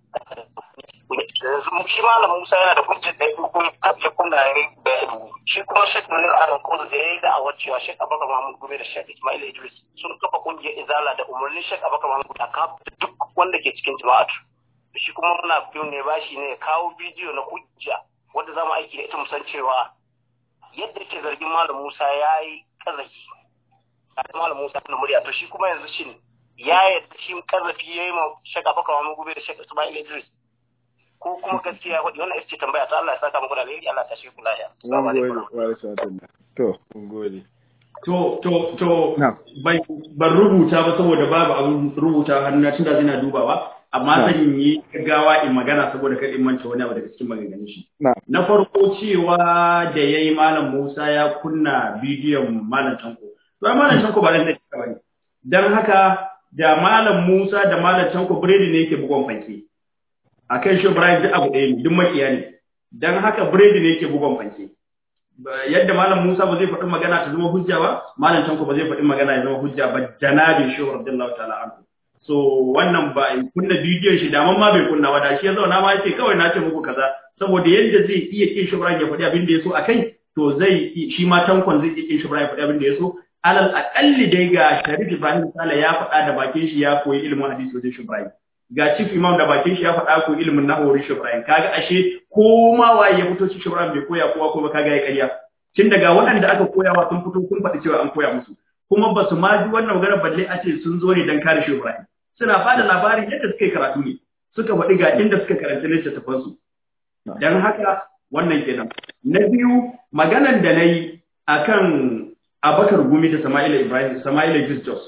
yanzu shi malam Musa yana da hujjar da ya kunna ya yi bayani shi kuma Sheikh Munir Adam Kozo da ya yi da'awar cewa Sheikh Abubakar Mahmud Gube da Sheikh Ismail Idris sun kafa kungiyar Izala da umarnin Sheikh Abubakar Mahmud a kafa duk wanda ke cikin jama'atu shi kuma muna biyu ne bashi ne ya kawo bidiyo na hujja wanda za mu aiki da ita mu san cewa yadda ke zargin Malam Musa ya yi kazafi a Malam Musa na murya to shi kuma yanzu shin ya yadda shi kazafi ya yi ma Sheikh Abubakar Mahmud Gube da Sheikh Ismail Idris ko kuma gaskiya wadda wannan ita ce tambaya ta Allah ya saka muku da alheri Allah ta shi ku lafiya Mun gode wa rahmatullah. To, mun gode. To, to, to, ban rubuta ba saboda babu abin rubuta hannu tunda zina dubawa, amma zan yi gaggawa in magana saboda kar in manta wani abu daga cikin maganganun shi. Na farko cewa da ya yi Malam Musa ya kunna bidiyon Malam Tanko. To, Malam Tanko ba zan da ba ne. Don haka da Malam Musa da Malam Tanko biredi ne yake bugon fanke. A kan shi Ibrahim duk abu ɗaya ne, duk makiya ne. Don haka biredi ne yake bugon fanke. yadda malam Musa ba zai faɗi magana ta zama hujja ba malam Tanko ba zai faɗi magana ya zama hujja ba janabin shehu radiyallahu ta'ala anhu so wannan ba in kunna bidiyon shi daman ma bai kunna ba da shi ya zauna ma yace kawai na ce muku kaza saboda yadda zai iya kin shi ya faɗi abin da ya so akai to zai shi ma Tankon zai iya kin shi ya faɗi abin da ya so alal aqalli dai ga Sharif Ibrahim Sale ya faɗa da bakin shi ya koyi ilimin hadisi wajen Ibrahim ga chief imam da bakin shi ya faɗa ko ilimin nahwu wurin Ibrahim kaga ashe ko ma waye ya fito cikin Ibrahim bai koya kowa ko ba kaga ya ƙarya tun daga waɗanda aka koyawa sun fito sun faɗi cewa an koya musu kuma ba su ma ji wannan magana balle a ce sun zo ne don kare shi Ibrahim suna bada labarin yadda suka yi karatu ne suka faɗi ga inda suka karanta littattafan su dan haka wannan kenan na biyu maganan da nayi akan Abakar Gumi da Sama'ila Ibrahim Sama'ila Idris Jos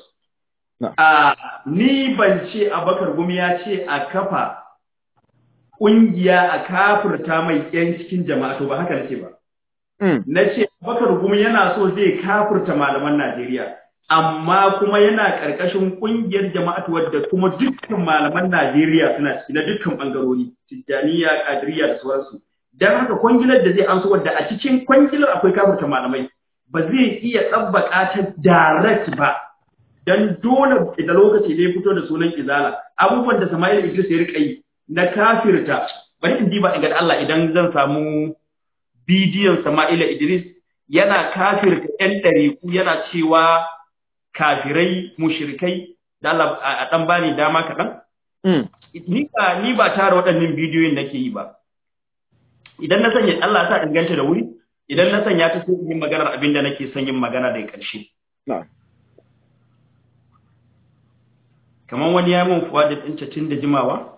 a ni ban ce Abakar Gumi ya ce a kafa ƙungiya a kafirta mai ƴan cikin jama'a to ba haka nace ba na ce bakar gumi yana so zai kafirta malaman Najeriya amma kuma yana ƙarƙashin ƙungiyar jama'atu wadda kuma dukkan malaman Najeriya suna ciki na dukkan ɓangarori Tijjaniya Qadiriyya da sauransu dan haka kwangilar da zai amsa wadda a cikin kwangilar akwai kafirta malamai ba zai iya tsabbaka ta direct ba dan dole da lokaci ne fito da sunan izala abubuwan da Sama'il Idris ya rika yi na kafirta bari in diba in ga Allah idan zan samu bidiyon Sama'ila Idris yana kafirta ‘yan ɗariƙu yana cewa kafirai mushrikai da Allah a ɗan bani dama kaɗan? Ni ba ni ba tara waɗannan bidiyoyin nake yi ba. Idan na sanya Allah sa inganta da wuri, idan na sanya ta sai yin maganar abin da nake son yin magana da ƙarshe. Kamar wani ya mun fuwa da ɗince tun da jimawa,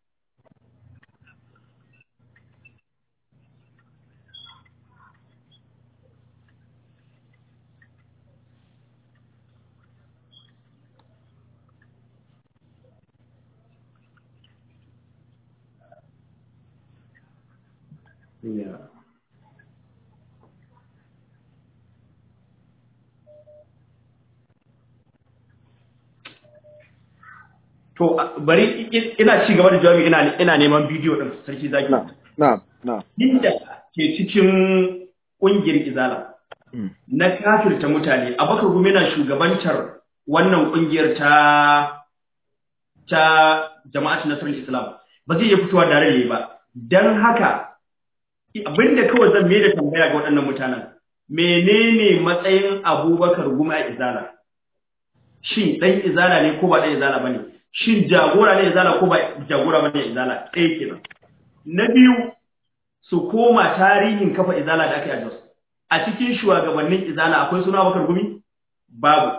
Yeah. to bari ina ci gaba da jawabi ina ina neman bidiyo din sarki zaki na na na inda ke cikin kungiyar izala na kafirta mutane abakar gumi na shugabantar wannan kungiyar ta ta jama'at nasarar islam ba zai iya fitowa da rai ba dan haka abinda kawai zan mai da tambaya ga waɗannan mutanen menene matsayin abubakar gumi a izala shin ɗan izala ne ko ba ɗan izala ba ne shin jagora ne izala ko ba jagora ba ne izala ɗaya kenan na biyu su koma tarihin kafa izala da aka yi a jos a cikin shugabannin izala akwai suna abubakar gumi babu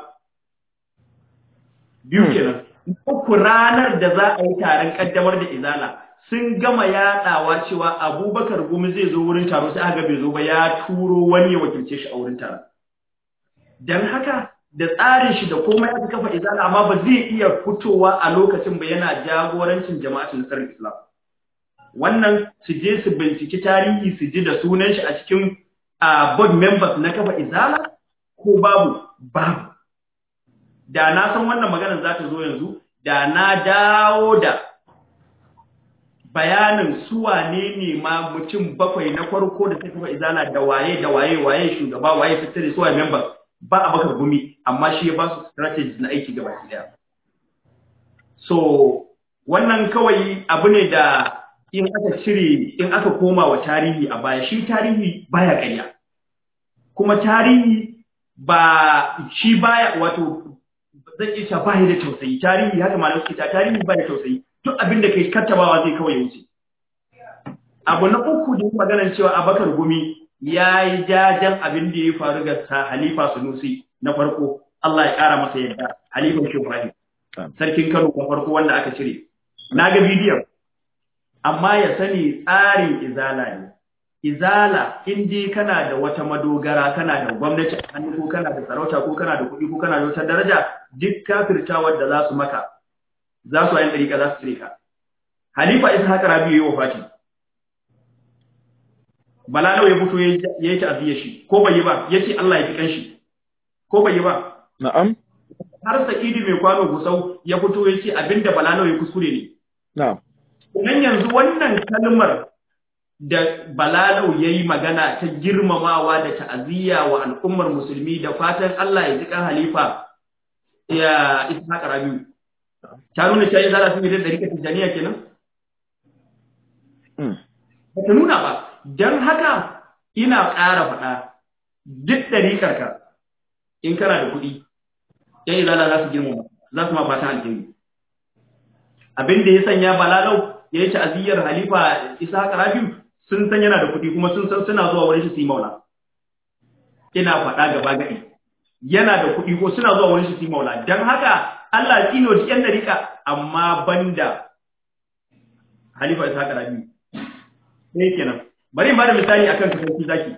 biyu kenan uku ranar da za a yi taron kaddamar da izala sun gama yaɗawa cewa abubakar gumi zai zo wurin taro sai aka bai zo ba ya turo wani ya wakilce shi a wurin taron don haka da tsarin shi da komai aka kafa izala amma ba zai iya fitowa a lokacin ba yana jagorancin jama'atin nasarar islam wannan su je su binciki tarihi su ji da sunan shi a cikin board members na kafa izala ko babu babu da na san wannan maganar za ta zo yanzu da na dawo da bayanin su wane ne ma mutum bakwai na farko da suka izala da waye da waye waye shugaba waye fitare su waye members ba a baka gumi amma shi ya ba su strategies na aiki gaba daya so wannan kawai abu ne da in aka cire in aka koma wa tarihi a baya shi tarihi baya ƙarya kuma tarihi ba shi baya wato zan iya cewa ba da tausayi tarihi haka malam suke ta tarihi ba da tausayi duk abin da kai kattabawa zai kawai wuce abu na uku da maganar cewa abakar gumi ya yi jajen abin da ya faru ga sa halifa sunusi na farko Allah ya kara masa yadda halifan shi Ibrahim sarkin Kano na farko wanda aka cire na ga bidiyon amma ya sani tsarin izala ne izala in dai kana da wata madogara kana da gwamnati a hannu ko kana da sarauta ko kana da kuɗi ko kana da wata daraja duk kafirtawar da za su maka za su ayin ɗariƙa za su cire ka halifa isa haka rabi ya yi wafati balalau ya fito ya yi ta'aziyya shi ko bai yi ba ya ce Allah ya fi kanshi ko bai yi ba na'am har sa'idi mai kwano gusau ya fito ya ce abinda balalau ya kuskure ne na'am Nan yanzu wannan kalmar da Balalau ya yi magana ta girmamawa da ta'aziyya wa al'ummar musulmi da fatan Allah ya ji kan halifa ya isa Rabiu. Ta nuna cewa zara sun yi da rika tijaniya kenan? Ba ta nuna ba, don haka ina ƙara faɗa duk ɗariƙarka in kana da kuɗi, ‘yan izala za su girmama, za su ma fatan alheri. Abin da ya sanya Balalau ya yi ta'aziyyar halifa isa Rabiu sun san yana da kuɗi kuma sun san suna zuwa wurin shi su yi maula. Ina faɗa gaba gaɗi. Yana da kuɗi ko suna zuwa wurin shi su yi maula. Don haka Allah ya tsino da ‘yan dariƙa amma banda halifa isa Rabiu. Ne kenan. Bari in bada misali akan kasance zaki.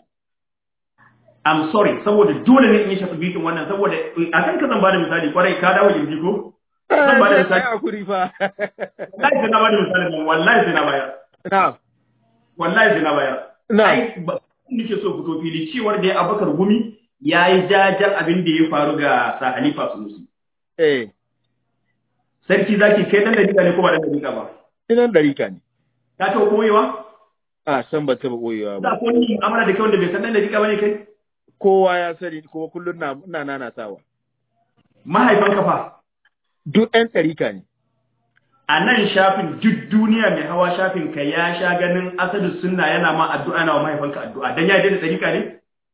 I'm sorry saboda dole ne in yi shafi bikin wannan saboda akan ka zan bada misali kwarai ka dawo yanzu ko zan bada misali. hakuri fa. Wallahi sai na bada misali nan wallahi sai na bayar. Na'am. Wallahi sai na bayar. Na'am. Ai ba nake so fito fili cewar da ya Abubakar Gumi yayi jajar abin da ya faru ga sa Halifa Sunusi. Eh, Sarki zaki kai dan dalika ne ko ba dan dalika ba? idan ɗarika ne. Ka taɓa koyewa? A san ba taɓa ɓoyewa ba. Za ko ni amana da kai wanda bai san dan dalika bane kai? Kowa ya sani kuma kullum na ina nanatawa. Mahaifanka fa Duk ɗan ɗarika ne. a nan shafin duk duniya mai hawa shafin ka ya sha ganin asadu sunna yana ma addu'a yana wa mahaifanka addu'a dan ya yarda da dalika ne?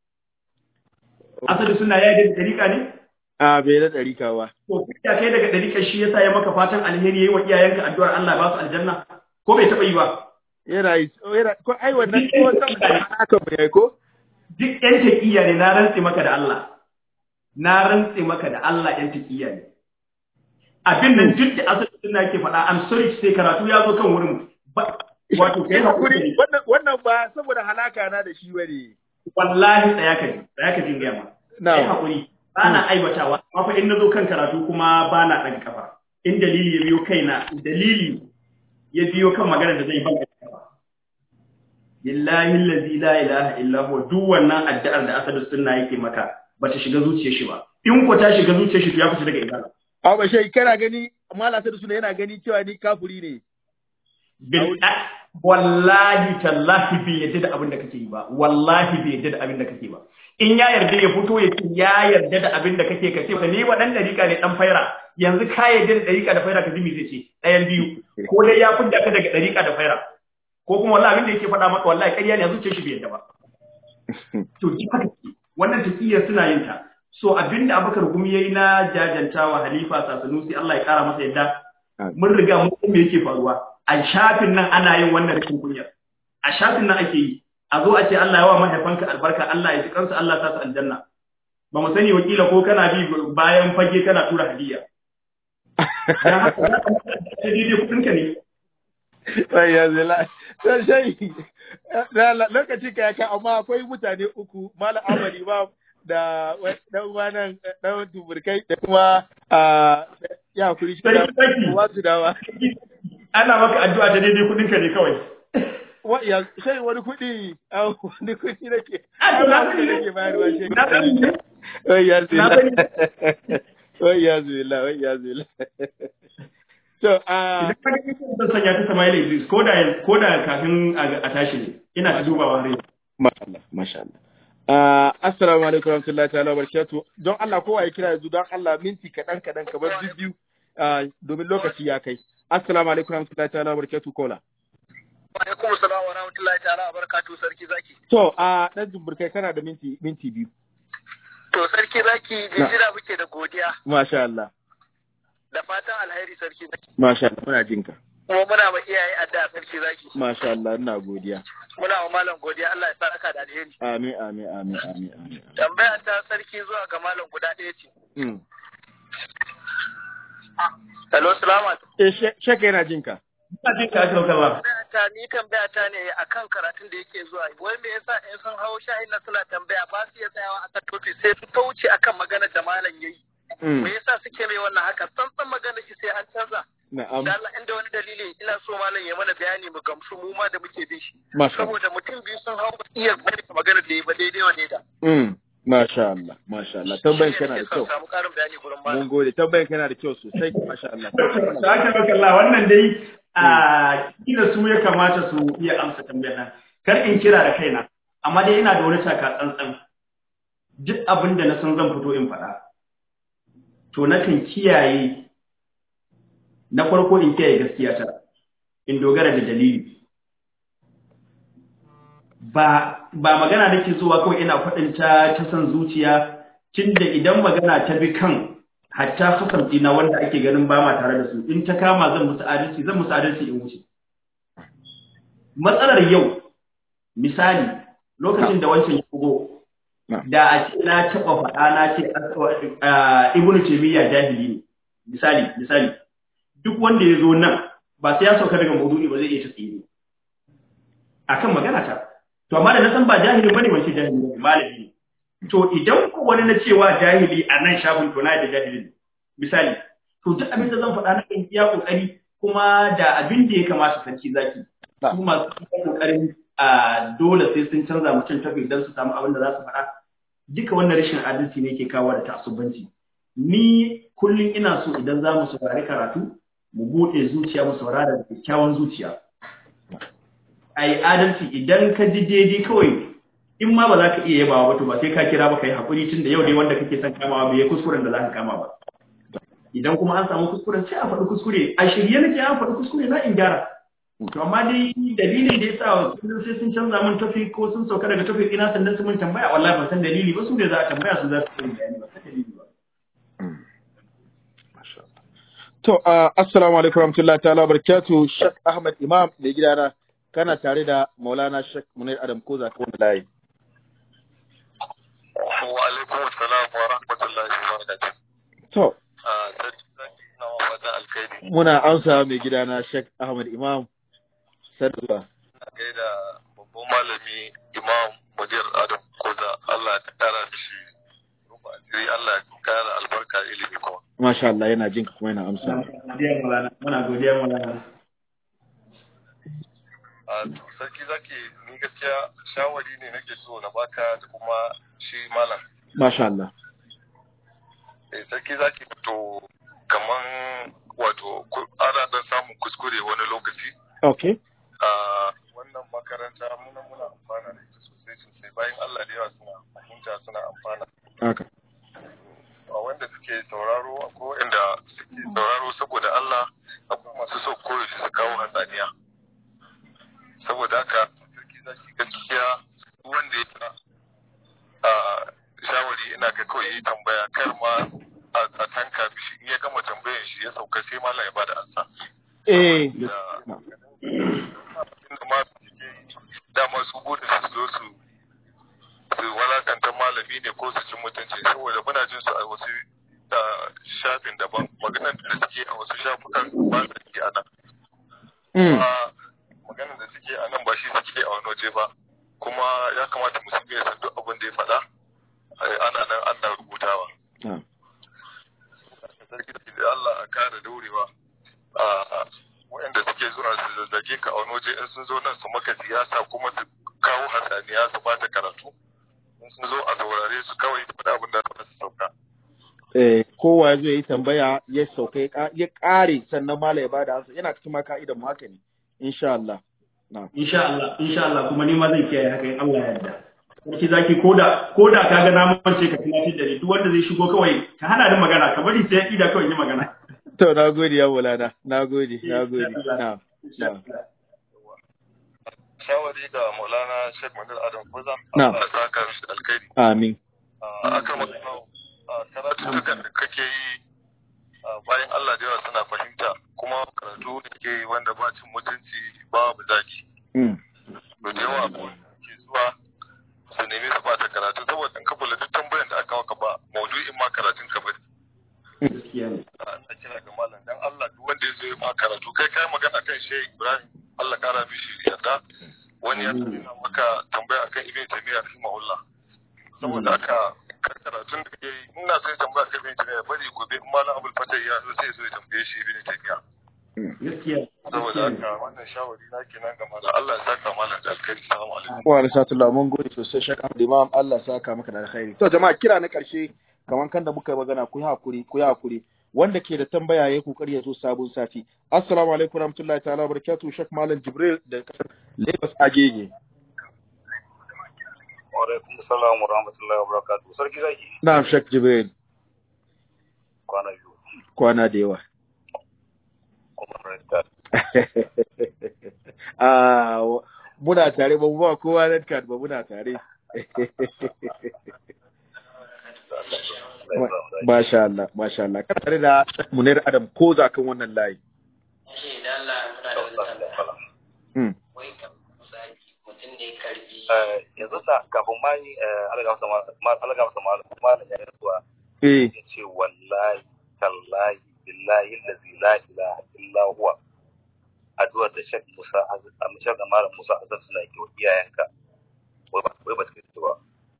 Asadu sunna ya yarda da dalika ne? A bai da ɗarika ba. To ya kai daga dalika shi yasa ya maka fatan alheri yayi wa iyayenka addu'ar Allah ba su aljanna ko bai taɓa yi ba? Yana yi, yana, ko ai wannan ko san da haka mu yayi ko? duk ‘yan taƙiyya ne na rantse maka da Allah, na rantse maka da Allah ‘yan taƙiyya ne. Abin nan duk da asali suna ke faɗa, I'm sorry sai karatu ya zo kan wurin ba, wato kai hakuri Wannan wannan ba saboda halaka na da shi bane. wallahi tsaya ka ji, tsaya ka ji gaya ma. Kai Na'am. hakuri, ba na aibatawa, amma fa in na zo kan karatu kuma ba na ɗaga kafa. In dalili ya biyo kaina, dalili ya biyo kan magana da zai ban kafa. billahi allazi la ilaha illa huwa duk wannan addu'ar da asadu sunna yake maka bata shiga zuciyar shi ba in ko ta shiga zuciyar shi to ya fita daga ibada A ba shai kana gani Malam Sadu Suna yana gani cewa ni kafuri ne. bil wallahi tallahi bai yadda da abin da kake yi ba wallahi bai yadda da abin da kake ba in ya yarda ya fito ya ce ya yarda da abin da kake ka ce ni wa dan dariƙa ne dan faira yanzu ka yarda da dariƙa da faira ka ji me zai ce ɗayan biyu ko dai ya fidda ka daga dariƙa da faira ko kuma wallahi abin da yake faɗa maka wallahi ƙarya ne yanzu ce shi bai yarda ba to ji haka ce wannan taƙiyar suna yin ta so abin da Abubakar Gumi yayi na jajantawa Halifa Sasanusi Allah ya kara masa yadda mun riga mun san me yake faruwa a shafin nan ana yin wannan rashin kunyar a shafin nan ake yi a zo a ce Allah ya wa mahaifanka albarka Allah ya ji kansu Allah ya sa su aljanna ba mu sani wakila ko kana bi bayan fage kana tura hadiya dan haka za ka mutu da daidai kudin ka ne Sai ya zila. Sai shai. Lokaci ka ya kai amma akwai mutane uku Malam Ahmad Imam da dan wannan dan tuburkai da kuma ya kuri shi da wasu dawa. ana maka addu'a da daidai kudin ka ne kawai Wa ya sai wani kuɗi wani kuɗi nake. A to na sani ne nake bayarwa shi. na sani ne Wai ya Na zila. sani. Wai ya zila, wai ya zila. To, a idan ka ga zan sanya ta Sama'ila Idris ko da ko da kafin a a tashi ne ina ta dubawa har yanzu Masha Allah, masha Allah. Uh, assalamu alaikum warahmatullahi ta'ala barakatuh. Don Allah kowa ya kira yanzu don Allah minti kaɗan kaɗan kamar biyu uh, domin lokaci ya kai. Assalamu alaikum warahmatullahi ta'ala barakatuh kola. Wa alaikum salam wa rahmatullahi ta'ala wa barakatuhu sarki zaki. To, a ɗan jumburkai kana da minti minti biyu. To sarki zaki jinjira muke da godiya Masha Allah. da fatan alheri sarki zaki. Masha Allah, muna jinka. Kuma muna ma iyaye addu'a sarki zaki. Masha Allah, ina godiya. Muna wa malam godiya Allah ya saka da alheri. Amin, amin, amin, amin, amin. Tambaya ta sarki zuwa ga malam guda ɗaya ce. Mm. Hello, salamu alaikum. Eh, she- sheka yana jinka. ina jin ka aka ba Tambaya ta ni tambaya ta ne akan karatun da yake zuwa. Wai me yasa in sun hau shahin na suna tambaya ba su iya tsayawa akan tofi sai su kauce akan maganar da malam yayi. Mm. Me yasa suke mai wannan haka? Tsantsan maganar shi sai an canza. Na'am. Da Allah inda wani dalili ina so malam ya mana bayani mu gamsu mu ma da muke bin shi. Masha Allah. Saboda mutum biyu sun hau iya bari magana da yi ba daidai wa daida. Mm. Masha Allah, masha Allah. Tambayin Shi ne kana da nake son kyau. samu ƙarin bayani gurin Mun malam. gode. Tambayin kana da kyau sosai. Masha Allah. Saka maka Allah wannan dai a kila su ya kamata su iya amsa tambayar nan. Kar in kira da kaina, amma dai ina da wani taka tsantsan. Duk abin da na san zan fito in faɗa. To nakan kiyaye na farko in kiyaye gaskiya ta. In dogara da dalili. Ba ba magana nake zuwa kawai ina faɗin ta ta san zuciya tunda idan magana ta bi kan hatta hasan ɗina wanda ake ganin ba ma tare da su in ta kama zan musu adalci zan musu adalci in wuce matsalar yau misali lokacin da wancan ya bugo Na. da a ce na taɓa faɗa na ce ah, ibnu taymiya jahili ne misali misali duk wanda ya zo nan ba sai ya sauka daga maudu'i ba zai iya tafiye akan magana ta to amma da na san ba jahili bane wace jahili ne malami ne to idan ko wani na cewa jahili a nan shafin to na da jahili ne misali to duk abin da zan faɗa na kan iya kokari kuma da abin da ya kamata sarki zaki Na. su masu iya kokarin a dole sai sun canza mutum tafi don su samu abin da za su faɗa duka wannan rashin adalci ne ke kawo da ta'assubanci ni kullum ina so idan za mu saurari karatu mu buɗe zuciya mu saurara da kyakkyawan zuciya a yi adalci idan ka ji daidai kawai in ma ba za ka iya yabawa ba to ba sai ka kira ba ka yi haƙuri tun da yau dai wanda kake son kamawa bai yi kuskuren da za ka kama ba idan kuma an samu kuskuren sai a faɗi kuskure a shirye nake an faɗi kuskure na in gyara to amma dai dalilin da ya sa kullum sai sun canza min tafi ko sun sauka daga tafi ina sannan su mun tambaya wallahi ban san dalili ba su ne za a tambaya su za su yi bayani ba san dalili ba Masha Allah. To, uh, assalamu alaikum warahmatullahi ta'ala barakatuh Sheikh Ahmad Imam mai gidana kana tare da Maulana Sheikh Munir Adam Koza ta wani layi. Wa alaikum salam wa rahmatullahi wa barakatuh. To, Ah, sarki zaki ina wa fatan alkhairi. muna amsa mai gidana Sheikh Ahmad Imam Sadwa. Ina gaida babban malami Imam Mudir Adam Koza Allah ya kara mishi rufa asiri Allah ya kara albarka ilimi kuma. Masha Allah yana jinka kuma yana amsa. godiya Maulana muna godiya Maulana Ah, to sarki zaki ni gaskiya shawari ne nake so na baka da kuma shi malam. Masha Allah. Eh, sarki zaki to kaman wato ku- ana dan samun kuskure wani lokaci Okay. a wannan makaranta muna muna amfana da ita sosai sosai bayan Allah da yawa suna fahimta suna amfana Haka. a wanda suke sauraro akwai wanda suke sauraro saboda Allah akwai masu so koyaushe su kawo hatsaniya saboda haka sarki zaki gaskiya duk wanda ya sa a shawari ina ga kawai yi tambaya kar ma a a tanka mishi in ya gama tambayan shi ya sauka sai malam ya bada ansa Eh. da inda ma suke dama su burin su zo su su walakanta malami ne ko su ci mutunci saboda muna jin su a wasu ah, shafin daban maganar da suke a wasu shafukan ba su yi a nan Mm. kuma maganar da suke a nan ba shi suke a wani waje ba kuma ya kamata musulmi ya san duk abin da ya faɗa eh, ana nan ana rubutawa Ah. sarki da Allah a kare daurewa a waɗanda suke zuwa su zazzage ka a wani waje in sun zo nan su maka siyasa kuma su kawo hatsaniya su bata karatu in sun zo a saurare su kawai su faɗa abin da za su sauka Eh, kowa ya zo ya yi tambaya ya sauka ya ka- ya ƙare sannan mala ya bada ansa yana cikin ma ka'idan mu haka ne insha Allah na insha Allah insha Allah kuma ni ma zan kiyaye haka in Allah ya yarda sarki zaki koda koda ka ga na mance ka tunatar da ni duk wanda zai shigo kawai ka hana ni magana ka bari sai ya ida kawai yi magana to na gode ya mulana na gode na gode na insha na Allah shawari ga maulana sheikh manir adam kuza Na'am. Allah ya saka mishi da alkhairi amin a aka magana a karatutukan da kake yi a bayan Allah da yawa suna fahimta kuma karatu da ke yi wanda ba cin mutunci babu zaki mm. da da yawa ko ke zuwa su nemi su bata karatu saboda in ka kula duk tambayan da aka maka ba maudu'in ma karatun ka bane gaskiya ne ina kira ga malam dan Allah duk wanda ya zo ya ma karatu kai kai magana kan Sheikh Ibrahim Allah kara mishi yarda wani ya nuna maka tambaya akan Ibn Taymiyyah rahimahullah saboda haka kar karatun da ke yi ina sai tambaya kan Ibn Taymiyyah bari gobe in malam Abdul Fatah ya zo sai ya zo ya tambaye shi Ibn Taymiyyah gaskiya saboda gaskiya ne haka wannan shawari na kenan ga malam Allah ya saka malam da alkhairi assalamu alaikum wa alaikum mun gode sosai shaka da imam Allah ya saka maka da alkhairi to jama'a kira na karshe kaman kan da muka yi magana ku yi hakuri ku yi hakuri wanda ke da tambaya ya kokari ya zo sabon sati assalamu alaikum warahmatullahi ta'ala barakatuh shek malam jibril da kasar Lagos Agege Wa alaikum salam wa rahmatullahi wa barakatuh. Sarki zaki na'am shek jibril kwana biyu kwana da yawa kuma rasta. ah wa- muna tare ba mu ba kowa red card ba muna tare Masha Allah, Masha Allah. Kana tare da Munir Adam ko za kan wannan layi. Shi da Allah muna da wani tambaya. Hmm. Wai kan misali mutum ne karbi Yanzu da kafin ma yi alaga masa malam ya yi zuwa Eh, ya ce wallahi tallahi billahi allazi la ilaha illa huwa addu'ar da Sheikh Musa Azab a Sheikh da Malam Musa Azab suna yi wa iyayenka wai ba wai ba ta kai ba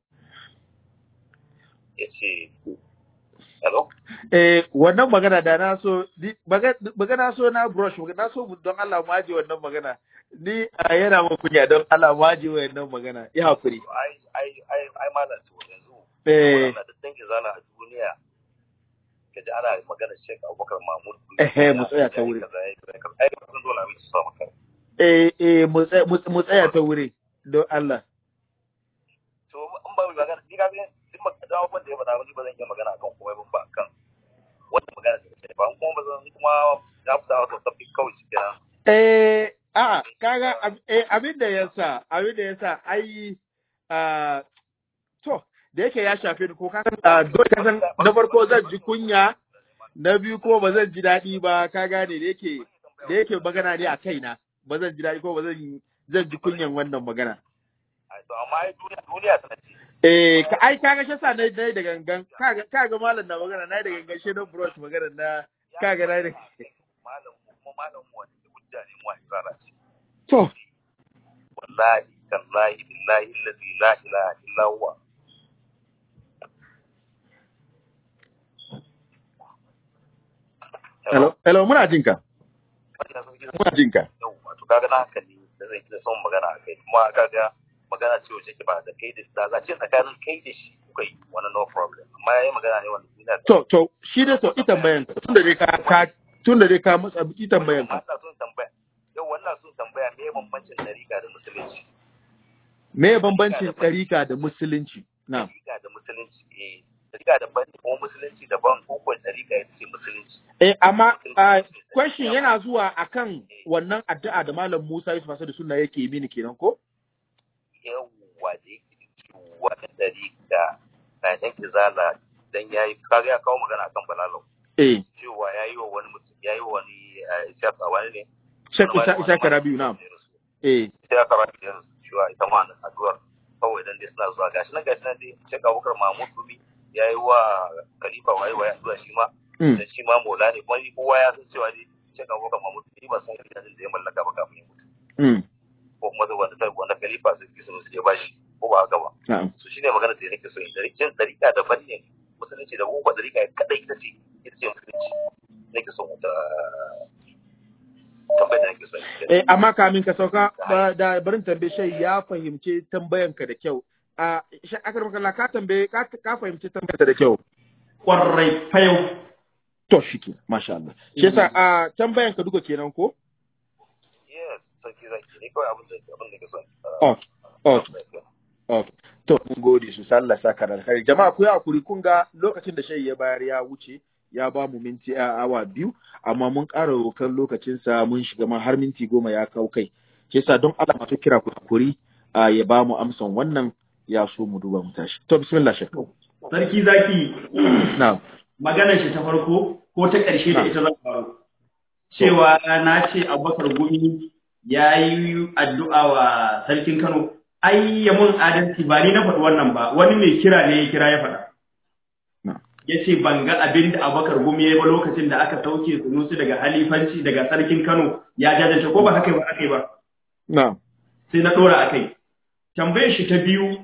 ya ce hello eh wannan magana da na so ni- maga- magana so na brush magana so mu- don Allah mu aje wannan magana. Ni a yana mun kunya don Allah mu aje wannan magana. Ya hakuri. ai ai ai ai malam to yanzu Eh, wannan da dangin zana a duniya kaji ana magana Sheikh Abubakar Mahmud Eh, mu tsaya ta wuri. ai ba san dole abin su sa maka eh, eh, mu tsaya- mu mu tsaya ta wuri don Allah. to in ba mu magana ni ga duk magana da abubuwan da ya faɗa ni ba zan iya magana akan komai ba ba kan wannan magana da ke ba kuma ba zan kuma na fita wato tafi kawai shi kenan Eh, a kaga ab- eh, abin da ya sa, abin da ya sa, ai, ah, to, da yake ya shafe ni ko ka san, ah, dole ka san, na farko zan ji kunya, na biyu ko ba zan ji daɗi ba, ka gane da yake, da yake magana ne a kaina, ba zan ji daɗi ko ba zan zan ji kunyan wannan magana. ai to amma ai duniya duniya tana ce Eh, ka, ai kaga shi sa na na yi da gangan, kaga kaga malam na magana, na yi da gangan shi na brush magana na, kaga na yi da. malam kuma malam mu wani hujja ne mu a izara ce To, wallahi tallahi billahi allazi la ilaha illa huwa hello, hello, muna jinka, Wannan sun gina muna jinka. yau wato kaga na hankali da zai da son magana a kai kuma kaga magana ce wacce ke ba da kai da da za ce tsakanin kai da shi kuka yi wani no problem amma yayi magana ne wanda ina da To, to, shi dai to ita bayan tun da dai ka ka tun da dai ka matsa biki tambayan ka ina son tambaya yau wannan son tambaya me bambancin dariƙa da musulunci me bambancin ɗarika da musulunci na dariƙa da musulunci eh dariƙa daban ne kuma musulunci daban ko ko dariƙa ita ce musulunci eh amma ah, question yana zuwa akan wannan addu'a da malam Musa Yusuf Asadu sunna yake mini kenan ko yawwa da yake cewa dariƙa na yan izala dan yayi kaga ya kawo magana akan balalau eh cewa yayi wa wani mutum yayi wa wani eh, Ishaq wani ne Shek Isa Isa Karabiu na eh sai aka ba ta yanzu cewa ita ma na addu'ar kawai dan dai suna zuwa gashi nan gashi nan dai Sheikh Abubakar Mahmud Gumi yayi wa Khalifa wayi wayi addu'a shi ma mm. da shi ma Maula ne kuma ni kowa ya san cewa dai Sheikh Abubakar Mahmud Gumi ba san gidan da ya mallaka ba kafin ya mutu mm. ko kuma da wanda ta wanda Khalifa sai ki sun ya bashi ko ba haka ba na'am so shine magana da nake so in da rikin dariƙa da fanni musulunci da kuma dariƙa kadai ita ce ita ce musulunci nake so ta tambayar da nake so in yi. Eh, amma kamin ka sauka ba da barin tambaye shai ya fahimci tambayanka da kyau. A shi akar makalla ka tambaye ka ka fahimci tambayarka da kyau. Kwarai fayau. To shike, masha Allah. Shi yasa a tambayanka duka kenan ko? yes sarki zaki ne kawai abin da abin da nake so Okay. Okay. Okay. To mun gode su Allah saka da alkhairi. Jama'a ku yi hakuri kun ga lokacin da shai ya bayar ya wuce ya ba mu minti a awa biyu amma mun ƙara rokan lokacinsa mun shiga ma har minti goma ya kau kai. Shi yasa don Allah masu kira ku hakuri a ya ba mu amsan wannan ya so mu duba mu tashi. To bismillah shek. Sarki zaki Na'am. maganar shi ta farko ko ta ƙarshe da ita zan faru. Cewa na ce Abubakar Gumi ya yi addu'a wa sarkin Kano. Ai ya mun adalci ba ni na faɗi wannan ba, wani mai kira ne ya kira ya faɗa. Na'am. Ya ce ban ga abin da Abubakar Gumi ya yi ba lokacin da aka sauke sunusu daga halifanci daga sarkin Kano ya jajance ko ba haka ba aka yi ba. Na'am. sai na ɗora a kai. Tambayar shi ta biyu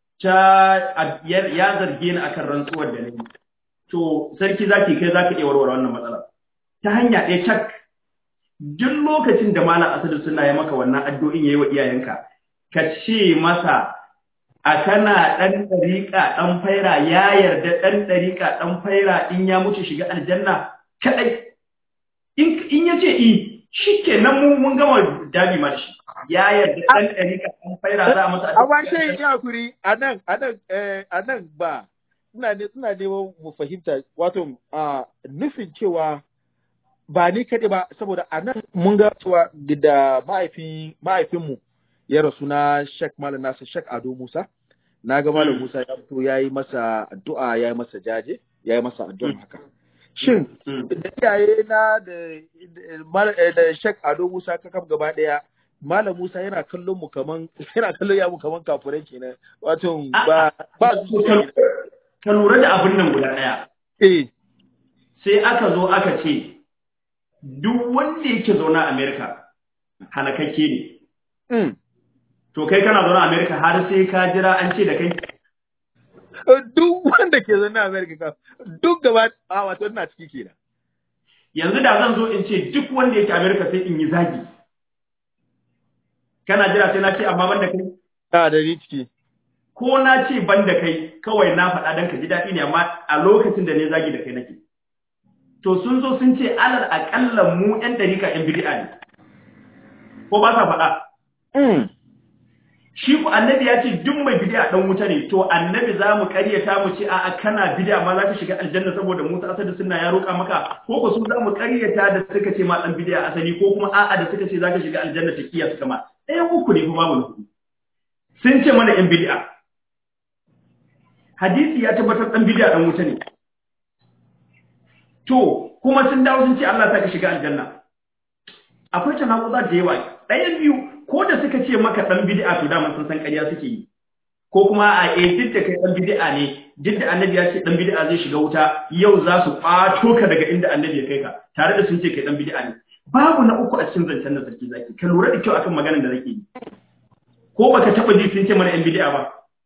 ta ya ya zarge ni akan rantsuwar da nayi. To sarki zaki kai zaka iya warware wannan matsala. Ta hanya ɗaya tak duk lokacin da malam Asadu suna yi maka wannan addu'in yayi wa iyayenka ka ce masa a kana ɗan ɗariƙa ɗan faira ya yarda ɗan ɗariƙa ɗan faira in ya mutu shiga aljanna kaɗai. In in ya ce i shi ke nan mu mun gama dabi ma da shi ya yarda ɗan ɗariƙa ɗan faira za a masa Amma shai ya hakuri a nan a nan eh, a nan ba ina ne ina neman mu fahimta wato a nufin cewa ba ni kaɗai ba saboda a nan mun ga cewa da mahaifin mahaifinmu ya rasu na Sheikh Malam Nasir Sheikh Ado Musa na ga Malam Musa ya fito ya yi masa addu'a ya yi masa jaje ya yi masa addu'a haka shin da iyaye na da da- Mal- eh, da Sheikh Ado Musa kakaf gaba ɗaya Malam Musa yana kallon mu kaman yana kallon ya mu kaman kafurai kenan wato ba ba zuciya ka lura da abin nan guda ɗaya eh sai aka zo aka ce duk wanda yake zaune a Amerika halakakke ne mm. to kai kana zaune a Amerika har sai ka jira an ce da kai duk wanda ke zaune a America ka duk gaba a wato ina ciki kenan yanzu da zan zo in ce duk wanda yake Amerika sai in yi zagi kana jira sai na ce amma ban da kai a da ni ciki ko na ce ban da kai kawai na faɗa don ka ji daɗi ne amma a lokacin da ne zagi da kai nake to sun zo sun ce alal aƙalla mu ƴan ɗarika ƴan bid'a ne ko ba sa faɗa mm. shi ku annabi ya ce duk mai bid'a dan wuta ne to annabi za mu ƙaryata mu ce a'a kana bid'a ma za ka shiga aljanna saboda Musa asali sunna ya roƙa maka ko ko su za mu ƙaryata da suka ce ma dan bid'a asali ko kuma a'a da suka ce za ka shiga aljanna ta kiya suka ma ɗayan uku ne kuma babu na hudu sun ce mana ƴan bid'a hadisi ya tabbatar dan bid'a dan wuta ne to kuma sun dawo sun ce Allah ta ka shiga aljanna akwai tanakuza da yawa ɗayan biyu ko da suka ce maka ɗan bid'a to dama sun san ƙarya suke yi ko kuma a eh duk da kai ɗan bid'a ne duk da annabi ya ce ɗan bid'a zai shiga wuta yau za su ƙwato ka daga inda annabi ya kai ka tare da sun ce kai ɗan bid'a ne babu na uku a cikin zancen nan sarki zaki ka lura da kyau akan maganar da nake yi ko baka taɓa ji sun ce mana ɗan bid'a ba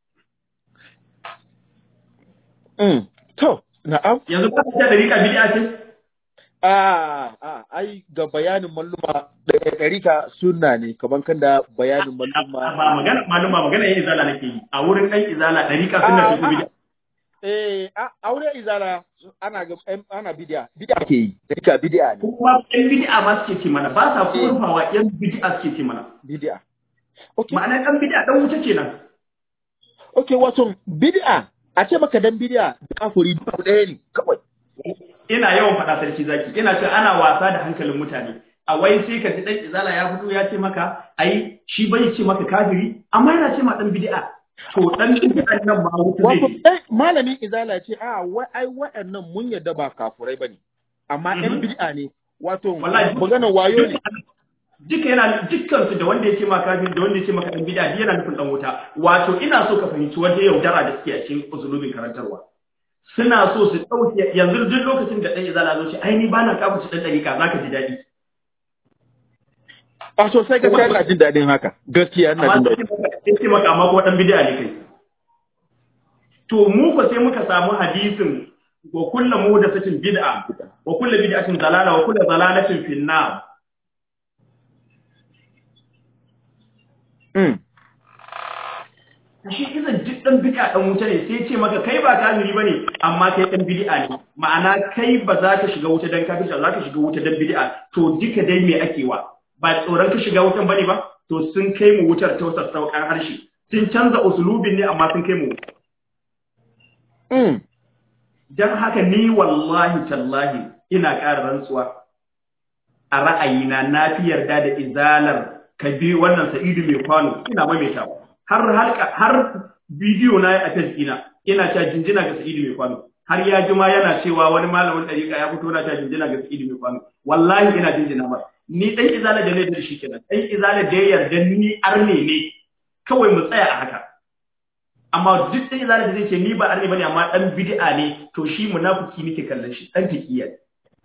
Mm. to na'am yanzu ka ce dariƙa bid'a ce a a ai ga bayanin malluma da ɗarika sunna ne kaman kan da bayanin malluma ba magana malum ba magana yin izala nake yi a wurin ɗan izala dariƙa sunna ce ko bid'a eh a- aure izala ana ga em- ana bidiya bidiya ke yi dariƙa bidiya ne kuma yan bid'a ma suke ce mana ba sa kurfawa yan bid'a suke ce mana bidiya okay ma'ana dan bid'a dan wuta kenan okay wato bidiya a ce maka dan bidiya da kafuri duk ɗaya ne kawai ina yawan faɗa sarki zaki ina cewa ana wasa da hankalin mutane a wai sai ka ji dan izala ya fito ya ce maka ai shi bai ce maka kafiri amma yana ce ma dan bid'a to dan bid'a nan ma wuta zai wato je. eh, malamin izala ce a wai ai waɗannan mun yadda ba kafurai bane amma ɗan Mhm. bid'a ne wato Wallahi duk- maganar wayo ne duka yana dukkan su da wanda ya ce ma kafiri da wanda ya ce maka dan bid'a duk yana nufin dan wuta wato ina so ka fahimci wanda yaudara da suke a cikin usulubin karantarwa suna so su ɗauke yanzu duk lokacin da ɗan izala zo ce ai ni ba na kafirci ɗan ɗariƙa za ka ji daɗi a sosai gaskiya ina jin daɗin haka gaskiya ina amma jin sai daɗin ce maka amma kuma ɗan bid'a ne kai to mu ko sai muka samu hadisin wa kullu muhdathatin bid'a wa kullu bid'atin dalala wa kullu dalalatin fin nar Mm. shi izan duk dan bid'a dan wuta ne sai ce maka kai ba kafiri bane amma kai dan bid'a ne ma'ana kai ba za ka shiga wuta dan kafirci za ka shiga wuta dan bid'a to duka dai me ake wa ba tsoron ka shiga wutan bane ba to sun kai mu wutar ta sassauƙan harshe sun canza usulubin ne amma sun kai mu wuta Mm. don haka ni wallahi tallahi ina ƙara rantsuwa a ra'ayina na fi yarda da izalar ka bi wannan sa'idu mai kwano ina maimaita har har har bidiyo na a page ina ina cewa jinjina ga sa'idu mai kwano har ya jima yana cewa wani malamin ɗariƙa ya fito na cewa jinjina ga sa'idu mai kwano wallahi ina jinjina ba ni ɗan izalar da ne da shi kenan ɗan izalar da ya yarda ni arne ne kawai mu tsaya a haka amma duk ɗan izala da zai ce ni ba arni bane amma ɗan bid'a ne to shi munafiki nake kallon shi ɗan taqiya ne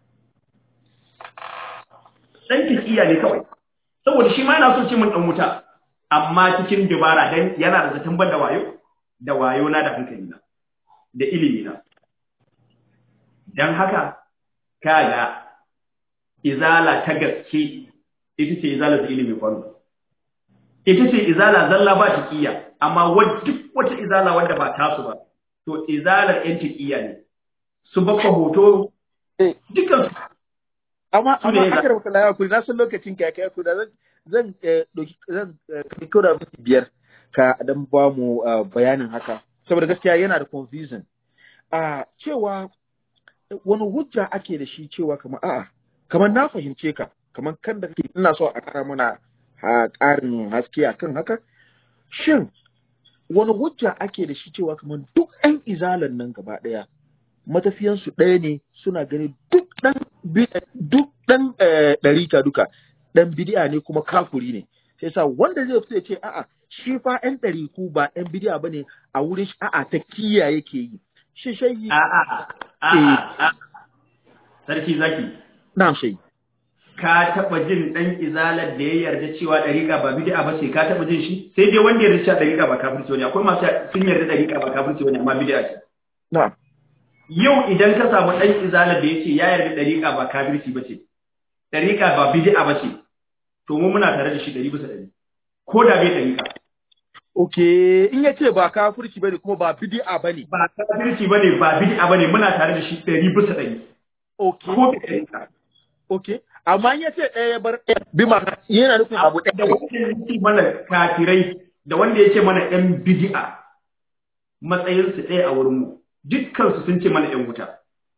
ɗan taqiya ne kawai saboda shi ma yana so ce mun ɗan wuta amma cikin dubara dan yana da zaton ban da wayo da wayo na da hankali na da ilimi na dan haka kaga izala ta gaske ita ce izala da ilimi kwano ita ce izala zalla ba taqiya amma wa- duk wata izala wanda ba tasu ba to izalar yan taqiya ne su bakwa hoto Eh. dukkan su amma Su ne amma za- aka rubuta lawa kuri na san lokacin ka ya kai ku da zan zan eh, doki zan eh, kai kura miki biyar ka dan ba mu eh, bayanin haka saboda gaskiya yana da confusion a cewa eh, wani hujja ake da shi cewa kamar a'a kamar na fahimce ka kamar kan da kake ina so a kara mana ha ƙarin haske akan haka shin wani hujja ake da shi cewa kamar duk 'yan izalan nan gaba ɗaya matafiyansu ɗaya ne suna gani duk ɗan bi- duk ɗan eh, ɗarika duka ɗan bidi'a ne kuma kafuri ne sai sa wanda zai fito ya ce a'a shi fa ɗan ɗariku ba ɗan bidi'a bane a wurin shi a'a ta kiya yake yi shi shayi a a a a sarki zaki na shayi ka taba jin dan izalar da ya yarda cewa dariƙa ba bid'a ba ce ka taba jin shi sai dai wanda ya yarda cewa dariƙa ba kafirci bane akwai masu sun yarda dariƙa ba kafirci bane amma bid'a ce na yau idan ka samu dan izalar da yace ya yarda dariƙa ba kafirci ba ce dariƙa ba bid'a ba ce to mu muna tare da shi ɗari bisa ɗari ko da bai dariƙa okay in ya ce ba kafirci bane kuma ba bidi'a bane ba kafirci bane ba bid'a bane muna tare da shi ɗari bisa ɗari okay ko bai dariƙa okay amma in ya ce ɗaya ya bar ɗaya bi ma yana nufin abu da ɗaya wanda ya ce mana kafirai da wanda ya ce mana ‘yan bidi'a matsayinsu ɗaya a wurinmu dukkansu sun ce mana ‘yan wuta.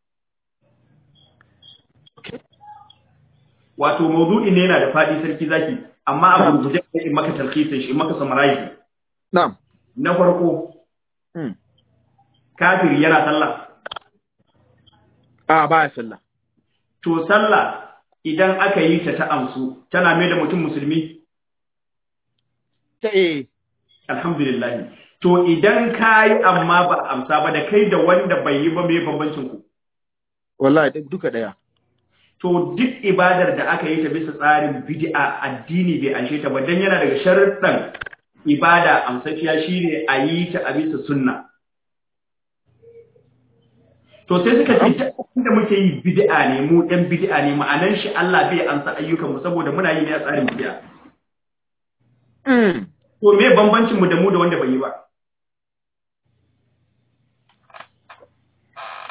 Wato, maudu'i ne yana da faɗi sarki zaki, amma a gurguje ne in maka talhisin shi, in maka summarize. na'am Na farko, Hmm. kafiri yana sallah. a ba ya sallah To, sallah idan aka yi ta ta amsu, tana mai da mutum musulmi, ta eh alhamdulillahi. To, idan ka yi amma ba a amsa ba da kai da wanda bai yi ba mai bambancin ku. wallahi duk- duka ɗaya to duk ibadar da aka yi ta bisa tsarin bid'a addini bai anshe ta ba dan yana daga sharuɗan ibada amsaciya shine a yi ta a bisa sunna to sai suka ce duk da muke yi bid'a ne mu ɗan bid'a ne ma'anan shi Allah bai ansa ayyukan mu saboda muna yi ne a tsarin bid'a Mm. to me bambancin mu da mu da wanda bai yi ba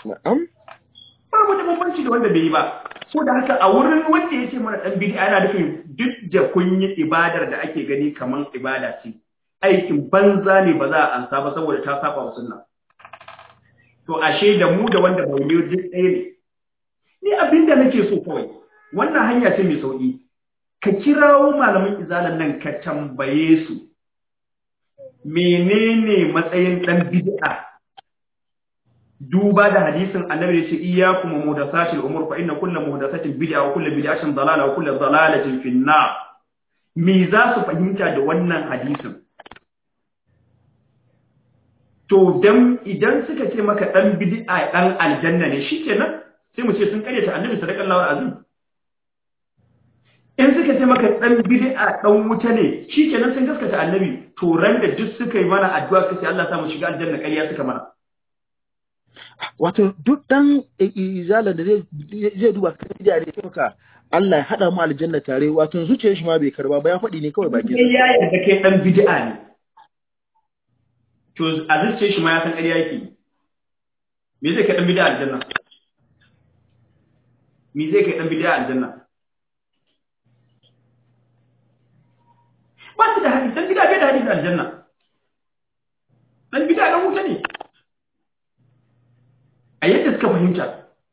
na'am babu da bambanci da wanda bai yi ba so da haka a wurin wanda ya ce mana dan bid'a yana nufin duk da kun yi ibadar da ake gani kaman ibada ce aikin banza ne ba za a ansa ba saboda ta saba wa sunna to ashe da mu da wanda bai yi duk ɗaya ne ni abin da nake so kawai wannan hanya ce mai sauki ka kirawo malamin izalan nan ka tambaye su menene matsayin dan bid'a duba da hadisin annabi da ce iyyakum muhdathatil umur fa inna kullu muhdathatin bid'a wa kullu bid'atin dalala wa kullu dalalatin fin nar me za su fahimta da wannan hadisin to dan idan suka ce maka dan bid'a dan aljanna ne shikenan sai mu ce sun karyata annabi sallallahu alaihi wasallam in suka ce maka dan bid'a dan wuta ne shikenan sun gaskata annabi to ran da duk suka yi mana addu'a kace Allah sa mu shiga aljanna ƙarya suka mana wato duk dan izala da zai zai duba kan da ne maka Allah ya hada mu aljanna tare wato zuciyar shi ma bai karba ba ya faɗi ne kawai baki sai ya yarda kai dan bid'a ne to a zuciyar shi ma ya san ƙarya yake me zai kai dan bid'a aljanna me zai kai dan bid'a aljanna ba su da hadisi dan bid'a bai da hadisi aljanna dan bid'a dan wuta ne a yadda suka fahimta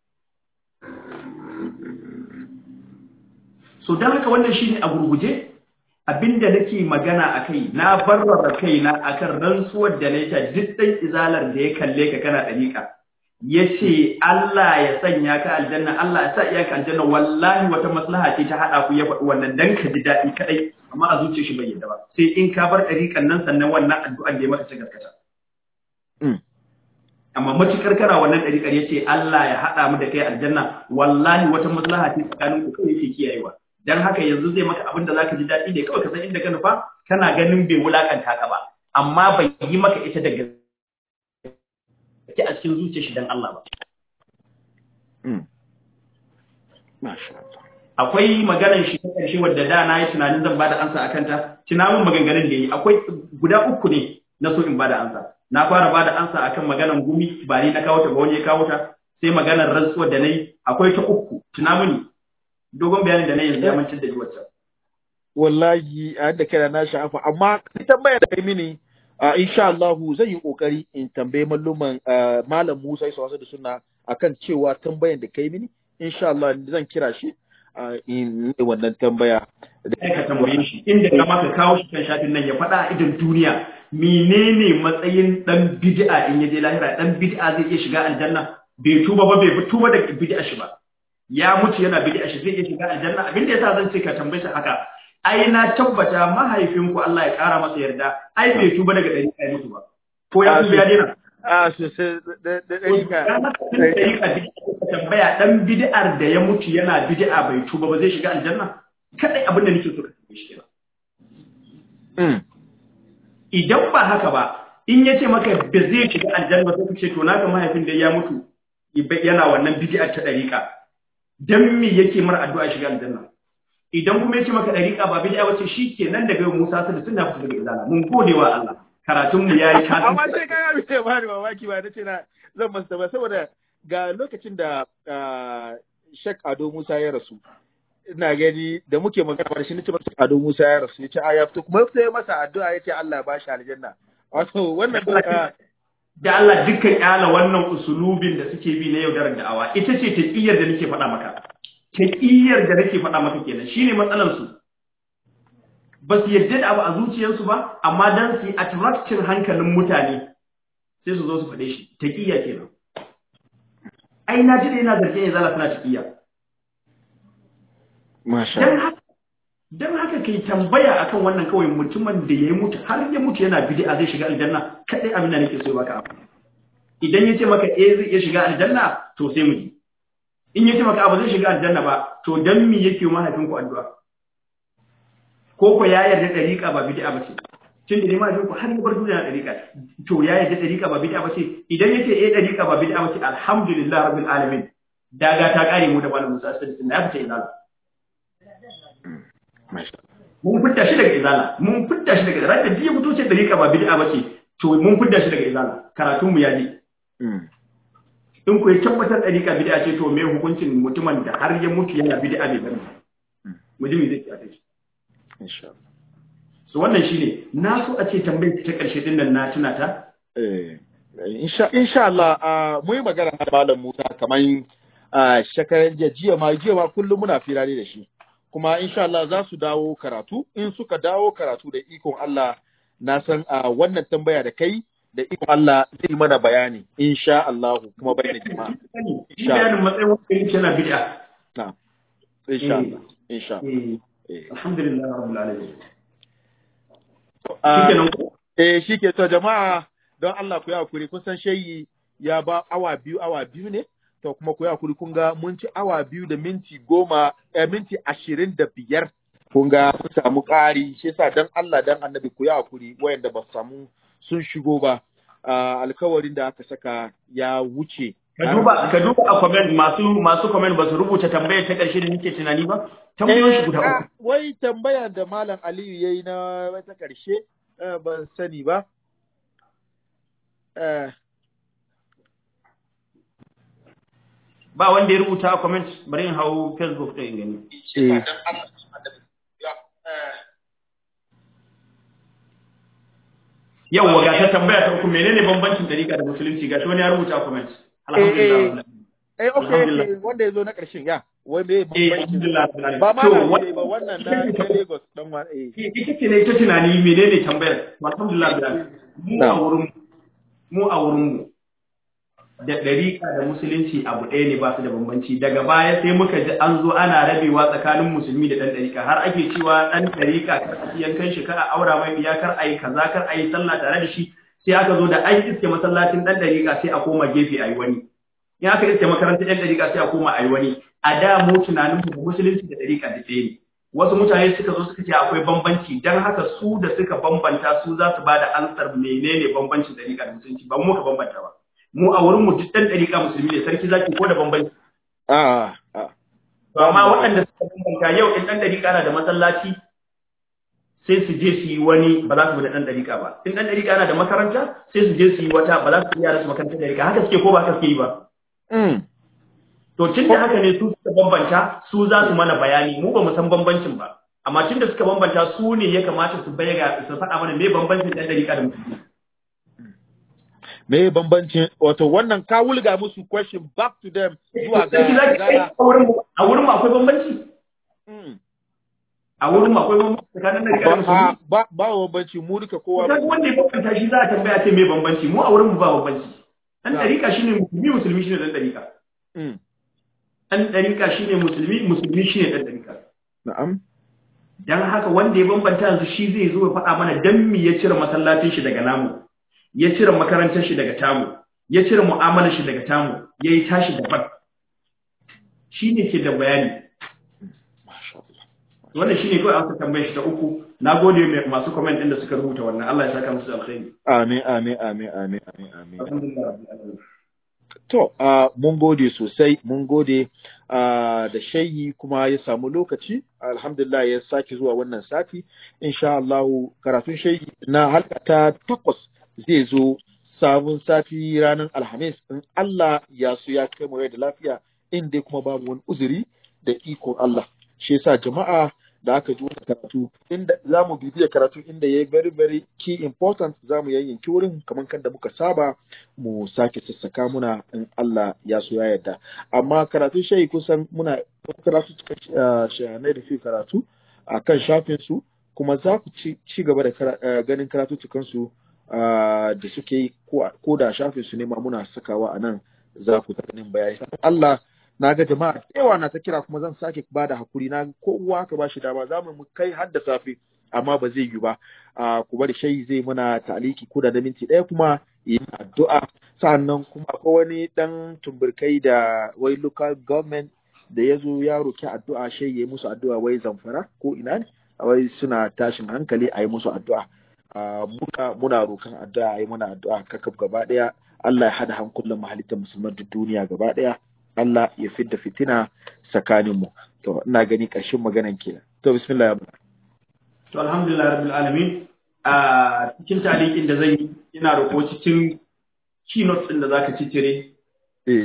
so don haka wannan shine a gurguje abinda nake magana a kai na barrara kaina akan rantsuwar da nake duk ɗan izalar da ya kalle ka kana ɗariƙa ya ce Allah ya sanya ka aljanna Allah ya sa iya ka aljanna wallahi wata maslaha ce ta haɗa ku ya faɗi wannan dan ka ji daɗi kaɗai amma a zuciyar shi bai yadda ba sai in ka bar ɗariƙan nan sannan wannan addu'ar da ya maka ta gaskata amma matukar kana wannan ɗariƙar ya ce Allah ya haɗa mu da kai aljanna wallahi wata maslaha ce tsakanin ku kawai yake kiyayewa dan haka yanzu zai maka abin da zaka ji daɗi ne kawai ka san inda ka nufa kana ganin bai wulakanta ka ba amma bai yi maka ita da gaske a cikin zuciyar shi dan Allah ba akwai maganar shi ta ƙarshe wadda da na yi tunanin zan bada ansa akan ta tunanin maganganun da yi akwai guda uku ne na so in bada ansa na fara bada ansa akan maganar gumi ba ni na kawo ta ba wani ya kawo ta sai maganar rantsuwar da na yi akwai ta uku tuna mini dogon bayanin da na yanzu ya mantar da ni wacce wallahi a yadda kai na sha'afa amma ni tambaya da kai mini uh, insha Allah zan yi kokari in tambaye malluman uh, malam Musa Isa wasu da suna akan cewa tambayan da kai mini insha Allah zan kira shi uh, in wannan tambaya da ka tambaye shi inda ka maka kawo shi kan shafin nan ya faɗa a idan duniya menene matsayin dan bid'a in ya je lahira dan bid'a zai iya shiga aljanna bai tuba ba bai tuba da bid'a shi ba ya mutu yana bid'a shi zai iya shiga aljanna abin da yasa zan ce ka tambaye shi haka ai na tabbata mahaifinku Allah ya kara masa yarda ai bai tuba daga dari kai mutu ba ko ya tuba ya dena a sosai da dari ka tambaya dan bid'ar da ya mutu yana bid'a bai tuba ba zai shiga aljanna kadai abin da nake so ka tambaye shi kenan idan ba haka ba in ya ce maka ba zai shiga aljanna sai ka ce to naka mahaifin da ya mutu yana wannan bid'ar ta dariƙa dan me yake mar addu'a shiga aljanna idan kuma yace maka dariƙa ba bid'a bace shikenan daga Musa sai sun da fita daga izala mun gode wa Allah karatun mu yayi kasu amma sai ka ga bai ba da mamaki ba nace na zan masa ba saboda ga lokacin da Sheikh Ado Musa ya rasu ina gani da muke magana da shi nace masa Ado Musa ya rasu yace a ya fito kuma sai masa addu'a yace Allah ya bashi aljanna wato wannan da Allah dukkan kyala wannan usulubin da suke bi na yaudarar da'awa ita ce taqiyar da nake faɗa maka taqiyar da nake faɗa maka kenan shine matsalar su ba su yadda da abu a zuciyarsu ba amma dan su yi attracting hankalin mutane sai su zo su faɗe shi taqiya kenan ai na ji da yana zargin ya zala suna taqiya masha dan haka dan haka kai tambaya akan wannan kawai mutumin da ya mutu har ya mutu yana bid'a zai shiga aljanna kadai abin da nake so baka abu idan yace maka eh zai iya shiga aljanna to sai mu ji in yace maka abu zai shiga aljanna ba to dan me yake mahaifin ku addu'a ko ko ya yarda dariqa ba bid'a ba ce tun da mahaifin ku har ya bar duniya dariqa to ya yarda dariqa ba bid'a ba ce idan yace eh dariqa ba bid'a ba ce alhamdulillah rabbil alamin daga ta kare mu da malamin Musa sallallahu alaihi wasallam ya fita izala mun fidda shi daga izala mun fidda shi daga izala da ya fito ce dariƙa ba bid'a bace to mun fidda shi daga izala karatun mu ya je in ku ya tabbatar ɗariƙa bid'a ce to me hukuncin mutumin da har ya mutu yana bid'a bai bari mujimi zai kiyaye shi insha Allah so wannan shine na so a ce tambayar ta ƙarshe din nan na tuna ta eh insha insha Allah ah, mu yi magana da malam Musa kaman ah, shekaran jiya jiya ma jiya ma kullum muna fira ne da shi kuma insha Allah za su dawo karatu in suka dawo karatu da ikon Allah na san a wannan tambaya da kai da ikon Allah zai mana bayani insha Allah kuma bayani jama'a Shi bayanin matsayin wanda yake yana bid'a na insha Allah insha Allah eh eh alhamdulillah rabbil alamin Ah, shikenan ko eh shike to jama'a don Allah ku yi hakuri kun san shayi ya ba awa biyu awa biyu ne to kuma ku yi hakuri kun ga mun ci awa biyu da minti goma eh, minti ashirin da biyar kun ga sun samu ƙari shi yasa don Allah don annabi ku yi hakuri wayanda ba su samu sun shigo ba Ah, alkawarin da aka saka ya wuce ka duba ka duba a comment masu masu comment ba su rubuta tambayar ta ƙarshe da nake tunani ba tambayoyin shi guda Eh, uku ah, wai tambaya da Malam Aliyu ya yi na wata ƙarshe eh, ban sani ba. Eh, ba wanda ya rubuta a comment bari in hau facebook ɗin in gani eh, yawwa ga ta tambaya ta uku menene bambancin dariƙa da musulunci gashi wani ya rubuta a comment alhamdulillah eh, okay, Alhamdulillah. okay, wanda ya zo na ƙarshen ya, wai me eh bambanci alhamdulillah ba ma To, na wa- ne ba wannan na na Lagos dan wa eh. ita ce ne ta tunani menene tambayar alhamdulillah bilal mu a Na'am. wurin mu a wurin mu da ɗariƙa da musulunci abu ɗaya ne ba su da bambanci daga baya sai muka ji an zo ana rabewa tsakanin musulmi da ɗan ɗariƙa har ake cewa ɗan ɗariƙa kar a yankan shi kar a aura mai biya kar a yi kaza kar a yi sallah tare da shi sai aka zo da an iske masallacin ɗan ɗariƙa sai a koma gefe a yi wani in aka iske makarantar ɗan ɗariƙa sai a koma a yi wani a da mu tunanin mu da musulunci da ɗariƙa da ɗaya ne wasu mutane suka zo suka ce akwai bambanci don haka su da suka bambanta su za su ba da ansar menene bambancin ɗariƙa da musulunci ba mu muka bambanta ba mu a wurin mu duk ɗan ɗariƙa musulmi ne sarki zaki ko da bambanci Ah, ah. to amma waɗanda suka bambanta yau in ɗan ɗariƙa na da masallaci sai su je su yi wani ba za su bi da ɗan ɗariƙa ba in ɗan ɗariƙa na da makaranta sai su je su yi wata ba za su yi yara su makarantar ɗariƙa haka suke ko ba haka suke yi ba Mm. To tun da haka ne su suka bambanta su za su mana bayani mu ba mu san bambancin ba. Amma tun da suka bambanta su ne ya kamata su bayyana su faɗa mana me bambancin ɗan ɗariƙa da musulmi. Me bambancin wato wannan ka wulga musu question back to them zuwa ga Sarki zaki kai gara. a wurin mu a wurin mu akwai bambanci. Mm. A wurin mu akwai bambanci tsakanin ɗariƙa da Ba musulmi. ba ba bambanci mu duka kowa Kaga wanda ya bambanta shi za a tambaya ce me bambanci mu a wurin mu ba bambanci. Ɗan ɗariƙa shine musulmi musulmi shine ɗan ɗariƙa. Mm. Ɗan ɗariƙa shine musulmi musulmi shine ɗan ɗariƙa. Na'am. Dan haka wanda ya bambanta yanzu shi zai zo ya faɗa mana dan me ya cire masallacin shi daga namu. ya cire makarantar shi daga tamu ya cire mu'amalar shi daga tamu ya yi tashi daban shi ne ke da bayani Masha Allah. wannan shi ne kawai an tambayar shi ta uku na gode mai masu comment ɗin da suka rubuta wannan Allah ya saka musu da alkhairi Amin, amin, amin, amin, amin, amin. alhamdulillah rabbil alamin To, uh, mun gode sosai, mun gode uh, da shayi kuma ya samu lokaci, alhamdulillah ya sake zuwa wannan sati, insha Allah karatun shayi na halka ta takwas zai zo sabon sati ranar Alhamis in Allah ya so ya kai mu rai da lafiya inda kuma babu wani uzuri da ikon Allah. Shi yasa jama'a da aka ji wannan karatu inda za mu bibiya karatu inda ya yi very very key important za mu yayyanki wurin kamar kan da muka saba mu sake sassaka muna in Allah ya so ya yarda amma karatu shayi kusan muna karatu cikin shayanai da fi karatu a kan shafin su kuma za ku ci, ci gaba da kara, uh, ganin karatu su uh, da suke yi ko, ko da shafin su ne ma muna sakawa a nan za ku ta ganin bayani Allah na ga jama'a da yawa na ta kira kuma zan sake ba da hakuri na ga kowa ka ba shi dama za mu kai har da safe amma ba zai yi ba a ku bari shayi zai muna taliki ko da na minti ɗaya kuma yi addu'a sa'annan kuma akwai wani dan tumburkai da wai local government da ya zo ya roki addu'a shayi ya yi musu addu'a wai zamfara ko ina ne wai suna tashin hankali a yi musu addu'a muna muna rokan addu'a a yi muna addu'a kakaf gaba ɗaya Allah ya hada hankulan mahalittar musulman duk duniya gaba ɗaya Allah ya fidda fitina tsakanin mu to ina gani ƙarshen maganan kenan to bismillah ya bada to alhamdulillah rabbil alamin a cikin talikin da zan yi ina roƙo cikin keynote din da zaka cicire eh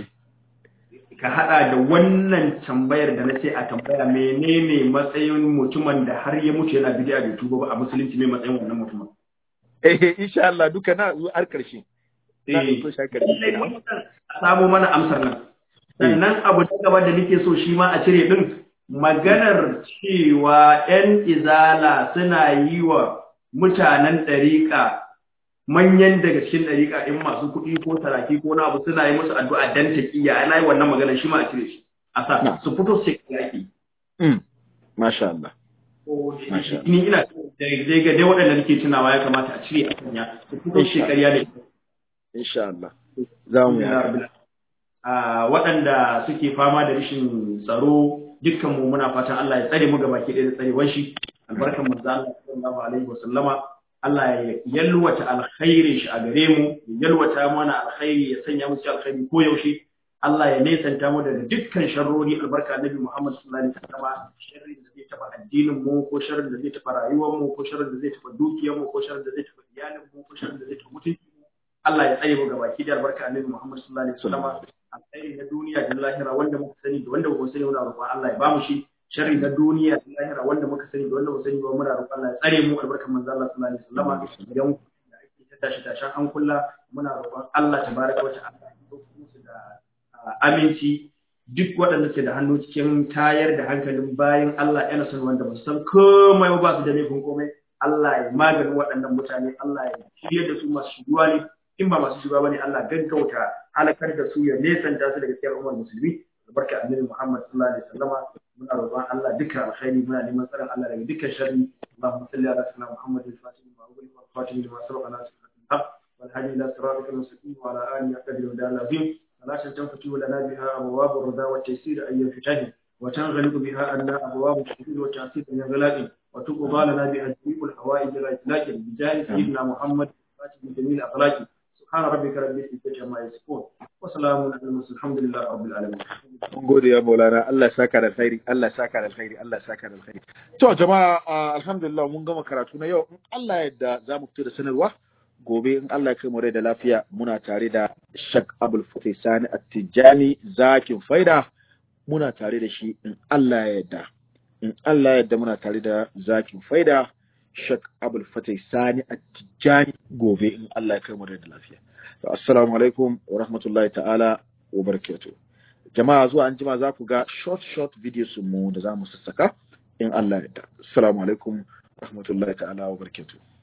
ka hada da wannan tambayar da na ce a tambaya menene matsayin mutumin da har ya mutu yana bid'a bai tuba ba a musulunci mai matsayin wannan mutumin eh insha Allah duka na zo har karshe na Eh, so shakar lallai wannan a samo mana amsar nan sannan abu na gaba da nake so shi ma a cire din maganar cewa 'yan izala suna yi wa mutanen ɗariƙa manyan daga cikin ɗariƙa in masu kuɗi ko saraki ko na abu suna yi musu addu'a dan taƙiyya ana yi wannan maganar shi ma a cire shi a sa Na. su fito su yaƙi mm masha Allah Masha ni ina dai ga dai waɗanda nake tunawa ya kamata a cire a sanya su fito su ƙarya da ita insha Allah za mu yi haka. a waɗanda suke fama da rashin tsaro dukkan mu muna fatan Allah ya tsare mu gabaki ɗaya da tsarewar shi albarkan manzo Allah sallallahu alaihi wasallama Allah ya yalwata alkhairin shi a gare mu ya yalwata mana alkhairi ya sanya mu cikin alkhairi ko yaushe Allah ya nesanta mu daga dukkan sharrori albarka annabi Muhammad sallallahu alaihi wasallama sharri da zai taba addinin mu ko sharri da zai taba rayuwar mu ko sharri da zai taba dukiyar mu ko sharri da zai taba iyalin mu ko sharri da zai taba mutunci mu Allah ya tsare mu gabaki da albarka annabi Muhammad sallallahu alaihi wasallama alkhairi na duniya da lahira wanda muka sani da wanda muka sani muna roƙon Allah ya bamu shi sharri na duniya da lahira wanda muka sani da wanda muka sani ba muna roƙon Allah ya tsare mu albarkan manzo Allah sallallahu alaihi wasallama idan da ake ta tashi tashan an kulla muna roƙon Allah tabaraka wa ta'ala ya dauko musu da ah, aminci duk waɗanda ke da hannu cikin tayar da hankalin bayan Allah yana son wanda ba su san komai ba ba su da laifin komai Allah ya maganin waɗannan mutane Allah ya shirye da su masu shigowa ne in ba masu shigowa bane Allah gaggauta halakar da su ya nesanta su daga cikin al'ummar musulmi barka annabi Muhammad sallallahu alaihi wasallama muna roƙon Allah dukkan alkhairi muna neman tsaron Allah daga dukkan sharri Allahumma salli ala sayyidina Muhammad al-Fatih wa alihi wa sahbihi lima sabaqa nas al-haq wal hadi ila siratikal mustaqim wa ala alihi wa sahbihi wa sallam صلاة تنفتح لنا بها أبواب الرضا والتيسير أن ينفتح وتنغلق بها أن أبواب الشهود والتعسير من غلاق وتقضى لنا بها جميع الحوائج لا إطلاق بجاه سيدنا محمد فاتح جميع الأخلاق سبحان ربك رب العزة عما يصفون وسلام على المرسلين الحمد لله رب العالمين mun gode ya maulana Allah ya saka da alkhairi Allah ya saka da alkhairi Allah ya saka da alkhairi to jama'a ah, alhamdulillah mun gama karatu na yau in Allah ya yarda za mu fito da sanarwa gobe in Allah ya kai mu rai da lafiya muna tare da Shak Abul Fatih Sani At-Tijani zakin faida muna tare da shi in Allah ya yarda in Allah ya yarda muna tare da zakin faida Shak Abul Fatih Sani At-Tijani gobe in Allah ya kai mu rai da lafiya to assalamu alaikum wa rahmatullahi ta'ala wa barakatuh jama'a zuwa an jima za ku ga short short videos mu da za mu sassaka in Allah ya yarda assalamu alaikum rahmatullahi ta'ala wa barakatuh